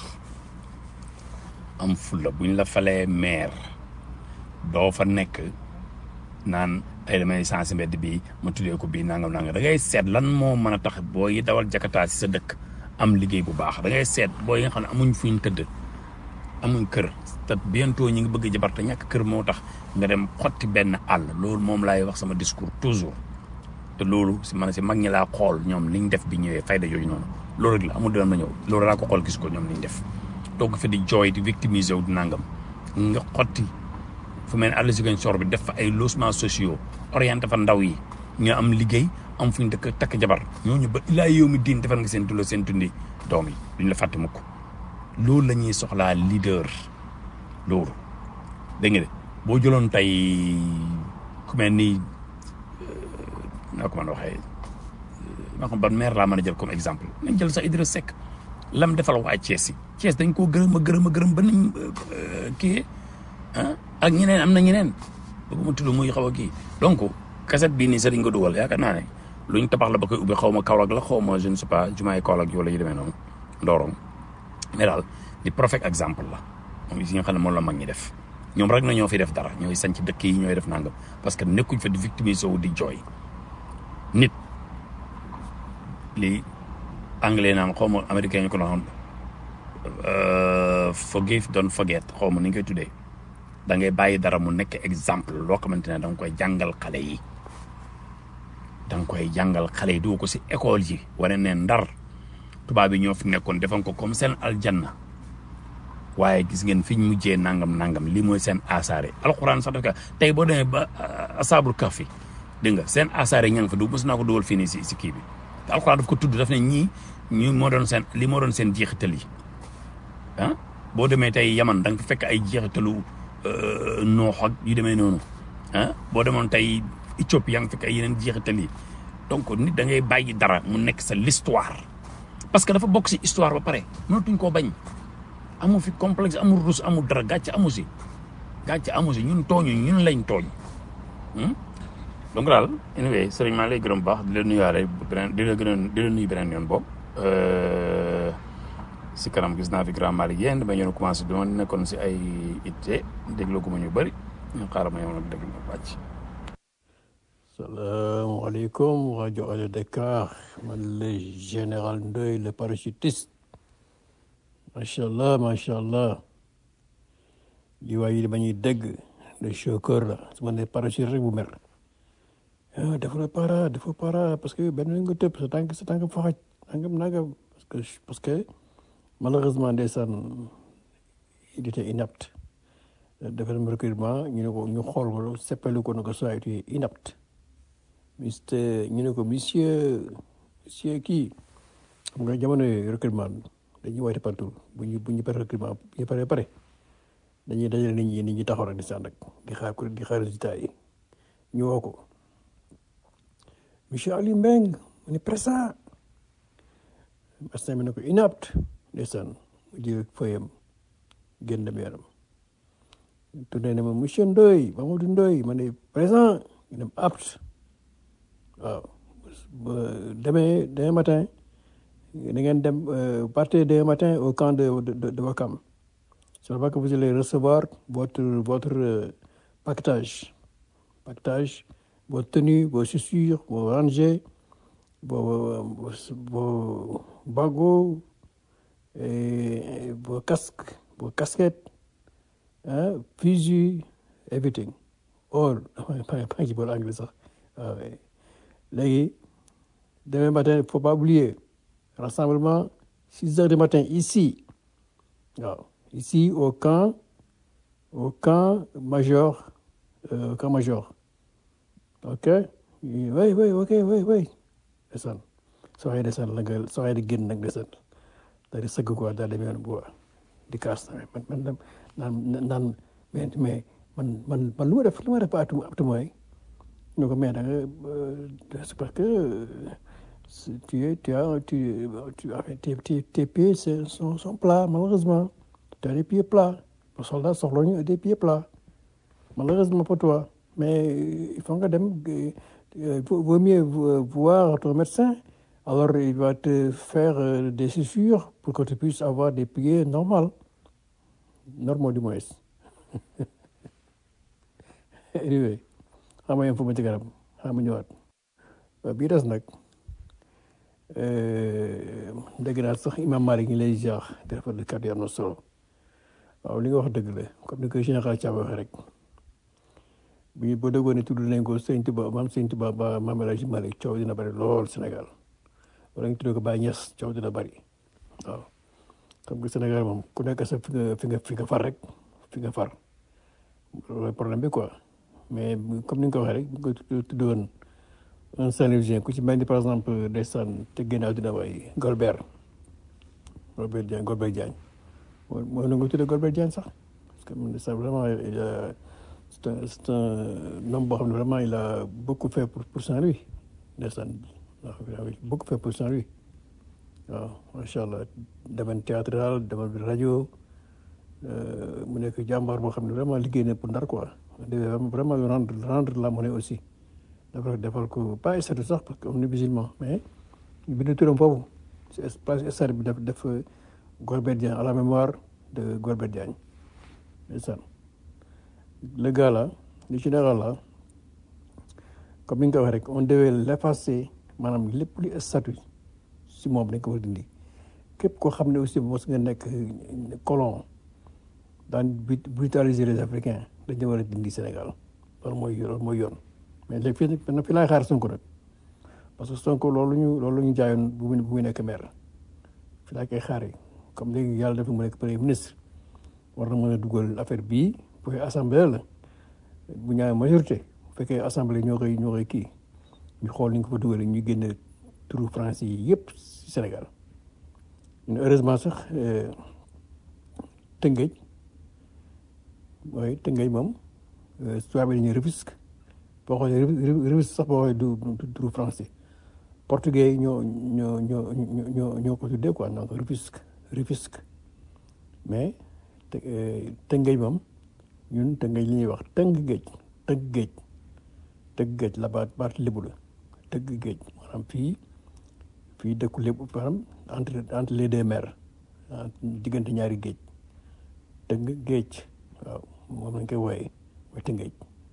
S4: am fulla buñ la falee maire doo fa nekk naan ay damay sensé mbedd bi ma tuddee ko bii nangam nangam da ngay seet lan moo mën a tax boo yi dawal jakataa si sa dëkk am liggéey bu baax da ngay seet boo yi nga xam ne amuñ fuñ tëdd amuñ kër te bientôt ñi ngi bëgg jabar te ñàkk kër moo tax nga dem xotti benn àll loolu moom laay wax sama discours toujours te loolu si man si mag ñi laa xool ñoom liñ def bi ñëwee fayda yooyu noonu loolu rek la amul dina ma ñëw loolu laa ko xool gis ko ñoom liñ def toog fi di jooy di victimiser wu di nangam nga xotti fu mel ne àll si gañ sor bi def fa ay logements sociaux orienté fa ndaw yi ñu am liggéey am fuñ dëkk takk jabar ñooñu ba ilaa yow mi diin defal nga seen tulo seen tundi doom yi duñ la fàtte mukk loolu la ñuy soxlaa leader loolu dégg nga de boo jëloon tey ku mel ni naa ko mën a waxee maa xam ban maire laa mën a jël comme exemple nañ jël sax Idriss Seck lam defal waa Thiès yi Thiès dañ koo gërëm a gërëm a gërëm ba nañ kii ah ak ñeneen am na ñeneen bëgguma tudd muy xaw a kii donc kaset bii nii sax dañ ko dugal yaakaar naa ne luñ tabax la ba koy ubbi xaw ma Kaolack la xaw ma je ne sais pas jumaay Kaolack yoo la yu demee noonu Ndorong mais daal di perfect exemple la moom yi nga xam ne moom la mag ñi def ñoom rek na ñoo fi def dara ñooy sanc dëkk yi ñooy def nangam parce que nekkuñ fa di victimiser wu di jooy nit li anglais naan xaw ma américain ñu ko doon forgive don't forget xaw ma ni ñu koy tuddee da ngay bàyyi dara mu nekk exemple loo xamante ne da nga koy jàngal xale yi da nga koy jàngal xale yi du ko si école yi wane ne ndar tubaab yi ñoo fi nekkoon defan ko comme seen aljanna waaye gis ngeen fi ñu mujjee nangam nangam lii mooy seen asaare alxuraan sax dafa tey boo demee ba asaabul kahfi dégg nga seen asaare ña nga fa du mos naa ko dugal fii nii si si kii bi te alxuraan daf ko tudd daf ne ñii ñii moo doon seen li moo doon seen jeexital yi ah boo demee tey yaman da nga fa fekk ay jeexitalu noox ak yu demee noonu ah boo demoon tey Éthiopie yaa ngi fekk ay yeneen jeexital yi donc nit da ngay bàyyi dara mu nekk sa l'histoire parce que dafa bokk si histoire ba pare mënatuñ koo bañ amu fi complexe amul rus amul dara gàcce amu si gàcce amu si ñun tooñu ñun lañ tooñ donc daal anyway sëriñ maa lay gërëm bu baax di la nuyuwaale beneen di la gën a di la nuyu beneen yoon boobu si kanam gis naa fi grand Malick yéen damay ñëw commencé dama nekkoon si ay itte dégloo gu ma ñu bëri ñu xaaral ma yow nag déglu ma wàcc.
S5: salaamaaleykum rajo Allo Dakar man le général Ndoye le parachutiste macha allah macha allah li waay yi ba ñuy dégg le chauffeur la su ma nee parachute rek bu mer ah dafa la para dafa para parce que benn nga tëb sa tànk sa tànk faxaj nangam nangam parce que parce que malheureusement ndeysaan il était inapte dafa dem recrutement ñu ne ko ñu xool ko seppali ko ne ko soit tu es inapte mister ñu ne ko monsieur monsieur kii xam nga jamono recrutement dañuy woote partout bu ñu bu ñu pare recrutement bu ñu paree pare dañuy dajale nit ñi nit ñi taxaw rek di sànn rek di xaar ko di xaar résultat yi ñu woo ko monsieur Aliou Mbengue mu ne présent médecin bi ne ko inapte ndeysaan mu jël fëyam génn dem yaram tourné ne ma monsieur Ndoye Mamadou Ndoye ma ne présent ñu dem apte waaw demain demain matin da ngeen dem partez demain matin au camp de de de Wakam c'est là que vous allez recevoir votre votre paquetage paquetage vos tenues vos chaussures vos rangées vos vos bagots et vos casques vos casquettes ah fusil everything all maa ngi ci boole anglais sax waaw léegi demain matin il faut pas oublier rassemblement six heures du matin ici waaw ici au camp au camp major euh, au camp major ok oui oui ok oui oui ndeysaan soo xëyee ndeysaan la nga soo xëyee di génn nag ndeysaan daal di sëgg quoi daal di mel bu di kaas man man naan naan mais mais man man man lu ma def lu ma def ba atu atu mooy ñu ko mais da nga c'est parce que tu es tu as tu tu tes tes tes pieds sont sont plats malheureusement tu as des pieds plats les soldats soxla ñu des pieds plats malheureusement pour toi mais il faut nga dem vaut mieux voir ton médecin alors il va te faire des chaussures pour que tu puisses avoir des pieds normaux normaux du moins anyway xam nga yéen fu ma ci garab xam nga ñëwaat bii des nag dégg naa sax imam Malick ñu lay jaax di rafetlu kàddu yi am na solo waaw li nga wax dëgg la comme ni ko général Thiam waxee rek bi boo déggoon ne tudd nañ ko Sëñ Tuba maam Sëñ Tuba ba maam El Hadji Malick coow dina bëri lool Sénégal wala ñu tuddee ko Baye Niass coow dina bëri waaw xam nga Sénégal moom ku nekk sa fi nga fi nga fi nga far rek fi nga far loolu problème bi quoi mais comme ni nga ko waxee rek bu ko tuddoon un Saint-Louisien ku ci mel ni par exemple ndeysaan te génn àdduna waay Golbert Golbert Diagne Golbert Diagne mooy mooy na nga tuddee Golbert Diagne sax parce que ndeysaan vraiment il a c'est un c'est un homme boo xam ne vraiment il a beaucoup fait pour pour Saint-Louis ndeysaan waaw beaucoup fait pour Saint-Louis waaw macha allah domaine théâtral domaine rajo mu nekk jàmbaar boo xam ne vraiment liggéey na pour Ndar quoi vraiment rendre rendre la monnaie aussi defal defal ko pas statut sax parce que am na musulman mais ñu bind turam foofu si place stade bi def def Golbert Diagne à la mémoire de Golbert Diagne ndeysaan le gars là le général là comme ni nga ko waxee rek on devait l'effacer maanaam lépp lu statut si moom dañ ko war a dindi képp koo xam ne aussi mos nga nekk colon daan brutaliser les africains dañu war a dindi Sénégal loolu mooy loolu mooy yoon mais léegi fii nag fi laay xaar Sonko nag parce que Sonko loolu ñu loolu ñu jaayoon bu muy bu muy nekk maire fi laa koy xaaree comme léegi yàlla def mu nekk premier ministre war na mën a dugal affaire bii bu fekkee assemblée la bu ñaawee majorité bu fekkee assemblée ñoo koy ñoo koy kii ñu xool ni ñu ko fa dugalee ñu génne turu français yi yëpp si Sénégal heureusement sax Tëngéej mooy Tëngéej moom tubaab yi dañuy Rufisque boo xoolee Rufisque sax boo xoolee du du turu français portugais yi ñoo ñoo ñoo ñoo ñoo ko tuddee quoi donc Rufisque Rufisque mais Tëngéej moom ñun Tëngéej li ñuy wax tëng géej tëgg géej tëgg géej la baat baat lébu la tëgg géej maanaam fii fii dëkku lébu maanaam entre entre les deux mers diggante ñaari géej tëgg géej waaw moom lañ koy wooyee mooy Tëngéej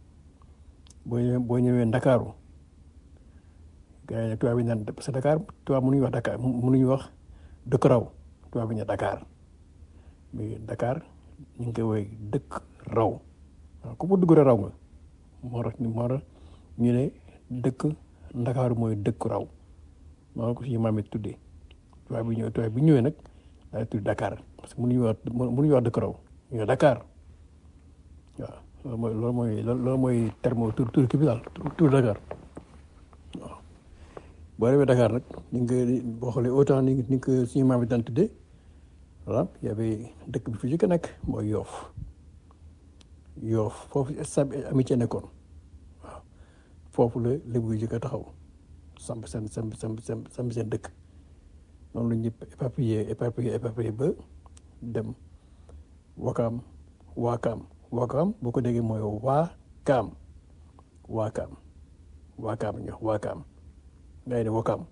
S5: boo ñëwee boo ñëwee Ndakaaru gars yi nag tubaab yi naan parce que Dakar tubaab mënuñu wax Dakar mënuñu wax dëkk raw tubaab bi ne Dakar mais Dakar ñu ngi koy woowee dëkk raw waaw ku mu dugg raw nga moo tax moo tax ñu ne dëkk Ndakaaru mooy dëkk raw moo ko suñu maam it tuddee tubaab bi ñëwee tubaab bi ñëwee nag daal tudd Dakar parce que mënuñu wax mënuñu wax dëkk raw ñu ne Dakar waaw loolu mooy loolu mooy loolu mooy terme tur tur kii bi daal tur Dakar waaw boo demee Dakar nag ni nga boo xoolee autant ni ni ko suñu maam yi daan tuddee voilà y avait dëkk bi fi jëkk nekk mooy Yoof Yoof foofu stade amitié nekkoon waaw foofu la lébu yi jëkk a taxaw samp seen samp samp samp seen dëkk noonu la ñëpp éparpillé éparpillé éparpillé ba dem Wakaam Waakaam Wakaam boo ko déggee mooy Waakaam Waakaam Waakaam ñu wax Waakaam ngay ne Wakaam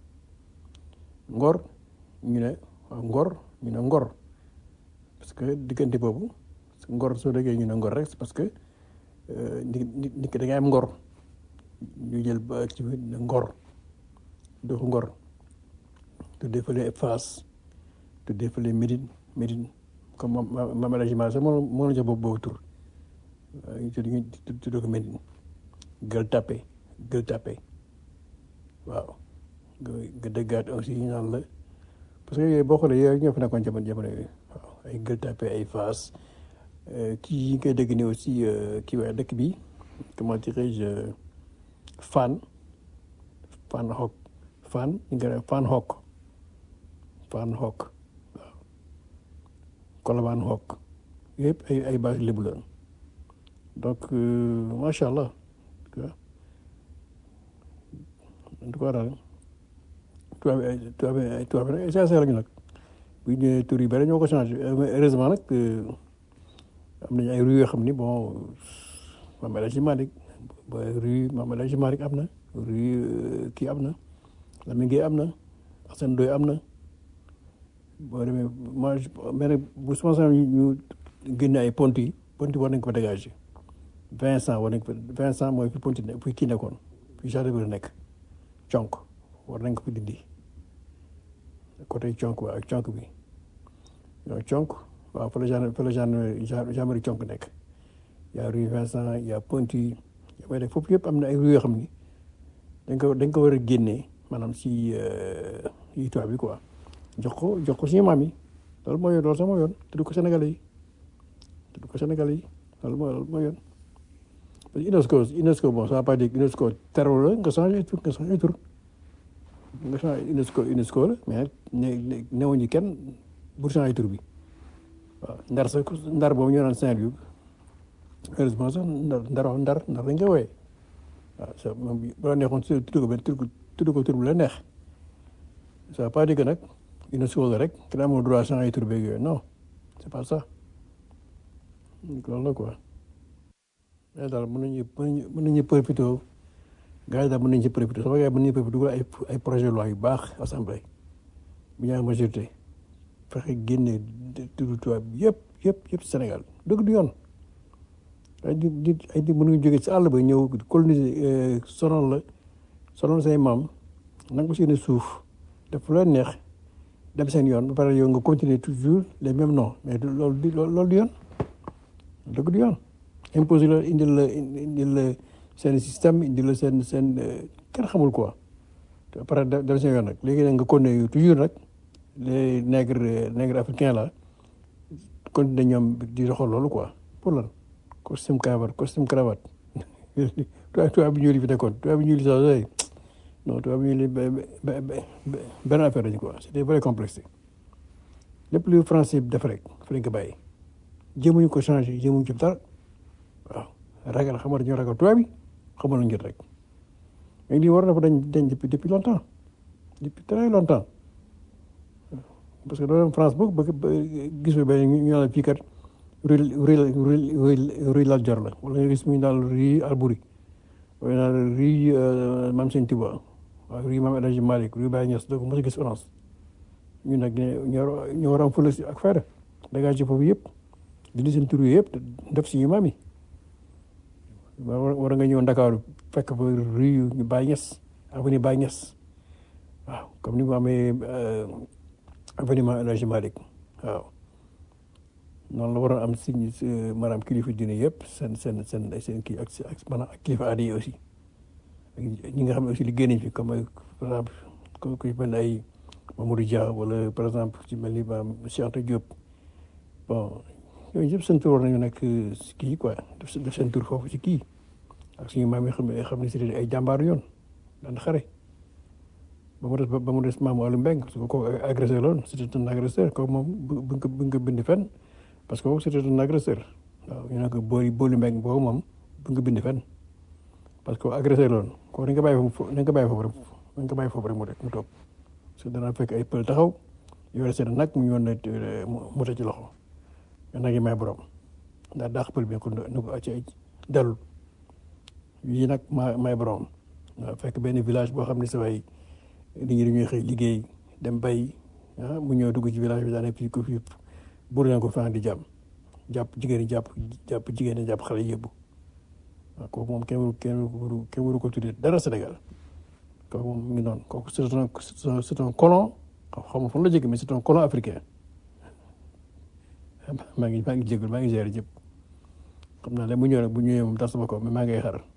S5: Ngor ñu ne Ngor ñu ne Ngor parce que diggante boobu Ngor soo déggee ñu ne Ngor rek parce que nit nit nit da ngay am Ngor ñu jël ba ci Ngor doxu Ngor tuddee fële Fass tuddee fële Médine Médine comme Mame El Hadji Malick sax moo moo la jox boobu boobu tur ñu tudd ñu tudd ko Médine Gueule Tapée Gueule Tapée waaw nga nga déggaat aussi ñu naan la parce que yooyu boo xoolee yooyu ñoo fi nekkoon jamono jamono yooyu waaw ay Gueule Tapée ay Fass kii yi nga dégg ni aussi kii waaye dëkk bi comment dirais-je Fann Fann Hock Fann ñu ngi koy Fann Hock Fann Hock waaw Colobane Hock yëpp ay ay base lébu la donc macha allah en tout cas daal tubaab ay tubaab ay tubaab nag ay sincère lañu nag bu ñu ñëwee tur yi bëri ñoo ko changé heureusement nag am nañu ay rue yoo xam ni bon Mame El Hadji Malick rue Mame El Hadji Malick am na rue kii am na Lamine Gueye am na Assane Ndoye am na boo demee moi mais nag bu sama sama ñu génne ay pont yi pont yi war nañ ko fa dégager Vincent war nañ ko Vincent mooy fi pont yi fi kii nekkoon fi jardin bi nekk conk war nañ ko fi dindi côté conk waaw conk bi yow conk waaw fa la gen fa la gen gendarmerie conk nekk y a rue Vincent y a pont yi mais nag foofu yëpp am na ay rue yoo xam ni dañ ko dañ ko war a génnee maanaam si yi tubaab bi quoi jox ko jox ko suñu maam yi loolu mooy yoon loolu sax mooy yoon tudd ko Sénégalais yi tudd ko Sénégalais yi loolu mooy loolu mooy yoon parce que UNESCO UNESCO bon ça va pas dire UNESCO terreau la nga changé tur nga changé tur nga changé UNESCO UNESCO la mais ne newuñu kenn pour changer tur bi waaw ndar sax ndar boobu ñu naan Saint-Louis heureusement sax ndar ndar ndar ndar dañ koy wooyee waaw ça moom bu la neexoon tudd ko benn tudd ko tur bu la neex ça va pas dire que nag UNESCO la rek kenn amul droit changer tur beeg yooyu non c'est pas ça loolu la quoi mais daal mën nañu mën nañu profité gars yi daal mën nañ ci profité sama gars yi mën nañu profité dugal ay ay projet de loi yu baax assemblée bu ñu am majorité fexe génne tudd tubaab yëpp yëpp yëpp Sénégal dëgg du yoon ay nit nit ay nit mënuñu jóge ci àll ba ñëw coloniser sonal la sonal say maam nangu seeni suuf def lu leen neex dem seen yoon ba pare yow nga continuer toujours les mêmes noms mais du loolu du loolu du yoon dëgg du yoon imposé la indil la indil la seen système indil la seen seen kenn xamul quoi te après dem seen yoon nag léegi nag nga continuer toujours nag les nègres nègres africains là continuer ñoom di doxal loolu quoi pour lan costume cravate costume cravate tubaab tubaab bi ñuul yi fi nekkoon tubaab bi ñuul yi sax non tubaab bi ñuul yi benn affaire lañu quoi c'était vrai complexe lépp lu français def rek fa lañ ko bàyyi jéemuñu ko changé jéemuñu ci dara waaw ragal xam nga dañoo ragal tubaab bi xamal nañu jot rek mais lii war na fa dañ dañ depuis depuis longtemps depuis très longtemps parce que doo dem France boog bëgg gis nga benn ñu naan fii kat rue rue rue rue Lat Dior la wala nga gis mu naan rue Albouri wala naan rue Mame Sène Touba waaw rue Mame El Hadji Malick rue Baye Niass doo ko mos a gis France ñu nag ñoo ñoo war a am fële si ak fayda dégagé foofu yëpp dindi seen tur yëpp def si ñu maam yi war nga ñëw Ndakaaru fekk fa rue ñu Baye Niass avenue Baye Niass waaw comme ni mu amee avenue Mame El Hadji Malick waaw noonu la waroon am si maanaam kilifa diine yëpp seen seen seen seen kii ak ak maanaam ak kilifa aada yi aussi ñi nga xam ne aussi liggéey nañ fi comme par exemple ku ku mel ay Mamadou Dia wala par exemple ci mel ni maam Cheikh Anta Diop bon yooyu yëpp seen tur war nañu nekk si kii quoi def seen tur foofu ci kii ak suñu maam yi xam ne xam ne c'était ay jàmbaaru yoon daan xare ba mu des ba mu des maamu Aliou Mbengue parce que kooku agresseur loon c'était un agresseur kooku moom bu nga bu nga bind fenn parce que kooku c'était un agresseur waaw ñu ne ko boori booli Mbengue boobu moom bu nga bind fenn parce que agresseur loon kooku dañ ko bàyyi foofu dañ ko bàyyi foofu rek dañ ko bàyyi foofu rek mu rek mu toog parce que danaa fekk ay pël taxaw yore seen nag mu ñëwoon ne mu ci loxo mais nag yi may borom ndax daax pël bi ko nu ko ci dalul yii nag maa may borom waaw fekk benn village boo xam ne sa waay nit ñi dañuy xëy liggéey dem bay ah mu ñëw dugg ci village bi daanaka fii ko fii buur leen ko fan di jàmm jàpp jigéen ñi jàpp jàpp jigéen ñi jàpp xale yëbbu waaw kooku moom kenn waru kenn waru kenn waru ko tuddee dara Sénégal kooku moom mu ngi noonu kooku c'est un c'est un colon xam nga fan la jógee mais c'est un colon africain maa ngi maa ngi jégalu maa ngi gérer jëpp xam naa ne mu ñëw nag bu ñëwee moom tas sama ko mais maa ngay xar.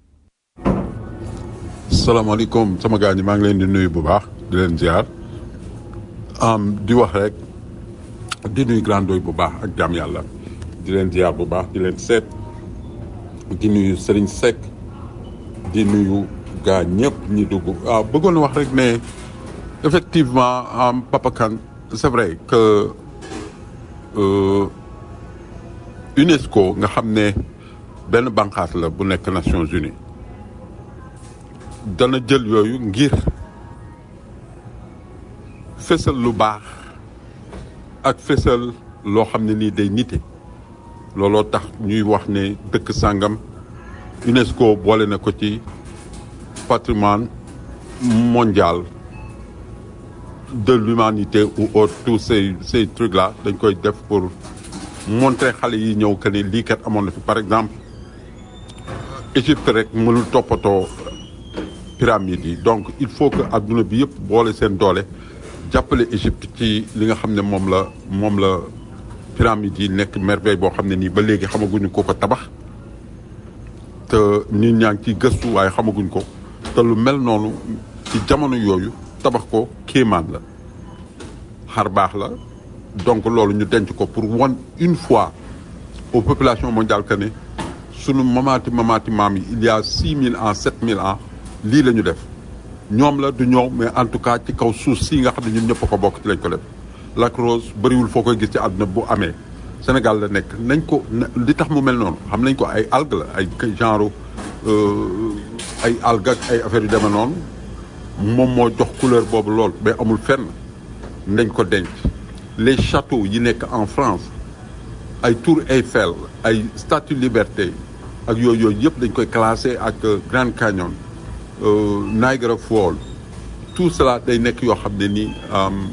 S6: salaamaaleykum sama gars ñi maa ngi leen di nuyu bu baax di leen ziar am di wax rek di nuyu grand doy bu baax ak jàmm yàlla di leen ziar bu baax di leen seet di nuyu Serigne Seck di nuyu gaa ñëpp ñi dugg ah bëggoon wax rek ne effectivement am Papa Kane c'est vrai que euh, UNESCO nga xam ne benn bànqaas la bu nekk Nations Unies dana jël yooyu ngir fësal lu baax ak fësal loo xam ne nii day nite looloo tax ñuy wax ne dëkk sàngam UNESCO boole na ko ci patrimoine mondial de l'humanité ou autre tous ces ces trucs là dañ koy def pour montrer xale yi ñëw que ne lii kat amoon na fi par exemple Égypte rek mënul toppatoo pyramides yi donc il faut que adduna bi yëpp boole seen doole jàppale Égypte ci li nga xam ne moom la moom la pyramides yi nekk merveille boo xam ne nii ba léegi xamaguñu ko ko tabax te nit ñaa ngi ciy gëstu waaye xamaguñ ko te lu mel noonu ci jamono yooyu tabax ko kéemaan la xar baax la donc loolu ñu denc ko pour won une fois aux populations mondiales que ne sunu mamaati mamaati maam yi il y a six mille ans sept mille ans lii la ñu def ñoom la du ñëw mais en tout cas ci kaw suuf si nga xam ne ñun ñëpp a ko bokk ci lañ ko def Lac Rose bëriwul foo koy gis ci àdduna bu amee Sénégal la nekk nañ ko li tax mu mel noonu xam nañ ko ay algues la ay genre ay algues ak ay affaires yu demee noonu moom moo jox couleur boobu lool mais amul fenn nañ ko denc les châteaux yi nekk en France ay Tour Eiffel ay Statue Liberté ak yooyu yooyu yëpp dañ koy classé ak Grand Canyon euh, Niagara Falls tout cela day nekk yoo xam ne nii am,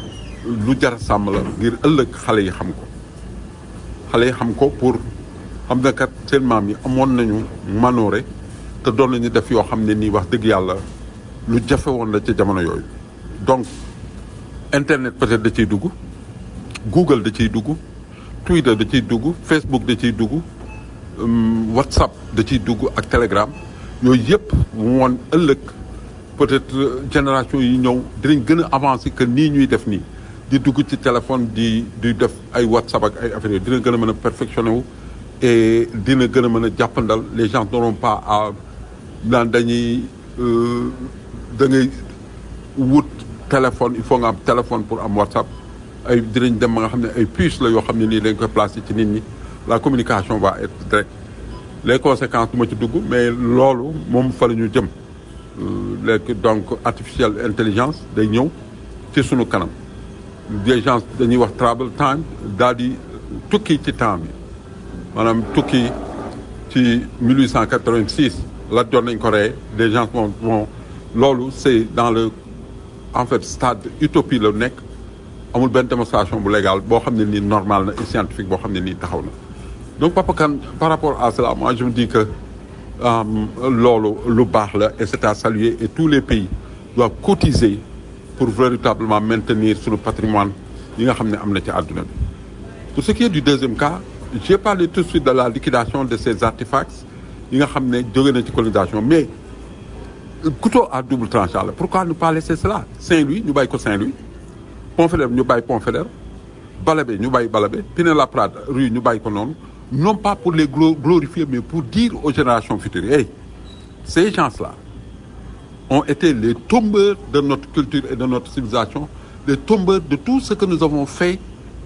S6: lu jar a sàmm la ngir ëllëg xale yi xam ko xale yi xam ko pour xam na kat seen maam yi amoon nañu manoore te doon nañu def yoo xam ne nii wax dëgg yàlla lu jafe woon la ca jamono yooyu donc internet peut-être da ciy dugg Google da ciy dugg Twitter da ciy dugg Facebook da ciy dugg hum, WhatsApp da ciy dugg ak Telegram yooyu yëpp woon ëllëg peut-être euh, génération yi ñëw dinañ gën a avancer que nii ñuy def nii di dugg ci téléphone di di def ay WhatsApp ak ay affaires yooyu dina gën a mën a perfectionné wu et dina gën a mën a jàppandal les gens n'auront pas à naan dañuy euh, da ngay wut téléphone il faut nga am téléphone pour am WhatsApp ay dinañ dem ba nga xam ne ay puces la yoo xam ne nii dañ koy placer ci nit ñi la communication va être directe les conséquences du ma ci dugg mais loolu moom fa la ñu jëm Euh, léegi donc artificielle intelligence day ñëw ci sunu kanam des gens dañuy wax travel time daal di tukki ci temps bi maanaam tukki ci 1886 la doon nañ ko reye des gens vont vont loolu c'est dans le en fait stade utopie la nekk amul benn démonstration bu légal boo xam ne nii normal na et scientifique boo xam ne nii taxaw na donc Papa Kane par rapport à cela moi je me dis que euh, loolu lu baax la et c'est à saluer et tous les pays doivent cotiser pour véritablement maintenir suñu patrimoine yi nga xam ne am na ci àdduna bi pour ce qui est du deuxième cas j'ai parlé tout de suite de la liquidation de ces artefacts yi nga xam ne jóge na ci colonisation mais couteau à double tranchant la pourquoi ne pas laisser cela Saint-Louis ñu bàyyi ko Saint-Louis Pont-Faidherbe ñu bàyyi Pont-Faidherbe Balabé ñu bàyyi Balabé Pinet-Laprade rue ñu bàyyi ko noonu non pas pour les glo- glorifier mais pour dire aux générations futures hey ces gens-là ont été les tombeurs de notre culture et de notre civilisation les tombeurs de tout ce que nous avons fait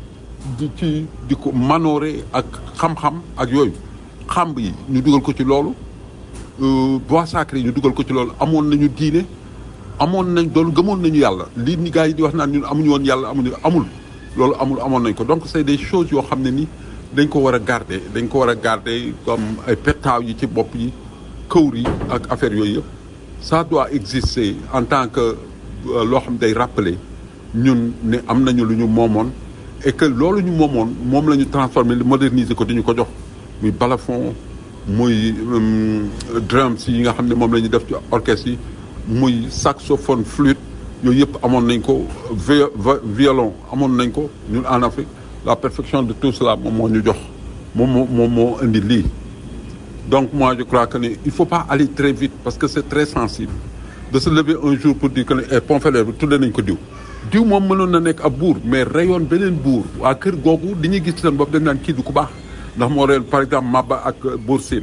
S6: di ci di ko manoore ak xam-xam ak yooyu xamb yi ñu dugal ko ci loolu euh, bois sacré yi ñu dugal ko ci loolu amoon nañu diine amoon nañ doon gëmoon nañu yàlla lii ni gars yi di wax naan ñun amuñu woon yàlla amuñu amul loolu amul amoon nañ ko donc c'est des choses yoo xam ne ni dañ ko war a garder dañ ko war a garder comme ay pettaaw yi ci bopp yi këwr yi ak affaire yooyu yëpp ça doit exister en tant que euh, loo xam day rappeler ñun ne am nañu lu ñu moomoon et que loolu ñu moomoon moom la ñu transformer moderniser ko di ñu ko jox muy balafon muy hum, drums yi nga xam ne moom la ñu def ci orchestre yi muy saxophone flûte yooyu yëpp amoon nañ ko vi- vi- violon amoon nañ ko ñun en Afrique la perfection de tout cela moom moo ñu jox moom moo moom moo indi lii donc moi je crois que ne il faut pas aller très vite parce que c'est très sensible de se lever un jour pour dire que ne eh Pont-Faidherbe bi tuddee nañ ko diw diw moom mënoon na nekk ab buur mais rayoon beneen buur waa kër googu dañuy gis seen bopp dañ naan kii du ku baax ndax moo reen par exemple Maba ak Buur Sine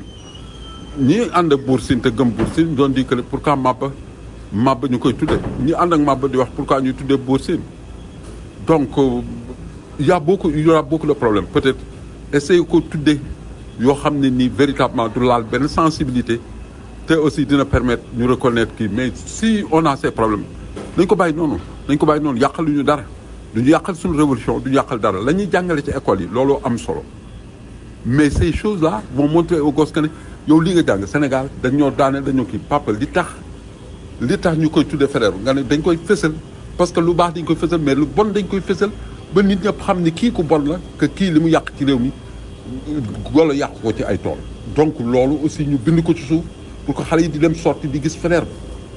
S6: ñi ànd ak Buur Sine te gëm Buur Sine doon di que ne pourquoi Maba Maba ñu koy tuddee ñi ànd ak Maba di wax pourquoi ñuy tuddee Buur Sine donc euh, il y a beaucoup il y aura beaucoup de problèmes peut-être essayer ko tuddee yoo xam ne nii véritablement du laal benn sensibilité te aussi dina permettre ñu reconnaître kii mais si on a ces problèmes nañ ko bàyyi noonu nañ ko bàyyi noonu yàqal ñu dara duñu yàqal suñu révolution duñu yàqal dara la ñuy jàngale ci école yi looloo am solo mais ces choses là vont montrer aux gosses que ne yow li nga jàng Sénégal dañ ñoo daane dañoo kii papa li tax li tax ñu koy tuddee Faidherbe nga ne dañ koy fësal parce que lu baax dañ koy fësal mais lu bon dañ koy fësal ba nit ñëpp xam ni kii ku bon la que kii li mu yàq ci réew mi golo yàq ko ci ay tool donc loolu aussi ñu bind ko ci suuf pour que xale yi di dem sorti di gis Faidherbe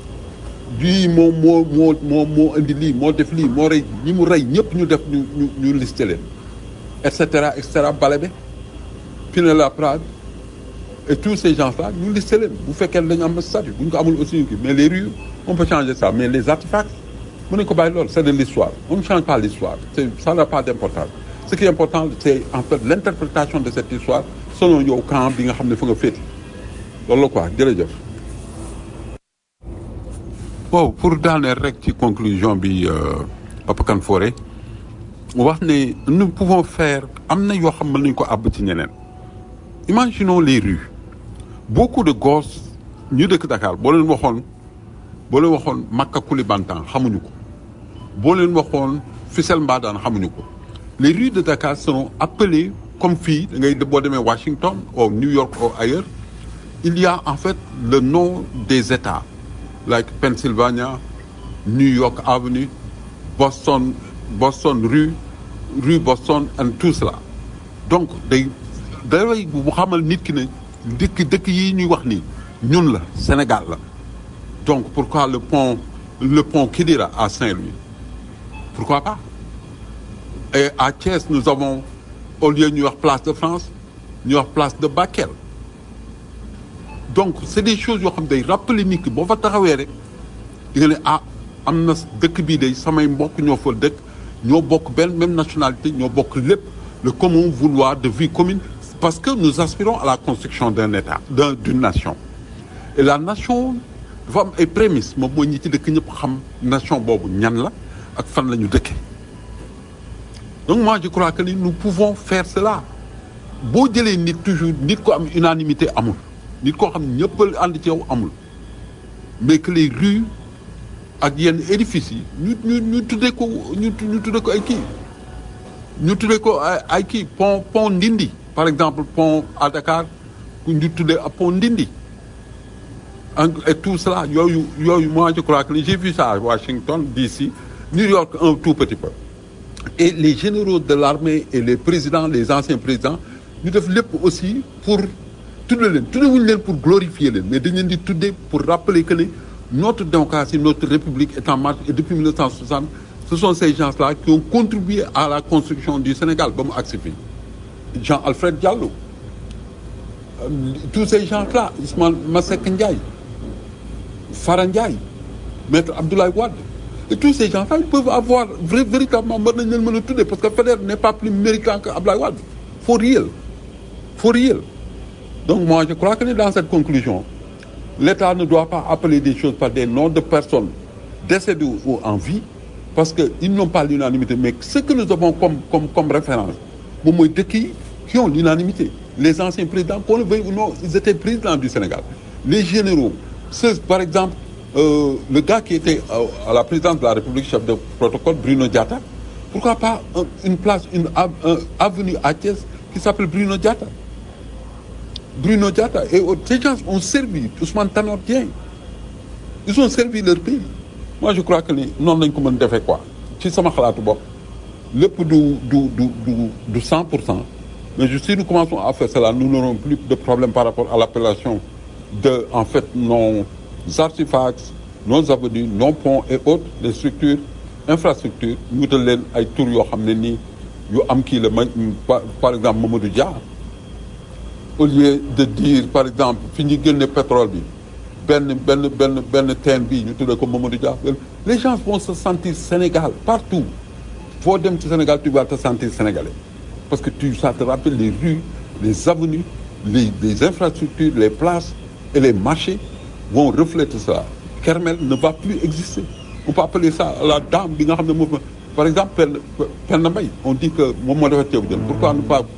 S6: lii moo moo moo moo moo indi lii moo def lii moo rey ñi mu rey ñëpp ñu def ñu ñu ñu listé leen et cetera et cetera Balabé Pinet-Laprade et tous ces gens-là ñu listé leen bu fekkee dañu am statut bu ñu ko amul aussi ñu kii mais les rues on peut changer ça mais les artefacts mën nañu ko bàyyi loolu c'est de l'histoire on ne change pas l'histoire c'est ça n'a pas d'importance ce qui est important c'est en fait l'interprétation de cette histoire selon yow camp bi nga xam ne fa nga féeti loolu la quoi jërëjëf waaw pour daaneel rek ci conclusion bi euh, Papa Kane Fore wax ne nous pouvons faire am na yoo xam mën nañu ko àbb ci ñeneen imaginons les rues beaucoup de gosses ñu dëkk Dakar boo leen waxoon boo leen waxoon Makka Koulibantang xamuñu ko boo leen waxoon Fissel Mbadane xamuñu ko les rues de Dakar seront appelées comme fii da ngay boo demee Washington ou New York ou ailleurs il y a en fait le nom des États like Pennsylvania, New York Avenue, Boston, Boston rue, rue Boston, and tout cela. Donc, day dafay bu xamal nit ki ne dëkk dëkk yi ñuy wax nii ñun la Sénégal la. Donc, pourquoi le pont, le pont Kidira à Saint-Louis Pourquoi pas Et à Thiès, nous avons, au lieu de New York Place de France, New York Place de Bakel. donc c'est des choses yoo xam day rappeler nit ki boo fa taxawee rek di nga ne ah am na dëkk bii day samay mbokk ñoo fa dëkk ñoo bokk benn même nationalité ñoo bokk lépp le commun vouloir de vie commune parce que nous aspirons à la construction d'un état d'un d'une nation et la nation dafa am ay prémices moom mooy ñi ci dëkk ñëpp xam nation boobu ñan la ak fan la ñu dëkke donc moi je crois que ni nous pouvons faire cela boo jëlee nit toujours nit ko am unanimité amul nit koo xam ne ñëpp ànd ci yow amul mais que les rues ak yenn édifices yi ñu ñu ñu tuddee ko ñu ñu tuddee ko ay kii ñu tuddee ko ay ay kii pont pont Ndindi par exemple pont à Dakar ku ñu tuddee ak pont Ndindi et tout cela yooyu yooyu moi je crois que j'ai vu ça à Washington DC New York un tout petit peu et les généraux de l'armée et les présidents les anciens présidents ñu def lépp aussi pour tudde leen tudde wuñu leen pour glorifier leen mais dañ leen di tudde pour rappeler que ne notre démocratie notre république est en marche et depuis 1960 ce sont ces gens-là qui ont contribué à la construction du Sénégal ba mu agsi fii Jean-Alfred Diallo euh, tous ces gens-là Ousmane Masseck Ndiaye Fara Ndiaye maître Abdoulaye Wade et tous ces gens-là ils peuvent avoir vrai, véritablement mën nañ leen mën a tuddee parce que Faidherbe n'est pas plus méritant que Abdoulaye Wade for real for real donc moi je crois que dans cette conclusion l'État ne doit pas appeler des choses par des noms de personnes décédées ou en vie parce que ils n'ont pas l'unanimité mais ce que nous avons comme comme comme référence moom mooy dëkk yi qui ont l'unanimité les anciens présidents qu'on le veuille ou non ils étaient présidents du Sénégal les généraux ceux par exemple euh, le gars qui était à la présidence de la République chef de protocole Bruno Diatta pourquoi pas un, une place une un, avenue à Thiès qui s'appelle Bruno Diatta Bruno Diatta et autres ces gens ont servi Ousmane Tanor Dieng ils ont servi leur pays moi je crois que ni noonu lañ ko mën defee quoi ci sama xalaatu bopp lépp du du du du du cent pour cent mais je, si nous commençons à faire cela nous n'aurons plus de problème par rapport à l'appellation de en fait nos artefacts nos avenues nos ponts et autres les structures infrastructures ñu wutal leen ay tur yoo xam ne nii yu am kii la ma par exemple Mamadou Dia au lieu de dire par exemple fi ñu génne pétrole bi benn benn benn benn teen bi ñu tuddee ko Mamadou Dia les gens vont se sentir Sénégal partout foo dem ci Sénégal tu vas te sentir sénégalais parce que tu ça te rappelle les rues les avenues les les infrastructures les places et les marchés vont refléter ça Kermel ne va plus exister on peut appeler ça la dame bi nga xam ne moom par exemple Penda Penda Mbaye on dit que moom moo defar ceebu jën pourquoi ne pas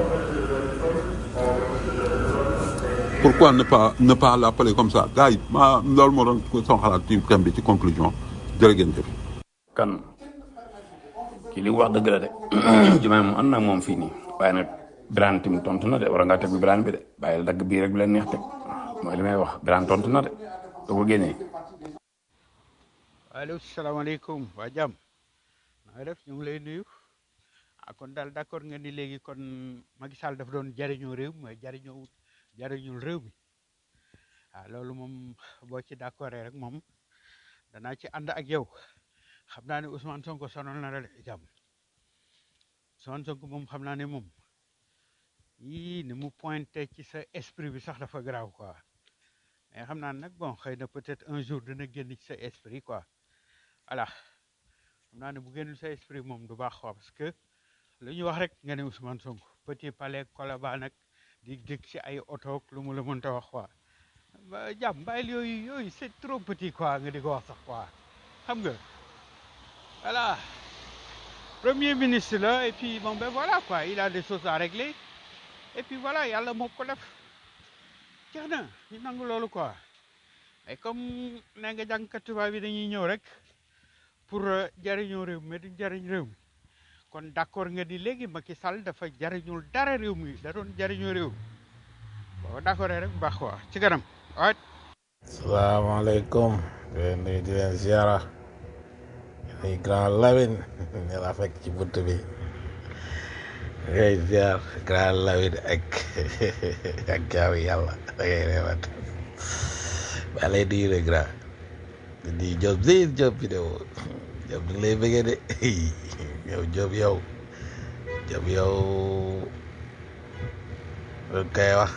S6: pourquoi ne pas ne pas l'appeler comme ça gars yi ma loolu moo doon sama xalaat ci thème bi ci conclusion jërë ngeen jëf
S4: kan kii li mu wax dëgg la de jumaa moom ànd naa moom fii nii waaye nag Birane tamit tontu na de war ngaa teg bi Birane bi de bàyyi la dagg bii rek bi leen neex teg mooy li may wax Birane tontu na de da ko génnee
S8: allo salaamaaleykum waa jàmm na nga def ñu ngi lay nuyu ah kon daal d'accord nga ni léegi kon Macky Sall dafa doon jariñoo réew mi mooy jariñoo jariñul réew mi waaw loolu moom boo ci d'accord rek moom danaa ci ànd ak yow xam naa ne Ousmane Sonko sonal na la de jàmm Ousmane Sonko moom xam naa ne moom yii ni mu pointé ci sa esprit bi sax dafa garaaw quoi mais xam naa nag bon xëy na peut-être un jour dina génn ci sa esprit quoi voilà xam naa ne bu génnul sa esprit moom du baax quoi parce que lu ñu wax rek nga ne Ousmane Sonko petit palais Colobane nag di dëkk ci ay oto lu mu la mënta wax quoi ba jàmm bàyyil yooyu yooyu c'est trop petit quoi nga di ko wax sax quoi xam nga voilà premier ministre là et puis bon ben voilà quoi il a des choses à régler et puis voilà yàlla moo ko def jeex na ñu nangu loolu quoi mais comme nee nga jàngkat tubaab bi dañuy ñëw rek pour jariñoo réew mi mais duñ jariñ réew mi kon d'accord nga di léegi Macky Sall dafa jariñul dara réew mi da doon jariñoo réew mi boo d'accord rek bu baax quoi ci kanam waat
S3: salaamaaleykum di leen nuyu di leen ziara nuyu grand Lamine ne la fekk ci bunt bi ngay ziar grand Lamine ak ak jaamu yàlla da ngay reewat ba lay nuyu le grand di nuyu Diop si Diop vidéo Diop di lay bëggee de yow Diop yow Diop yow lu koy wax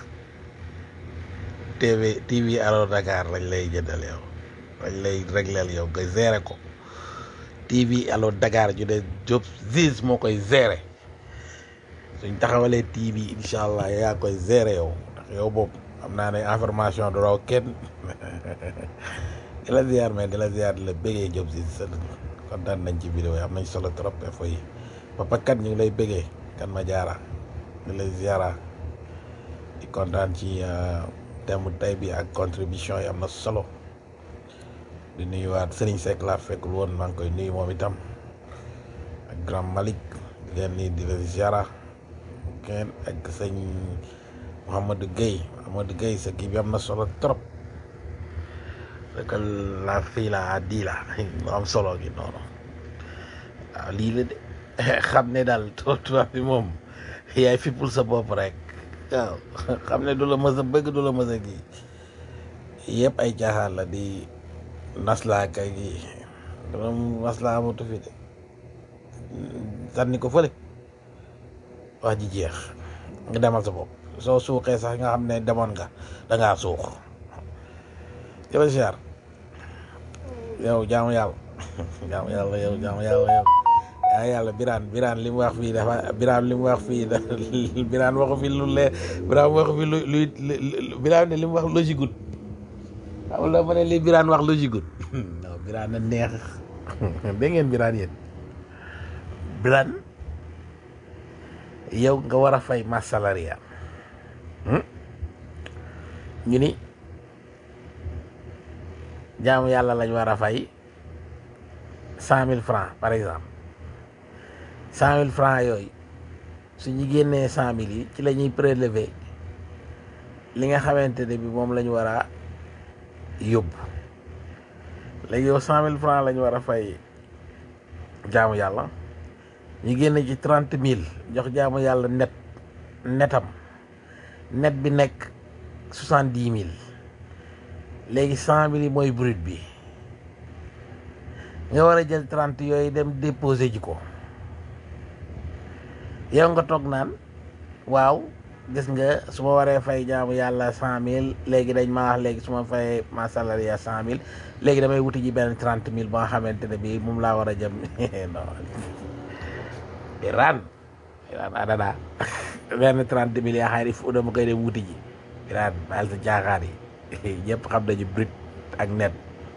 S3: TV TV Allo Dakar lañ lay jëndal yow lañ lay régleel yow nga gérer ko TV Allo Dakar ju ne Diop Ziz moo koy gérer suñ taxawalee TV incha allah yaa koy gérer yow ndax yow boobu am naa ne information du raw kenn di la ziar mais di la ziar di la bëggee Diop Ziz kontaan nañ ci vidéo yi am nañ solo trop info yi papa kat ñu ngi lay bëggee kan ma jaara di lay ziara di kontaan ci thème tey bi ak contribution yi am na solo di nuyuwaat Serigne Seck laa fekkul woon maa ngi koy nuyu moom itam ak grand Malick di leen nii di leen ziara kenn ak sëñ Mouhamadou Guèye Mouhamadou Guèye sa kii bi am na solo trop que la fii la di la lu am solo gi noonu waaw lii la de xam ne daal tubaab bi moom yaay fippul sa bopp rek waaw xam ne du la mës a bëgg du la mës a gi yëpp ay caaxaan la di naslaa kay gi doom naslaa amatu fi de sànni ko fële wax ji jeex nga demal sa bopp soo suuxee sax nga xam ne demoon nga dangaa suux jëla siyaar yow jaamu yàlla jaamu yàlla yow jaamu yàlla yow yaa yàlla biraan biraan li mu wax fii dafa biraan li mu wax fii da biraan waxu fi lu lee biraan waxu fi lu luy biraan ne li mu wax logique gut xam la ma ne li biraan wax logique gut non biraan na neex dégg ngeen biraan yéen biraan yow nga war a fay masse salariale ñu ni jaamu yàlla lañ war a fay cent mille francs par exemple cent mille francs yooyu su ñu génnee cent mille yi ci la ñuy prélever li nga xamante ne bi moom la ñu war a yóbbu léegi yow cent mille francs la ñu war a fay jaamu yàlla ñu génne ci trente mille jox jaamu yàlla net netam net bi nekk soixante dix mille léegi cent mille yi mooy brut bi nga war a jël trente yooyu dem déposer ji ko yow nga toog naan waaw gis nga su ma waree fay jaamu yàlla cent mille léegi dañ ma wax léegi su ma fayee ma salarié cent mille léegi damay wuti ji benn trente mille ba nga xamante ne bii moom laa war a jëm non Iran Iran adada benn trente mille yaa xaari fu dama koy dem wuti ji Iran baal sa jaaxaar yi ñëpp xam nañu brut ak net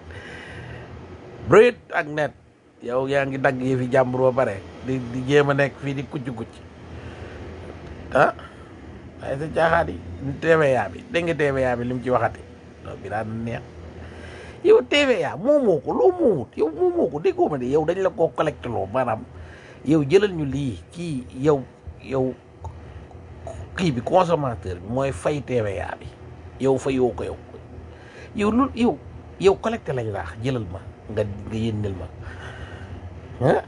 S3: brut ak net yow yaa ngi dagg yi fi jàmbur ba pare di di jéem a nekk fii di kucc kucc ah waaye sa jaaxaat yi TVA bi dégg nga TVA bi li mu ci waxati non bi daan neex yow TVA moomoo ko loo moomut yow moomoo ko déggoo ma de yow dañ la koo collecté loo maanaam yow jëlal ñu lii kii yow yow kii bi consommateur bi mooy fay TVA bi yow fayoo ko yow yow lu yow yow collecté lañ laax jëlal ma nga nga yénnil ma ah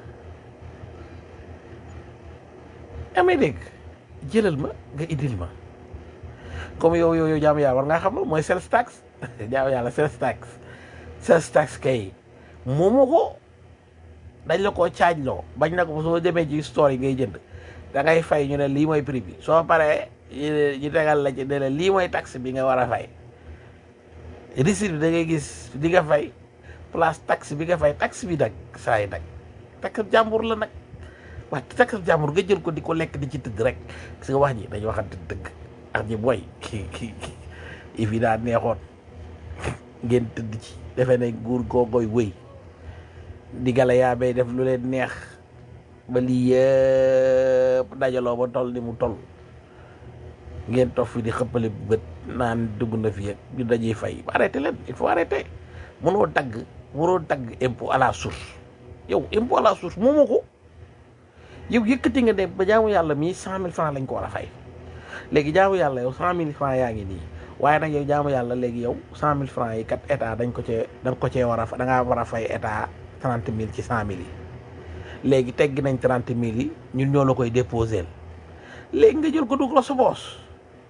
S3: amee dégg jëlal ma nga indil ma comme yow yow yow jaamu yàlla war ngaa xam la mooy sales tax jaamu yàlla sales tax sales tax kay moomu ko dañ la koo caaj loo bañ na ko soo demee ci store yi ngay jënd da ngay fay ñu ne lii mooy prix bi soo paree ñu tegal la ci ne la lii mooy taxe bi nga war a fay receipt bi da ngay gis di nga fay place taxe bi nga fay taxe bi nag saa yi nag taxe jàmbur la nag wax taxe jàmbur nga jël ko di ko lekk di ci tëdd rek parce que wax ji dañu waxante dëgg ak ji booy ki ki ki fi daa neexoon ngeen tëdd ci defe ne nguur googoy wëy digala yaa bay def lu leen neex ba lii yëpp dajaloo ba toll ni mu toll ngeen toog fi di xëppale bët naan dugg na fi ak ñu dañuy fay arrêté leen il faut arrêter mënoo dagg mënoo dagg impôt à la source yow impôt à la source moomoo ko yow yëkkati nga ne ba jaamu yàlla mii cent mille francs lañ ko war a fay léegi jaamu yàlla yow cent mille francs yaa ngi nii waaye nag yow jaamu yàlla léegi yow cent mille francs yi kat état dañ ko cee da nga ko cee war a da ngaa war a fay état trente mille ci cent mille yi léegi teggi nañ trente mille yi ñun ñoo la koy déposé léegi nga jël ko dugg la sa poos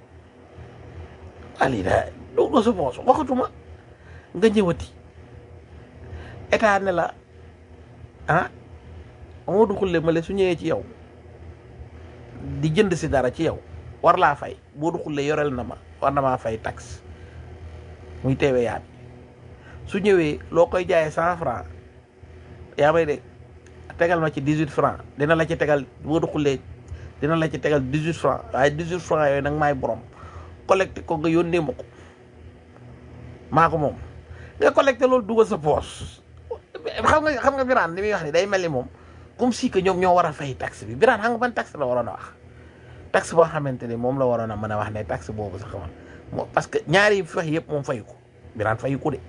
S3: ali da dugg la sa poos waxatuma nga ñëwati état ne la ah moo du xulle ma le su ñëwee ci yow di jënd si dara ci yow war laa fay boo du xulle yorel na ma war na maa fay taxe muy teewe yaa bi su ñëwee loo koy jaayee cent franc yaa may de tegal ma ci dix huit franc dina la ci tegal boo du xullee dina la ci tegal dix huit franc waaye dix huit franc yooyu nag maay borom collecté ko nga yónnee ma ko maa ko moom nga collecté loolu dugal sa poche xam nga xam nga Birane li muy wax ni day mel ni moom comme si que ñoom ñoo war a fay taxe bi Birane xam nga ban taxe la waroon a wax taxe boo xamante ni moom la waroon a mën a wax ne taxe boobu sax man moo parce que ñaari yi fex yëpp moom fayu ko Birane fayu ko de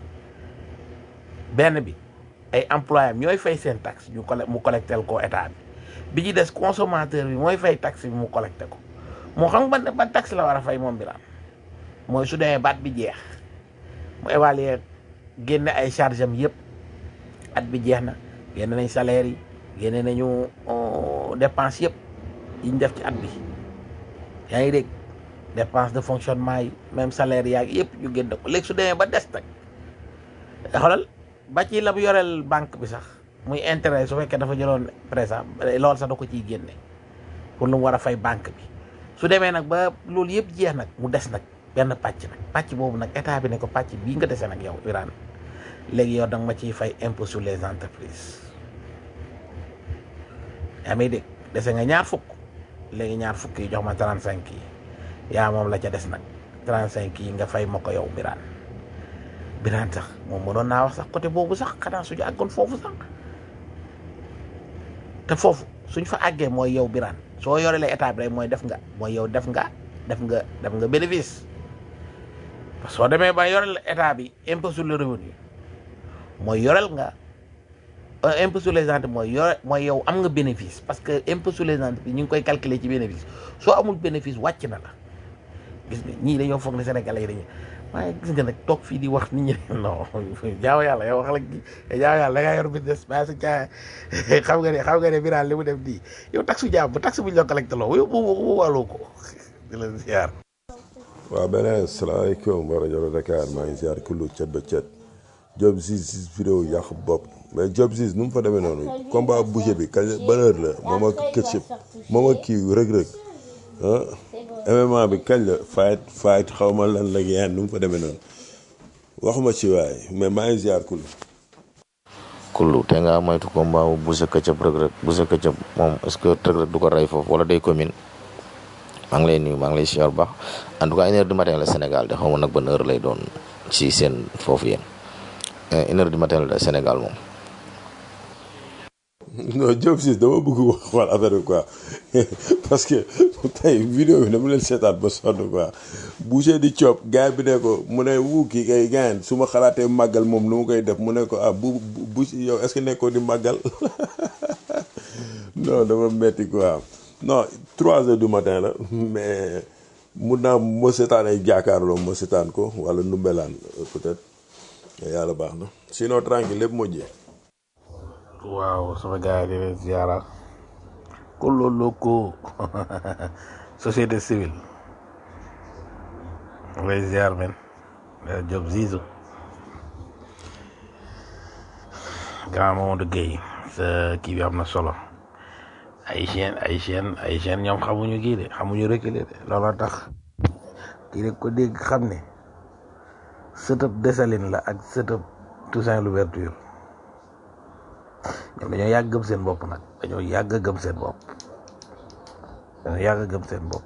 S3: benn bi ay employé am ñooy fay seen taxe ñu colle mu collectel ko état bi bi ci des consommateur bi mooy fay taxe bi mu collecté ko moo xam ban ban taxe la war a fay moom Birane mooy su demee baat bi jeex mu évaluer génne ay charge am yëpp at bi jeex na génne nañ salaire yi génne nañu dépense yëpp yi ñu def ci at bi yaa ngi dégg dépense de fonctionnement yi même salaire yaag yëpp ñu génne ko léegi su demee ba des nag xoolal ba ci la mu yoreel banque bi sax muy intérêt su fekkee dafa jëloon présent loolu sax da ko ciy génne pour lu mu war a fay banque bi su demee nag ba loolu yëpp jeex nag mu des nag benn pàcc nag pàcc boobu nag état bi ne ko pàcc bii nga dese nag yow Birane léegi yow danga ma ciy fay impôt sur les entreprises yaa may dégg dese nga ñaar fukk léegi ñaar fukk yi jox ma trente cinq yi yaa moom la ca des nag trente cinq yi nga fay ma ko yow Birane Birane sax moom mënoon naa wax sax côté boobu sax xanaa suñu àggoon foofu sax te foofu suñ fa àggee mooy yow Birane soo yorelee état bi rek mooy def nga mooy yow def nga def nga def nga bénéfice parce que soo demee ba yorel état bi impôt sur le revenu mooy yorel nga impôt sur les entreprises mooy yore mooy yow am nga bénéfice parce que impôt sur les entreprises ñu ngi koy calculer ci bénéfice soo amul bénéfice wàcc na la gis nga ñii dañoo foog ne Sénégalais yi dañuy waaye gis nga nag toog fii di wax nit ñi non jaaw yàlla yow wax la jaaw yàlla da ngaa yor business ba sa caa xam nga ne xam nga ne Birane li mu def nii yow taxe jaam bu taxe bu ñu la collecté loo yow bu bu wàllu ko di la ziar.
S9: waaw beneen salaamaaleykum wa rajo Dakar maa ngi ziar kullu cet ba cet Job Ziz si vidéo yàq bopp mais Job Ziz nu mu fa demee noonu combat boucher bi kañ ban heure la moom ak Ketchup moom ak kii rëg-rëg ah MMA bi kañ la fight fight xaw ma lan la yeen nu mu fa demee noonu waxuma ci waay mais maa ngi ziar kullu
S10: kullu te nga moytu combat bu Boucher Ketchup Reug Reug Boucher Ketchup moom est-ce que Reug Reug du ko rey foofu wala day commune maa ngi lay nuyu maa ngi lay siyaar bu baax en tout cas une heure du matin la Sénégal de xaw ma nag ban heure lay doon ci seen foofu yéen une heure du matin la Sénégal moom.
S9: non Diop Ciss dama bëgg wax xool affaire bi quoi parce que tey vidéo bi dama leen seetaat ba sonn quoi Boucher di coob gars bi ne ko mu ne wu kii kay gaañ su ma xalaatee màggal moom nu ma koy def mu ne ko ah bu bu yow est-ce que nekkoo di màggal non dama metti quoi non trois heures du matin la mais mun naa ma seetaan ay jaakaarloo ma seetaan ko wala numbelaan peut-être yàlla baax na sinon tranquille lépp moo jeex
S3: waaw sama gars yi di leen ziara kullu loko société civile lay ziar men Job Zizo grand Mamadou Gueye sa kii bi am na solo ay chaîne ay chaîne ay chaîne ñoom xamuñu kii de xamuñu reculer de looloo tax kii rek ko dégg xam ne sëtëb Dessalines la ak sëtëb Toussaint Louverture ñoom dañoo yàgg gëm seen bopp nag dañoo yàgg gëm seen bopp dañoo yàgg gëm seen bopp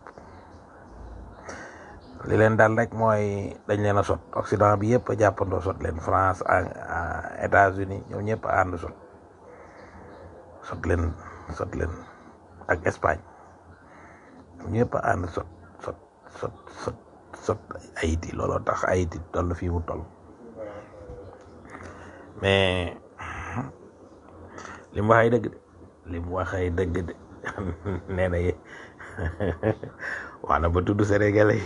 S3: li leen daal rek mooy dañ leen a sot Occident bi yëpp a jàppandoo sot leen France ak États-Unis ñoom ñëpp a ànd sot sot leen sot leen ak Espagne ñoom ñëpp a ànd sot sot sot sot sot Haïti looloo tax Haïti toll fii mu toll mais li mu wax ay dëgg de li mu wax ay dëgg de nee na wax na ba tudd sénégalais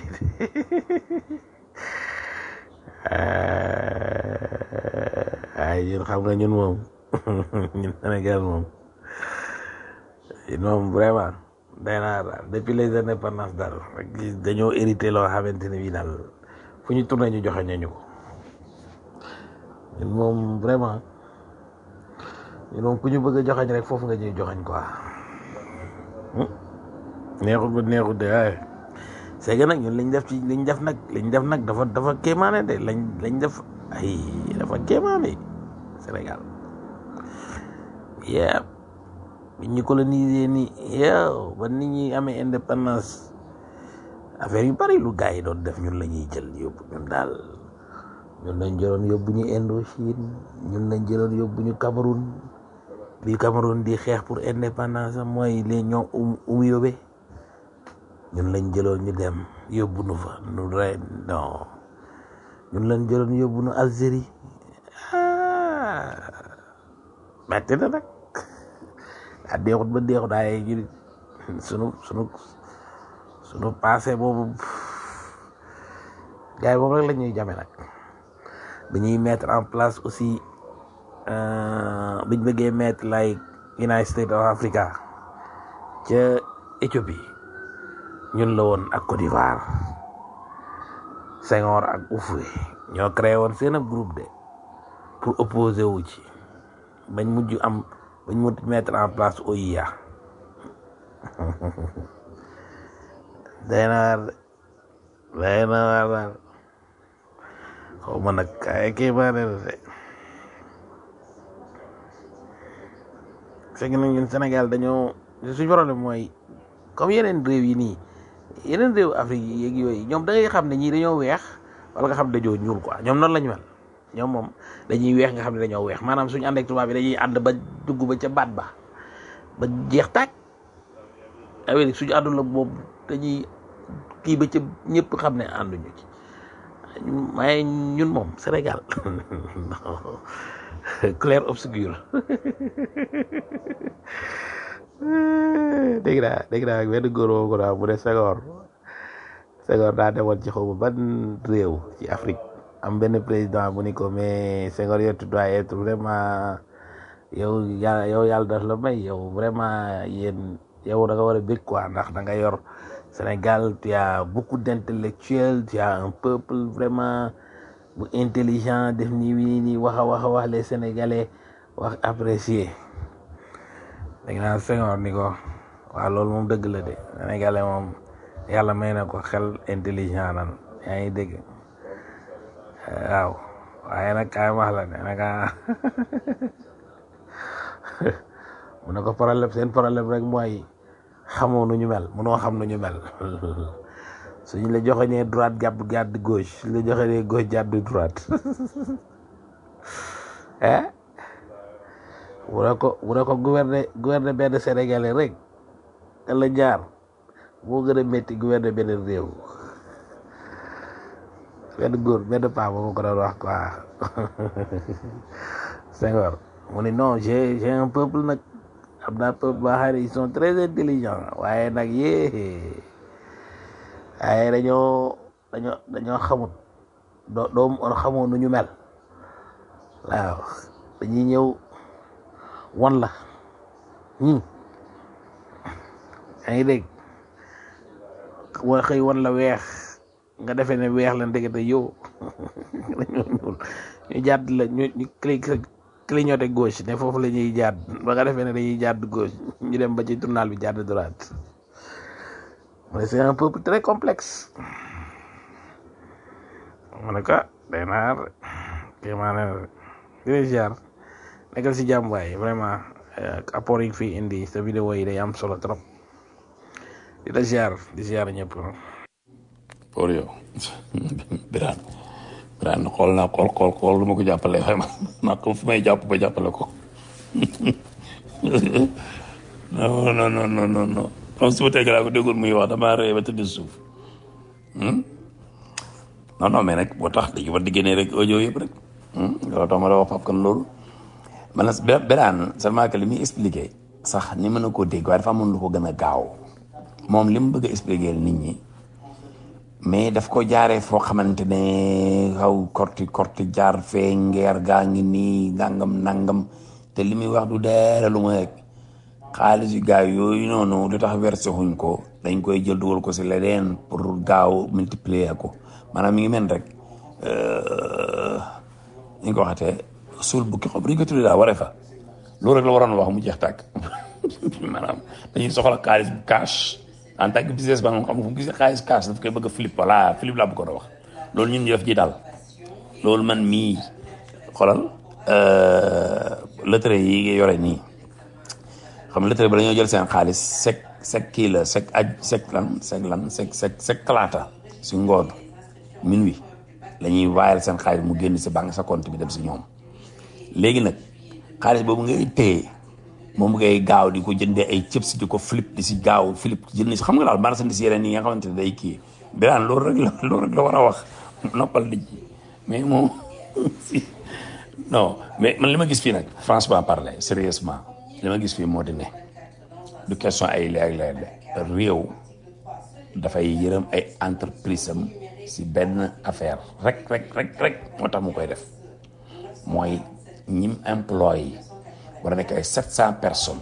S3: ay ñun xam nga ñun moom ñun Sénégal moom ñun moom vraiment day naa daal depuis les indépendances daal dañoo hérité loo xamante ne bii daal fu ñu tourné ñu joxe ñu ko ñun moom vraiment ñun moom ku ñu bëgg a joxañ rek foofu nga ñuy joxañ quoi neexut ba neexut de waaye c'est que nag ñun liñ def ci liñ def nag liñ def nag dafa dafa kéemaane de lañ lañ def ay dafa kéemaane Sénégal yeah biñ ñu colonisé ni yow ba nit ñi amee indépendance affaire yu bari lu gars yi doon def ñun la ñuy jël yóbbu ñun daal ñun lañ jëloon yóbbu ñu Indochine ñun lañ jëloon yóbbu ñu Cameroun bi Cameroun di xeex pour indépendance am mooy les ñoom um um yóbbe ñun lañ jëloon ñu dem yóbbu nu fa nu rey non ñun lañ jëloon yóbbu nu Algérie ah metti na nag ah deexut ba deexut ay ñu sunu sunu sunu passé boobu gars yi boobu rek la ñuy jame nag dañuy mettre en place aussi biñ bëggee mettre like United States of Africa ca Éthiopie ñun la woon ak Côte d'Ivoire Senghor ak Houphouët ñoo créé woon seen ab groupe de pour opposer wu ci bañ mujj am bañ mujj mettre en place OIA day na waar day na waar daal xaw ma nag ay kii baa ne de fekk na ñun Sénégal dañoo suñu problème mooy comme yeneen réew yi nii yeneen réew Afrique yi yeeg yooyu ñoom da ngay xam ne ñii dañoo weex wala nga xam ne dañoo ñuul quoi ñoom noonu la ñu mel ñoom moom dañuy weex nga xam ne dañoo weex maanaam suñu ànd ak tubaab bi dañuy ànd ba dugg ba ca baat ba ba jeex taaj Amérique suñu àndul la boobu dañuy kii ba ca ñëpp xam ne ànduñu ci waaye ñun moom Sénégal clair obscur dégg naa dégg naa benn góor woo ko daa mu ne Senghor Senghor daa demoon ci xaw ma ban réew ci Afrique am benn président bu ni ko mais Senghor yow tu dois être vraiment yow yàlla yow yàlla daf la may yow vraiment yéen yow da nga war a bég quoi ndax da nga yor Sénégal tu as beaucoup d'intellectuels tu as un peuple vraiment bu intelligent def nii nii nii wax a wax a wax les Sénégalais wax apprécier dégg naa Senghor ni ko waaw loolu moom dëgg la de Sénégalais moom yàlla may na ko xel intelligent nan yaa ngi dégg waaw waaye nag kaay wax la ne nag mu ne ko problème seen problème rek mooy xamoo nu ñu mel munoo xam nu ñu mel suñu la joxe nee droite jàpp jàdd gauche suñu la joxe nee gauche jàdd droite eh bu ne ko bu ne ko gouverner gouverner benn sénégalais rek te la jaar moo gën a métti gouverner benn réew benn góor benn paa moo ko doon wax quoi Senghor mu ne non j'ai j'ai un peuple nag am naa peuple boo xam ne ils sont très intelligents waaye nag yee waaye dañoo dañoo dañoo xamut doo doo xamoo nu ñu mel waaw dañuy ñëw wan la ñii yaa ngi dégg wa xëy wan la weex nga defee ne weex la ndekete yow dañoo ñuul ñu jàdd la ñu ñu cli clignoté gauche ne foofu la ñuy jàdd ba nga defee ne dañuy jàdd gauche ñu dem ba ci tournal bi jàdd droite mais c'est un peuple très complexe mu ne ko day naar kii maa ne di ziar nekkal si jàmm waay vraiment apport yi fi indi sa vidéo yi day am solo trop di la ziar di ziar ñëpp
S4: pour yow Birane Birane xool naa xool xool xool lu ma ko jàppale xëy na ko fu may jàpp ba jàppale ko non non non non non non comme su ma teg laa ko déggoon muy wax damaa rëy ba tëdd suuf non non mais nag boo tax dañu war di génnee rek audio yëpp rek loolu tax ma la wax Pape Kane loolu man la Birane seulement que li muy expliqué sax ni mën na koo dégg waaye dafa amoon lu ko gën a gaaw moom li mu bëgg a expliqué nit ñi
S11: mais daf ko jaaree foo xamante ne xaw korti korti jaar fee ngeer gaa ngi nii nangam nangam te li muy wax du dara lu ma rek xaalis yu gaaw yooyu noonu lu tax versé xuñ ko dañ koy jël dugal ko si leneen pour gaaw multiplier ko maanaam mi ngi mel rek ni ko waxatee suul bukki xob dañ ko tuddee daal waree fa loolu rek la waroon wax mu jeex tàkk maanaam dañuy soxla xaalis bu cash en tant que business man xam nga fu mu gisee xaalis cash daf koy bëgg a flip voilà flip laa bëggoon a wax loolu ñun ñu def ji daal loolu man mii xoolal lettre yi nga yore nii xam nga lettre bi dañoo jël seen xaalis sec sec kii la sec aj sec lan sec lan sec sec sec talaata si ngoon minuit la ñuy waayal seen xaalis mu génn si banque sa compte bi dem si ñoom léegi nag xaalis boobu ngay téye moom ngay gaaw di ko jëndee ay chips di ko flip di si gaaw flip jënd si xam nga daal marchandise yeneen yi nga xamante ne day kii biraan loolu rek la loolu rek la war a wax noppal nit ñi mais moom si non mais man li ma gis fii nag franchement parler sérieusement li ma gis fii moo di ne du question ay léeg-léeg de réew dafay yërëm ay entreprise am si benn affaire rek rek rek rek moo tax mu koy def mooy ñim employé war a nekk ay sept cent personnes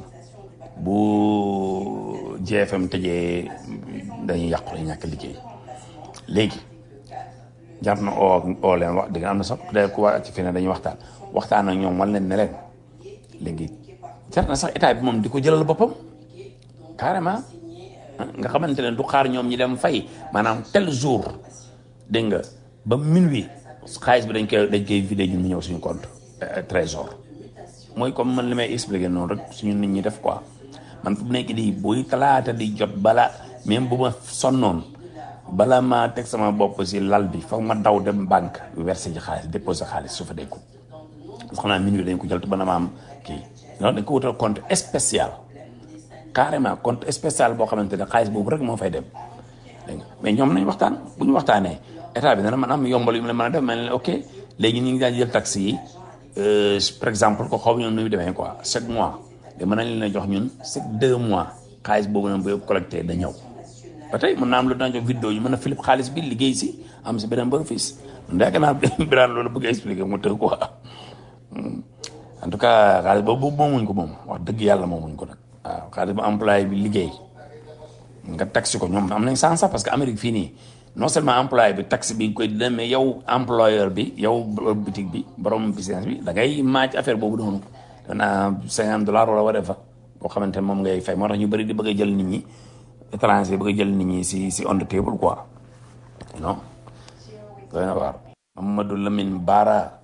S11: bu GFM tëjee dañuy yàqu dañuy ñàkk liggéey léegi jar na oo oo leen wax dëgg am na sax day ku waa ci fi ne dañuy waxtaan waxtaan ak ñoom wan leen ne leen léegi jar na sax état bi moom di ko jëlal boppam carrément nga xamante ne du xaar ñoom ñi dem fay maanaam tel jour dégg nga ba minuit xaalis bi dañ koy dañ koy vidé ñun mu ñëw suñu compte trésor mooy comme man li may expliqué noonu rek suñu nit ñi def quoi man fu mu nekk di buy talaata di jot bala même bu ma sonnoon bala ma teg sama bopp si lal bi foog ma daw dem banque versé ji xaalis déposé xaalis su fa dékku xam naa minuit dañ ko jël te ba na ma am kii non dañ ko wutal compte spécial carrément compte spécial boo xamante ne xaalis boobu rek moo fay dem dégg nga mais ñoom nañ waxtaan bu ñu waxtaanee état bi dana mën am yombal yu mu leen mën a def mel ne ok léegi ñu ngi daan jël taxi yi par exemple ko xaw ñoom nu mu demee quoi chaque mois de mën nañ leen a jox ñun chaque deux mois xaalis boobu nag bu yëpp collecté da ñëw ba tey mën naa am lu daan jox vidéo ñu mën a philip xaalis bi liggéey si am si beneen bénéfice ndek naa biraan loolu bëgg a expliquer mu tëgg quoi en tout cas xaalis boobu moomuñ ko moom wax dëgg yàlla moomuñ ko nag waaw xaalis bu employé bi liggéey nga taxi ko ñoom am nañ sens sax parce que Amérique fii nii non seulement employé bi taxe bi nga koy dina mais yow employeur bi yow boutique bi borom business bi da ngay maaj affaire boobu noonu dana cinquante dollars wala whatever boo xamante ne moom ngay fay moo tax ñu bëri di bëgg a jël nit ñi étranger bëgg a jël nit ñi si si on the table quoi non doy na waar Mamadou Lamine Bara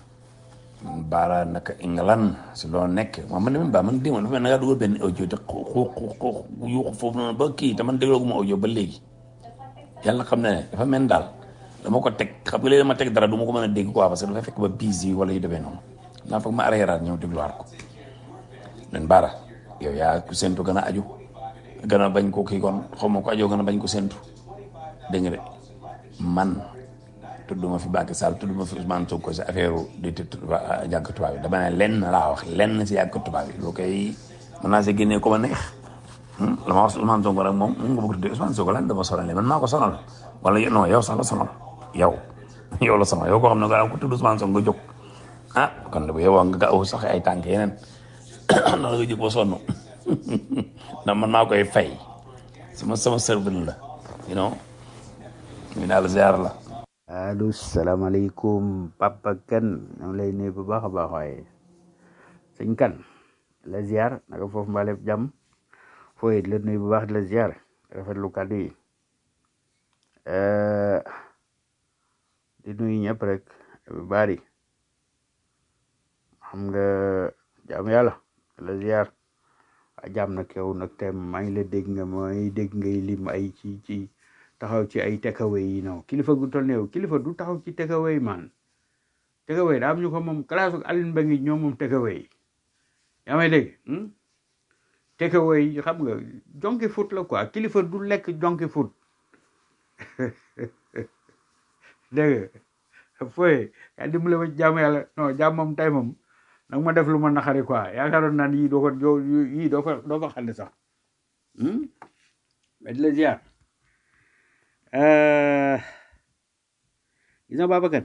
S11: Bara naka England si loo nekk man man Lamine Bara man déma dafa mel na ngaa dugal benn audio te xu xu yuuxu foofu noonu ba kii te man déglooguma audio ba léegi yàlla xam ne dafa mel daal dama ko teg xam nga léegi dama teg dara du ma ko mën a dégg quoi parce que dafa fekk ba busy wala yu demee noonu naa foog ma arrière ñëw dégluwaat ko leen Bara yow yaa ku séntu gën a aju gën a bañ ko kii kon xaw ma ko ajoo gën a bañ ko séntu dégg nga de man tudduma fi Macky Sall tudduma fi Ousmane Sonko si affaire di jànk tubaab yi dama ne lenn laa wax lenn si jànk tubaab yi loo koy mën naa see génnee ko ma neex la ma wax Ousmane Sonko rek moom mu nga bëgg tuddee Ousmane Sonko lan dama sonal man maa ko sonal wala non yow sax la sonal yow yow la sonal yow koo xam ne nga ko tudd Ousmane Sonko nga jóg ah kon bu yow nga gaaw sax ay tànk yeneen noonu la nga jóg ba sonn ndax man maa koy fay sama sama serveur la you know ñu daal ziar la
S8: allo salaamaaleykum papa kan ñoo ngi lay nuyu bu baax a baax waaye sëñ kan la ziar naka foofu mbaaleef jàmm foo it la nuyu bu baax di la ziar rafetlu kàddu yi di nuyu ñëpp rek bari xam nga jàmm yàlla la ziar a jàmm nag yow nag te maa ngi la dégg nga mooy dégg ngay lim ay ci ci taxaw ci ay takeaway yi non kilifa gu toll ne yow kilifa du taxaw ci takeaway man takeaway daa am ñu ko moom classe Aline Ba ngi ñoom moom takeaway yaa may dégg takeaway xam nga jonki foot la quoi kilifa du lekk jonki foot dégg nga fooye yaa dimbale ma jàmm yàlla non jàmm moom tey moom nag ma def lu ma naxari quoi yaakaaroon naan yii doo ko doo yii doo ko doo ko xàll sax mais di la ziar Euh, gis nga Babacar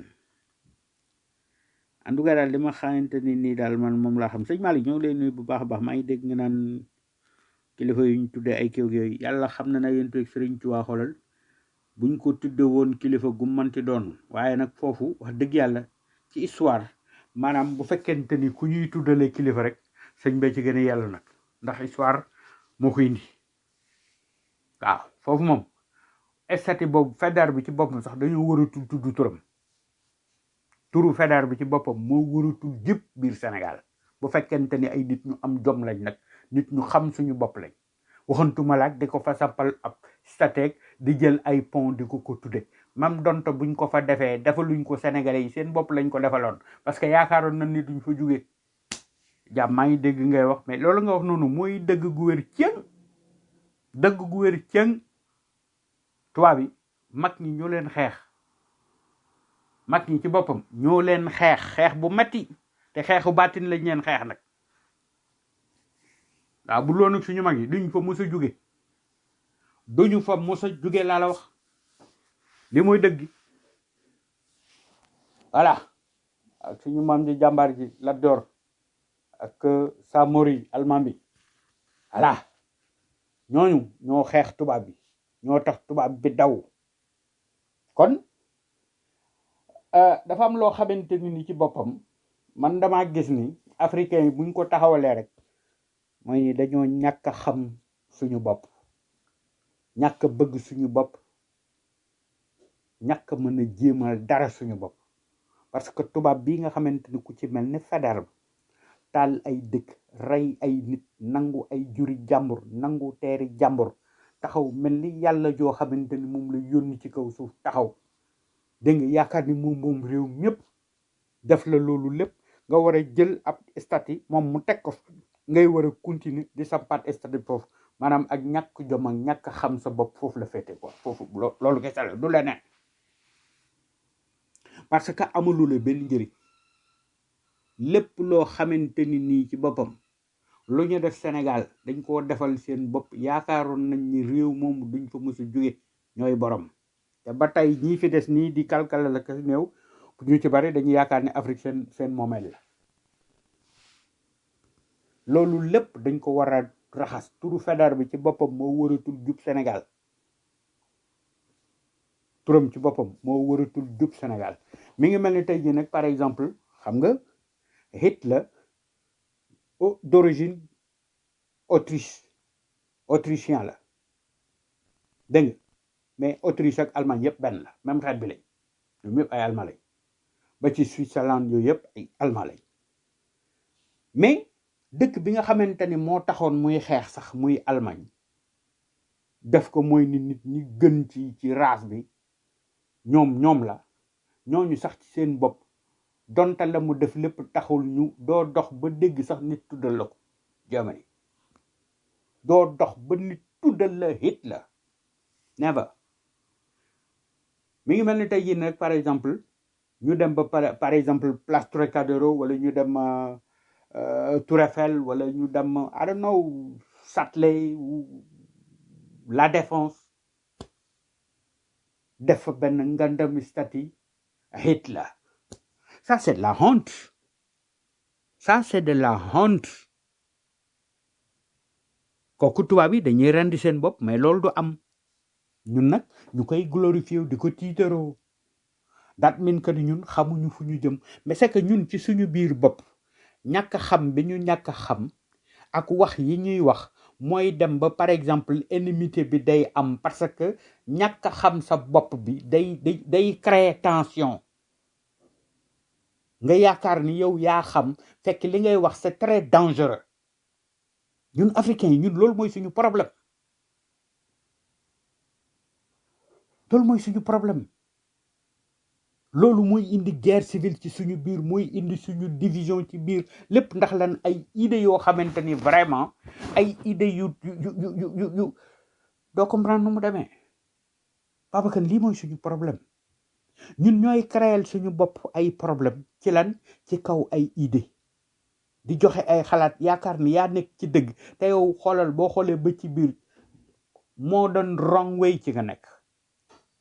S8: en tout cas daal li ma xamante ni nii daal man moom laa xam sëñ Malick ñoo ngi lay nuyu bu baax a baax maa ngi dégg nga naan kilifa yu ñu tuddee ay kéw yooyu yàlla xam na na yéen tueg Sëriñ Tuubaa xoolal buñ ko tudde woon kilifa gu manti doon waaye nag foofu wax dëgg yàlla ci histoire maanaam bu fekkente ni ku ñuy tuddale kilifa rek sëñ bee ci gën a yàlla nag ndax histoire moo ko indi waaw foofu moom estati boobu fédar bi ci boppam sax dañoo waratul tudd turam turu fédar bi ci boppam moo waratul jëpp biir Sénégal bu fekkente ni ay nit ñu am jom lañ nag nit ñu xam suñu bopp lañ waxantuma laak di ko fa sampal ab stateek di jël ay pont di ko ko tudde mam donto buñ ko fa defee defaluñ ko sénégalais yi seen bopp lañ ko defaloon parce que yaakaaroon na ni duñ fa jóge jàmm maa ngi dégg ngay wax mais loolu nga wax noonu mooy dëgg gu wér cëng dëgg gu wér cëng tubaab yi mag ñi ñoo leen xeex mag ñi ci boppam ñoo leen xeex xeex bu metti te xeexu baatin lañ leen xeex nag waaw bu loonu suñu mag yi duñ fa mos a jóge duñu fa mos a jóge laa la wax li mooy dëgg voilà ak suñu maam ji jàmbaar ji Lat Joor ak Samori almaam bi voilà ñooñu ñoo xeex tubaab bi ñoo tax tubaab bi daw kon euh, dafa am loo xamante ni ni ci boppam man dama gis ni africain yi buñ ko taxawalee rek mooy ni dañoo ñàkk a xam suñu bopp ñàkk a bëgg suñu bopp ñàkk a mën a jéemal dara suñu bopp parce que tubaab bii nga xamante ni ku ci mel ni Faidherbe taal ay dëkk rey ay nit nangu ay juri jàmbur nangu teeri jàmbur taxaw mel ni yàlla joo xamante ni moom la yónni ci kaw suuf taxaw dégg nga yaakaar ni moom moom réew ñëpp def la loolu lépp nga war a jël ab statut moom mu teg ko fa ngay war a continuer di sampaat statut foofu maanaam ak ñàkk jom ak ñàkk xam sa bopp foofu la féete quoi foofu lo- loolu kese la du leneen parce que amulu la benn njëriñ lépp loo xamante ni nii ci boppam lu ñu def Sénégal dañ koo defal seen bopp yaakaaroon nañ ni réew moomu duñ fa mës a jóge ñooy borom te ba tey ñii fi des nii di kalkala la ka néew ñu ci bari dañuy yaakaar ne Afrique seen seen moomeel la loolu lépp dañ ko war a raxas turu Faidherbe bi ci boppam moo waratul jub Sénégal turam ci boppam moo waratul jub Sénégal mi ngi mel ni tey jii nag par exemple xam nga Hitler au- d'origine Autriche autrichien la dégg nga mais Autriche ak Allemagne yëpp benn la même xeet bi lañ ñoom yëpp ay Allemand lañ ba ci Switzerland yooyu yëpp ay Allemand lañ mais dëkk bi nga xamante ni moo taxoon muy xeex sax muy Allemagne def ko mooy ni nit ñi gën ci ci race bi ñoom ñoom la ñooñu sax ci seen bopp donte la mu def lépp taxul ñu doo dox ba dégg sax nit tuddal la ko Germany doo dox ba nit tuddal la Hitler never mi ngi mel ni tey jii nag par exemple ñu dem ba par par exemple place Trocadéro wala ñu dem euh, euh, Tour Eiffel wala ñu dem I don't know Châtelet ou La Défense def fa benn ngandami statue Hitler ça c'est de la honte ça c'est de la honte kooku tubaab yi dañuy rendi seen bopp mais loolu du am ñun nag ñu koy glorifier di ko tiitaroo dat min que ni ñun xamuñu fu ñu jëm mais c'est que ñun ci suñu biir bopp ñàkk a xam bi ñu ñàkk a xam ak wax yi ñuy wax mooy dem ba par exemple inimité bi day am parce que ñàkk a xam sa bopp bi day day day créer tension nga yaakaar ni yow yaa xam fekk li ngay wax c'est très dangereux ñun africains yi ñun loolu mooy suñu problème loolu mooy suñu problème loolu mooy indi guerre civile ci suñu biir mooy indi suñu division ci biir lépp ndax lan ay idées yoo xamante ni vraiment ay idées yu yu yu yu yu yu doo comprendre nu mu demee Babacar lii mooy suñu problème ñun ñooy créer suñu bopp ay problème ci lan ci kaw ay idées di joxe ay xalaat yaakaar ni yaa nekk ci dëgg te yow xoolal boo xoolee ba ci biir moo doon wrong way ci nga nekk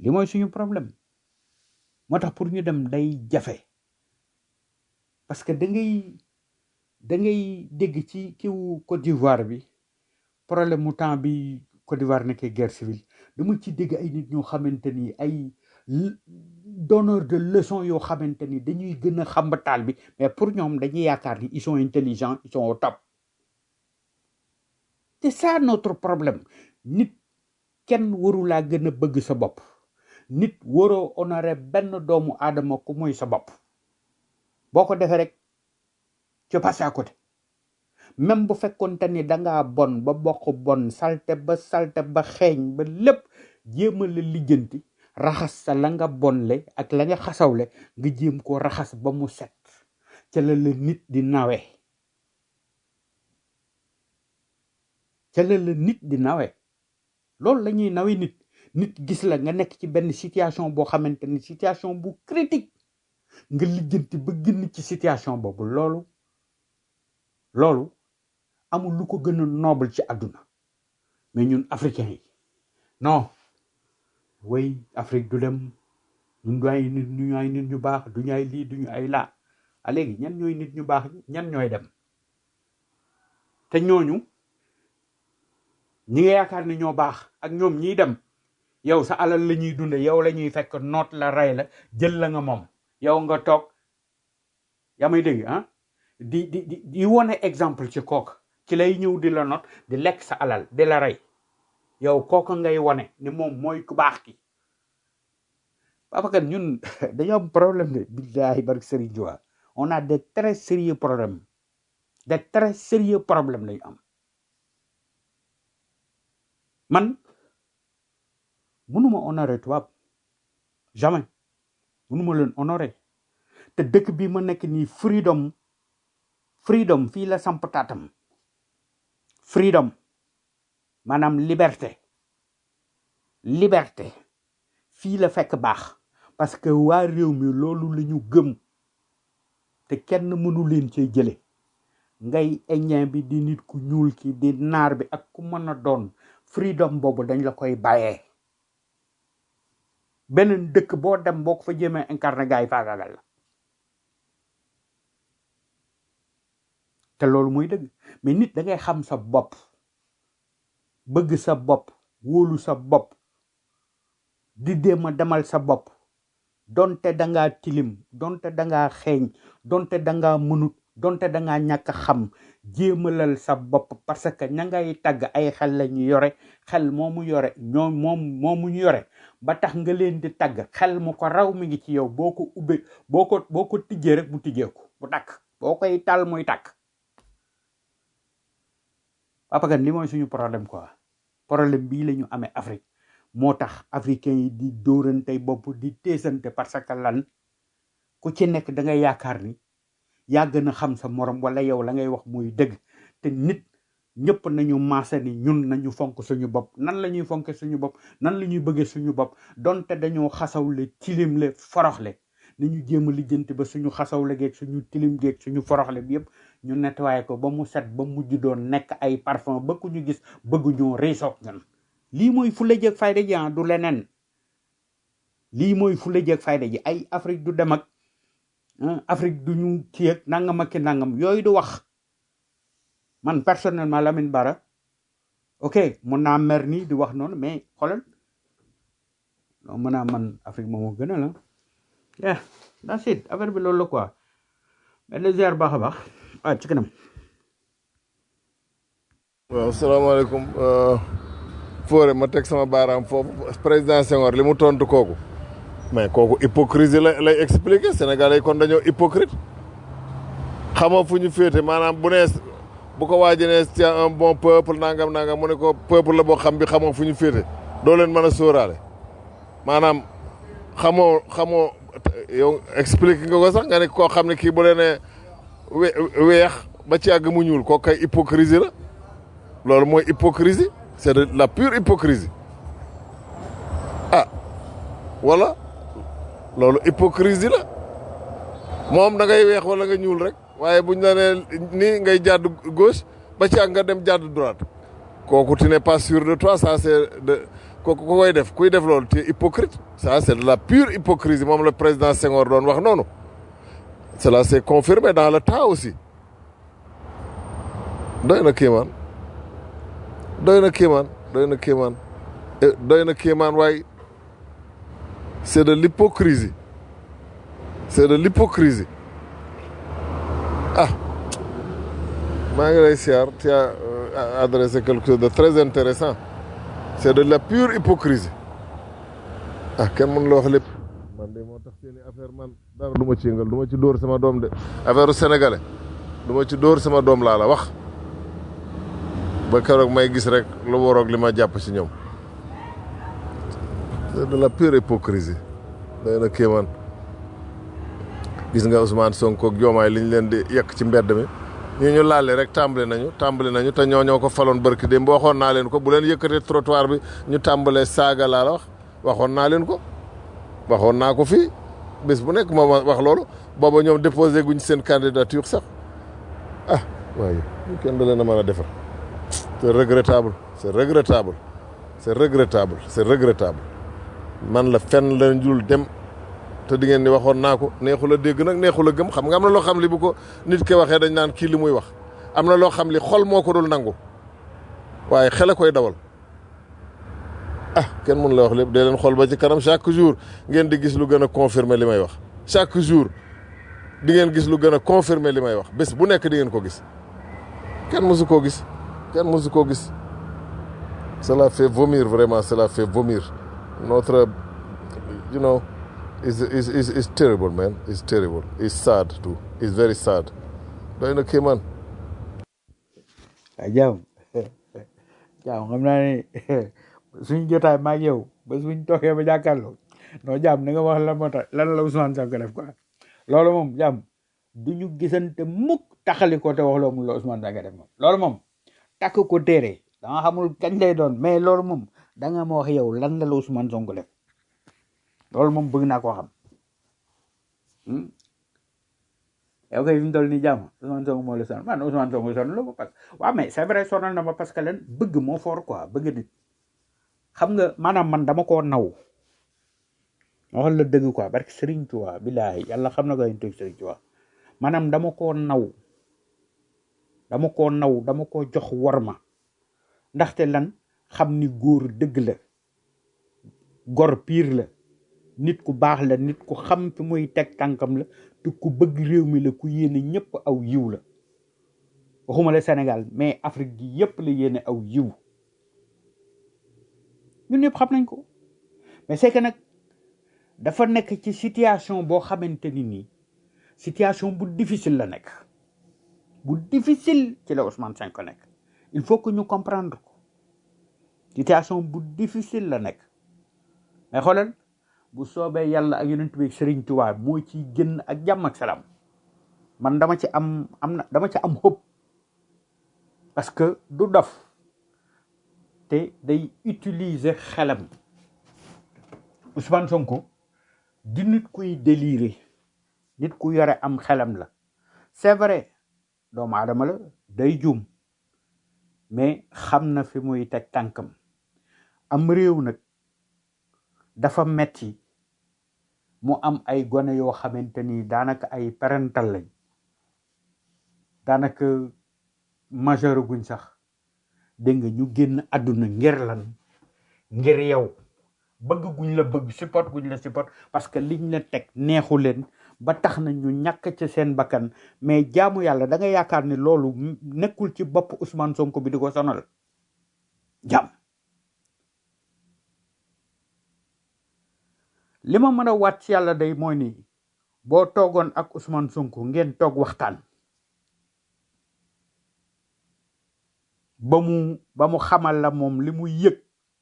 S8: li mooy suñu problème moo tax pour ñu dem day jafe parce que da ngay da ngay dégg ci kiw Côte d'Ivoire bi problème mu temps bi Côte d'Ivoire nekkee guerre civile dama ci dégg ay nit ñoo xamante ni ay l- donneur de leçon yoo xamante ni dañuy gën a xambataal bi mais pour ñoom dañuy yaakaar ni ils sont intelligents ils sont au top c'est ça notre problème nit kenn waru laa gën a bëgg sa bopp nit waroo honorer benn doomu aadama ku muy sa bopp boo ko defee rek tu passes à côté même bu fekkonte ni dangaa bon ba bokk bon salte ba salte ba xeeñ ba lépp jéema la lijjanti raxas sa la nga bonle ak la nga xasawle nga jéem ko raxas ba mu set ca la la nit di nawe ca la la nit di nawe loolu la ñuy nawe nit nit gis la nga nekk ci benn situation boo xamante ni situation bu critique nga lijjanti ba génn ci situation boobu loolu loolu amul lu ko gën a noble ci àdduna mais ñun africains yi non way Afrique du dem ñun du ay nit ñu ay nit ñu baax du ñu ay lii du ñu ay laa a léegi ñan ñooy nit ñu baax ñi ñan ñooy dem te ñooñu ñi nga yaakaar ne ñoo baax ak ñoom ñiy dem yow sa alal la ñuy dunde yow la ñuy fekk noot la rey la jël la nga moom yow nga toog yaa may dégg ah di di di di wone exemple ci kooka ci lay ñëw di la not di lekk sa alal di la rey yow kooka ngay wone ni moom mooy ku baax ki papa kan ñun dañoo am problème de billahi barke Serigne Diouf on a des très sérieux problèmes des très sérieux problèmes lañu am man mënuma honorer tubaab jamais mënuma leen honorer te dëkk bi ma nekk nii freedom freedom fii la samp taatam freedom maanaam liberté liberté fii la fekk baax parce que waa réew mi loolu la ñu gëm te kenn mënu leen cee jële ngay indien bi di nit ku ñuul ki di naar bi ak ku mën a doon freedom boobu dañ la koy bàyyee beneen dëkk boo dem boo ko fa jéemee incarné gars yi faagaagal la te loolu muy dëgg mais nit da ngay xam sa bopp bëgg sa bopp wóolu sa bopp di déem a demal sa bopp donte dangaa tilim donte dangaa xeeñ donte dangaa mënut donte dangaa ñàkk a xam jéemalal sa bopp parce que ña ngay tagg ay xel la ñu yore xel moomu yore ñoom moom moomu ñu yore ba tax nga leen di tagg xel mu ko raw mi ngi ci yow boo ko ubbee boo ko boo ko tijjee rek mu tijjeeku bu takk boo koy tal muy takk papa kan li mooy suñu problème quoi problème bii la ñu amee Afrique moo tax africains yi di dóorantey bopp di teesante parce que lan ku ci nekk da ngay yaakaar ni yaa gën a xam sa morom wala yow la ngay wax muy dëgg te nit ñëpp nañu maase ni ñun nañu fonk suñu bopp nan la ñuy fonke suñu bopp nan la ñuy bëggee suñu bopp donte dañoo xasawle tilimle foroxle nañu jéem a lijjanti ba suñu xasawle geeg suñu tilim geeg suñu foroxle bi yëpp ñu nettoyé ko ba mu set ba mujj doon nekk ay parfum ba ku ñu gis bëgg ñoo riisoog ñun lii mooy fulla jeeg fayda ji ah du leneen lii mooy fulla jeeg fayda ji ay Afrique du dem ak ah, Afrique du ñu kii ak nangam ak ki nangam yooyu du wax man personnellement Lamine Bara ok mun naa mer nii di wax noonu mais xoolal non mën naa man Afrique moom moo gën a la yeah that's it affaire bi loolu la quoi mais le ziar baax a baax ah ci kanam
S1: waaw salaamaaleykum Fodé ma teg sama baaraam foofu président Senghor li mu tontu kooku mais kooku hypocrisie la lay expliquer Sénégalais yi kon dañoo hypocrite xamoo fu ñu féete maanaam bu nee bu ko waaji ne c'est un bon peuple nangam nangam mu ne ko peuple la boo xam bi xamoo fu ñu féete doo leen mën a sóoraale maanaam xamoo xamoo yow explique nga ko sax nga ne koo xam ne kii bu leen ne we- weex ba ci àgg mu ñuul kooku kay hypocrisie la loolu mooy hypocrisie c'est de la pure hypocrisie ah wala loolu hypocrisie la moom da ngay weex wala nga ñuul rek waaye buñ la nee nii ngay jàdd gauche ba ci àgg nga dem jàdd droite kooku tu n'es pas sûr de toi ça c'est de ko ko koy def kuy def loolu tu es hypocrite ça c'est de la pure hypocrisie moom le président Senghor doon wax noonu cela s'est confirmé dans le temps aussi doy na kéemaan doy na kéemaan doy na kéemaan Eh, doy na kéemaan waaye c'est de l'hypocrisie c'est de l'hypocrisie ah maa ngi lay siyaar tu as euh, adressé quelque chose de très intéressant c'est de la pure hypocrisie ah kenn mën la wax lépp man de moo tax seeni affaire man dara du ma ci yëngal du ma ci dóor sama doom de affaire u sénégalais du ma ci dóor sama doom laa la wax ba keroog may gis rek lu waroog li ma jàpp ci ñoom c'est de la pure hypocrisie day na kéemaan gis nga Ousmane Sonko ak Diomaye li ñu leen di yekk ci mbedd mi ñi ñu laale rek tàmbali nañu tàmbali nañu te ñoo ñoo ko faloon barki démb waxoon naa leen ko bu leen yëkkatee trottoir bi ñu tàmbalee saaga laa la wax waxoon naa leen ko waxoon naa ko fii bés bu nekk moo ma wax loolu booba ñoom déposé guñ seen candidature sax ah waaye ñu kenn da leen a mën a defar c'est regrettable c'est regrettable c'est regrettable c'est regrettable man la fenn la njul dem te di ngeen ni waxoon naa ko neexul a dégg nag neexul a gëm xam nga am na loo xam li bu ko nit ki waxee dañ naan kii li muy wax am na loo xam li xol moo ko dul nangu waaye xel a koy dawal ah kenn mun la wax lépp dee leen xool ba ci kanam chaque jour ngeen di gis lu gën a confirmer li may wax chaque jour di ngeen gis lu gën a confirmer li may wax bés bu nekk di ngeen ko gis kenn mosu koo gis kenn mosu koo gis cela fait vomir vraiment cela fait vomir notre you know is is is is terrible man it's terrible it's sad too it's very sad doy na kéemaan
S8: ah jaam jaam xam naa ne suñ jotaay maag yow ba suñ toogee ba jàkkaarloo non jaam na nga wax lan moo tax lan la Ousmane Sonko def quoi loolu moom jaam du ñu gisante mukk taxali ko te wax loo mun la Ousmane Sonko def moom loolu moom takk ko téere danga xamul kañ lay doon mais loolu moom da nga ma wax yow lan la la Ousmane Sonko def loolu moom bëgg naa koo xam hmm? yow kay fi mu toll nii jàmm Ousmane Sonko moo la sonal man Ousmane Sonko sonal la ma parce que waaw mais c'est vrai sonal na ma parce que len bëgg moo fort quoi bëgg nit xam nga maanaam man dama koo naw ma waxal la dëgg quoi barke Serigne Touba billahi yàlla xam na ko ñu teg Serigne Touba maanaam dama koo naw dama koo naw dama koo jox worma ndaxte lan xam ni góor dëgg la gor piir la nit ku baax la nit ku xam fi muy teg tànkam la te ku bëgg réew mi la ku yéene ñëpp aw yiw la waxuma la Sénégal mais Afrique gi yëpp la yéene aw yiw ñun ñëpp xam nañ ko mais c'est que nag dafa nekk ci situation boo xamante ni nii situation bu difficile la nekk bu difficile ci la Ousmane Sonko nekk il faut que ñu comprendre ko situation bu difficile la nekk mais xoolal bu soobee yàlla ak yonent bi Serigne Touba moo ciy génn ak jàmm ak salaam man dama ci am am na dama ci am hope parce que du dof te day utiliser xelam Ousmane Sonko di nit kuy délirer nit ku yore am xelam la c'est vrai doomu aadama la day juum mais xam na fi muy teg tànkam am réew nag dafa metti mu am ay gone yoo xamante ni daanaka ay parental lañ daanaka majeur guñ sax dégg nga ñu génn àdduna ngir lan ngir yow bëgg guñ la bëgg support guñ la support parce que liñ la teg neexu leen ba tax na ñu ñàkk ci seen bakkan mais jaamu yàlla da nga yaakaar ni loolu m- nekkul ci bopp Ousmane Sonko bi di ko sonal jaam li ma mën a waat ci yàlla day mooy ni boo toogoon ak Ousmane Sonko ngeen toog waxtaan ba mu ba mu xamal la moom li mu yëg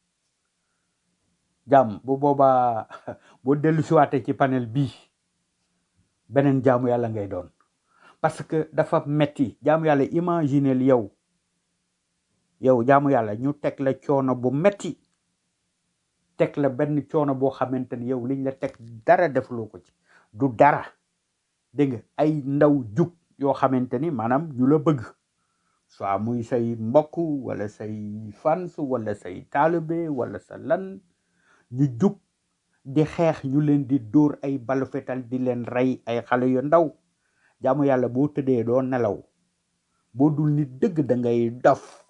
S8: jàmm bu boobaa boo dellu siwaatee ci panel bii beneen jaamu yàlla ngay doon parce que dafa metti jaamu yàlla imagineel yow yow jaamu yàlla ñu teg la coono bu metti teg la benn coono boo xamante ni yow liñ la teg dara defloo ko ci du dara dégg nga ay ndaw jug yoo xamante ni maanaam ñu la bëgg soit muy say mbokk wala say fans wala say taalibe wala sa lan ñu jug di xeex ñu leen di dóor ay balu fetal di leen rey ay xale yu ndaw jaamu yàlla boo tëddee doo nelaw boo dul nit dëgg da ngay dof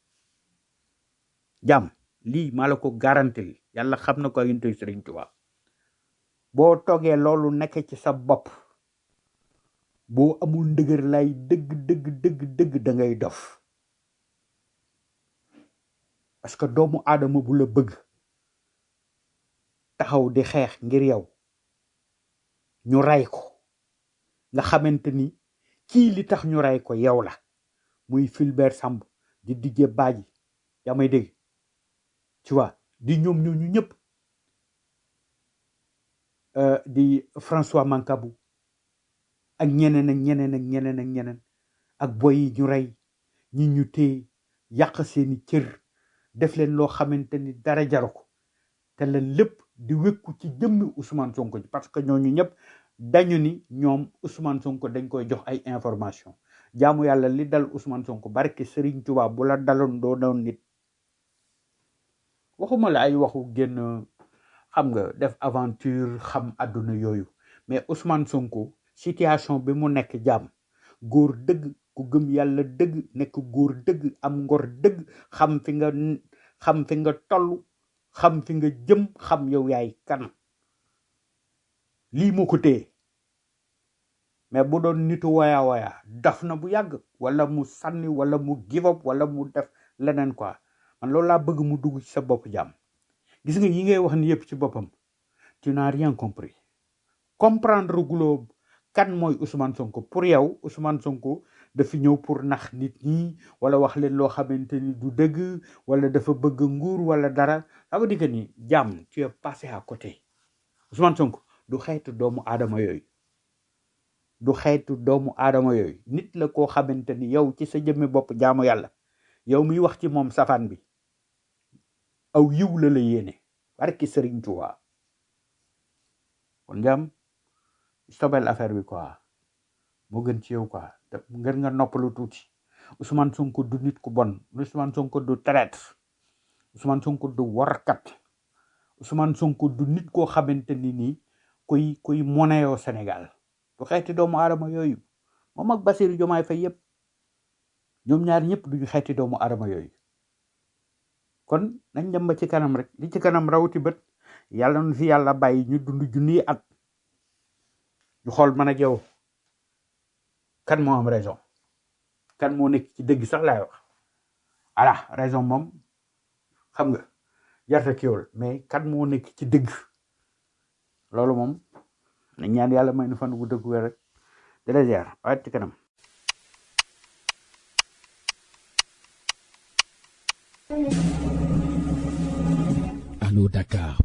S8: jàmm lii maa la ko garantil yàlla xam na ko ak yonent Sëriñ Tuubaa boo toogee loolu nekk ci sa bopp boo amul ndëgër lay dëgg dëgg dëgg dëgg da ngay dof parce que doomu aadama bu la bëgg taxaw di xeex ngir yow ñu rey ko nga xamante ni kii li tax ñu rey ko yow la muy Fulbert Samb di Didier Badji yaa may dégg tu vois di ñoom ñooñu ñëpp euh, di François Mancabou ak ñeneen ak ñeneen ak ñeneen ak ñeneen ak boy yi ñu rey ñi ñu téye yàq seeni cër def leen loo xamante ni dara jaru ko te leen lépp di wékku ci jëmmi Ousmane Sonko ji parce que ñooñu ñëpp dañu ni ñoom Ousmane Sonko dañ koy jox ay information jaamu yàlla li dal Ousmane Sonko barke Serigne Touba bu la daloon doo doon nit waxuma la ay waxu génn xam nga def aventure xam àdduna yooyu mais Ousmane Sonko situation bi mu nekk jàmm góor dëgg ku gëm yàlla dëgg nekk góor dëgg am ngor dëgg xam fi nga xam fi nga toll xam fi nga jëm xam yow yaay kan lii moo ko téye mais bu doon nitu waya waya daf na bu yàgg wala mu sànni wala mu give up wala mu def leneen quoi man loolu laa bëgg mu dugg ci sa bopp jàmm gis nga yi ngay wax ni yëpp ci boppam tu n'as rien compris comprendre guloo kan mooy Ousmane Sonko pour yow Ousmane Sonko dafa ñëw pour nax nit ñi wala wax leen loo xamante ni du dëgg wala dafa bëgg nguur wala dara ça veut dire que ni jàmm tu es passé à côté Ousmane Sonko du xeetu doomu aadama yooyu du xeetu doomu aadama yooyu nit la koo xamante ni yow ci sa jëmmi bopp jaamu yàlla yow miy wax ci moom safaan bi aw yiw la la yéene barki Sëriñ Tuubaa kon jàmm sobel affaire bi quoi moo gën ci yow quoi te ngir nga noppalu tuuti Ousmane Sonko du nit ku bon Ousmane Sonko du traître Ousmane Sonko du warkat Ousmane Sonko du nit koo xamante ni nii kuy kuy moneyoo Sénégal du xeeti doomu aadama yooyu moom ak Bassirou Diomaye Faye yëpp ñoom ñaar ñëpp duñu xeeti doomu aadama yooyu kon nañ dem ba ci kanam rek li ci kanam rawti bët yàlla nu fi yàlla bàyyi ñu dund junniy at ñu xool man ak yow kan moo am raison kan moo nekk ci dëgg sax laay wax voilà raison moom xam nga jarta kiwul mais kan moo nekk ci dëgg loolu moom na ñaan yàlla may nu fan bu dëgg wér rek di la ziar waaye ci kanam
S12: Allô Dakar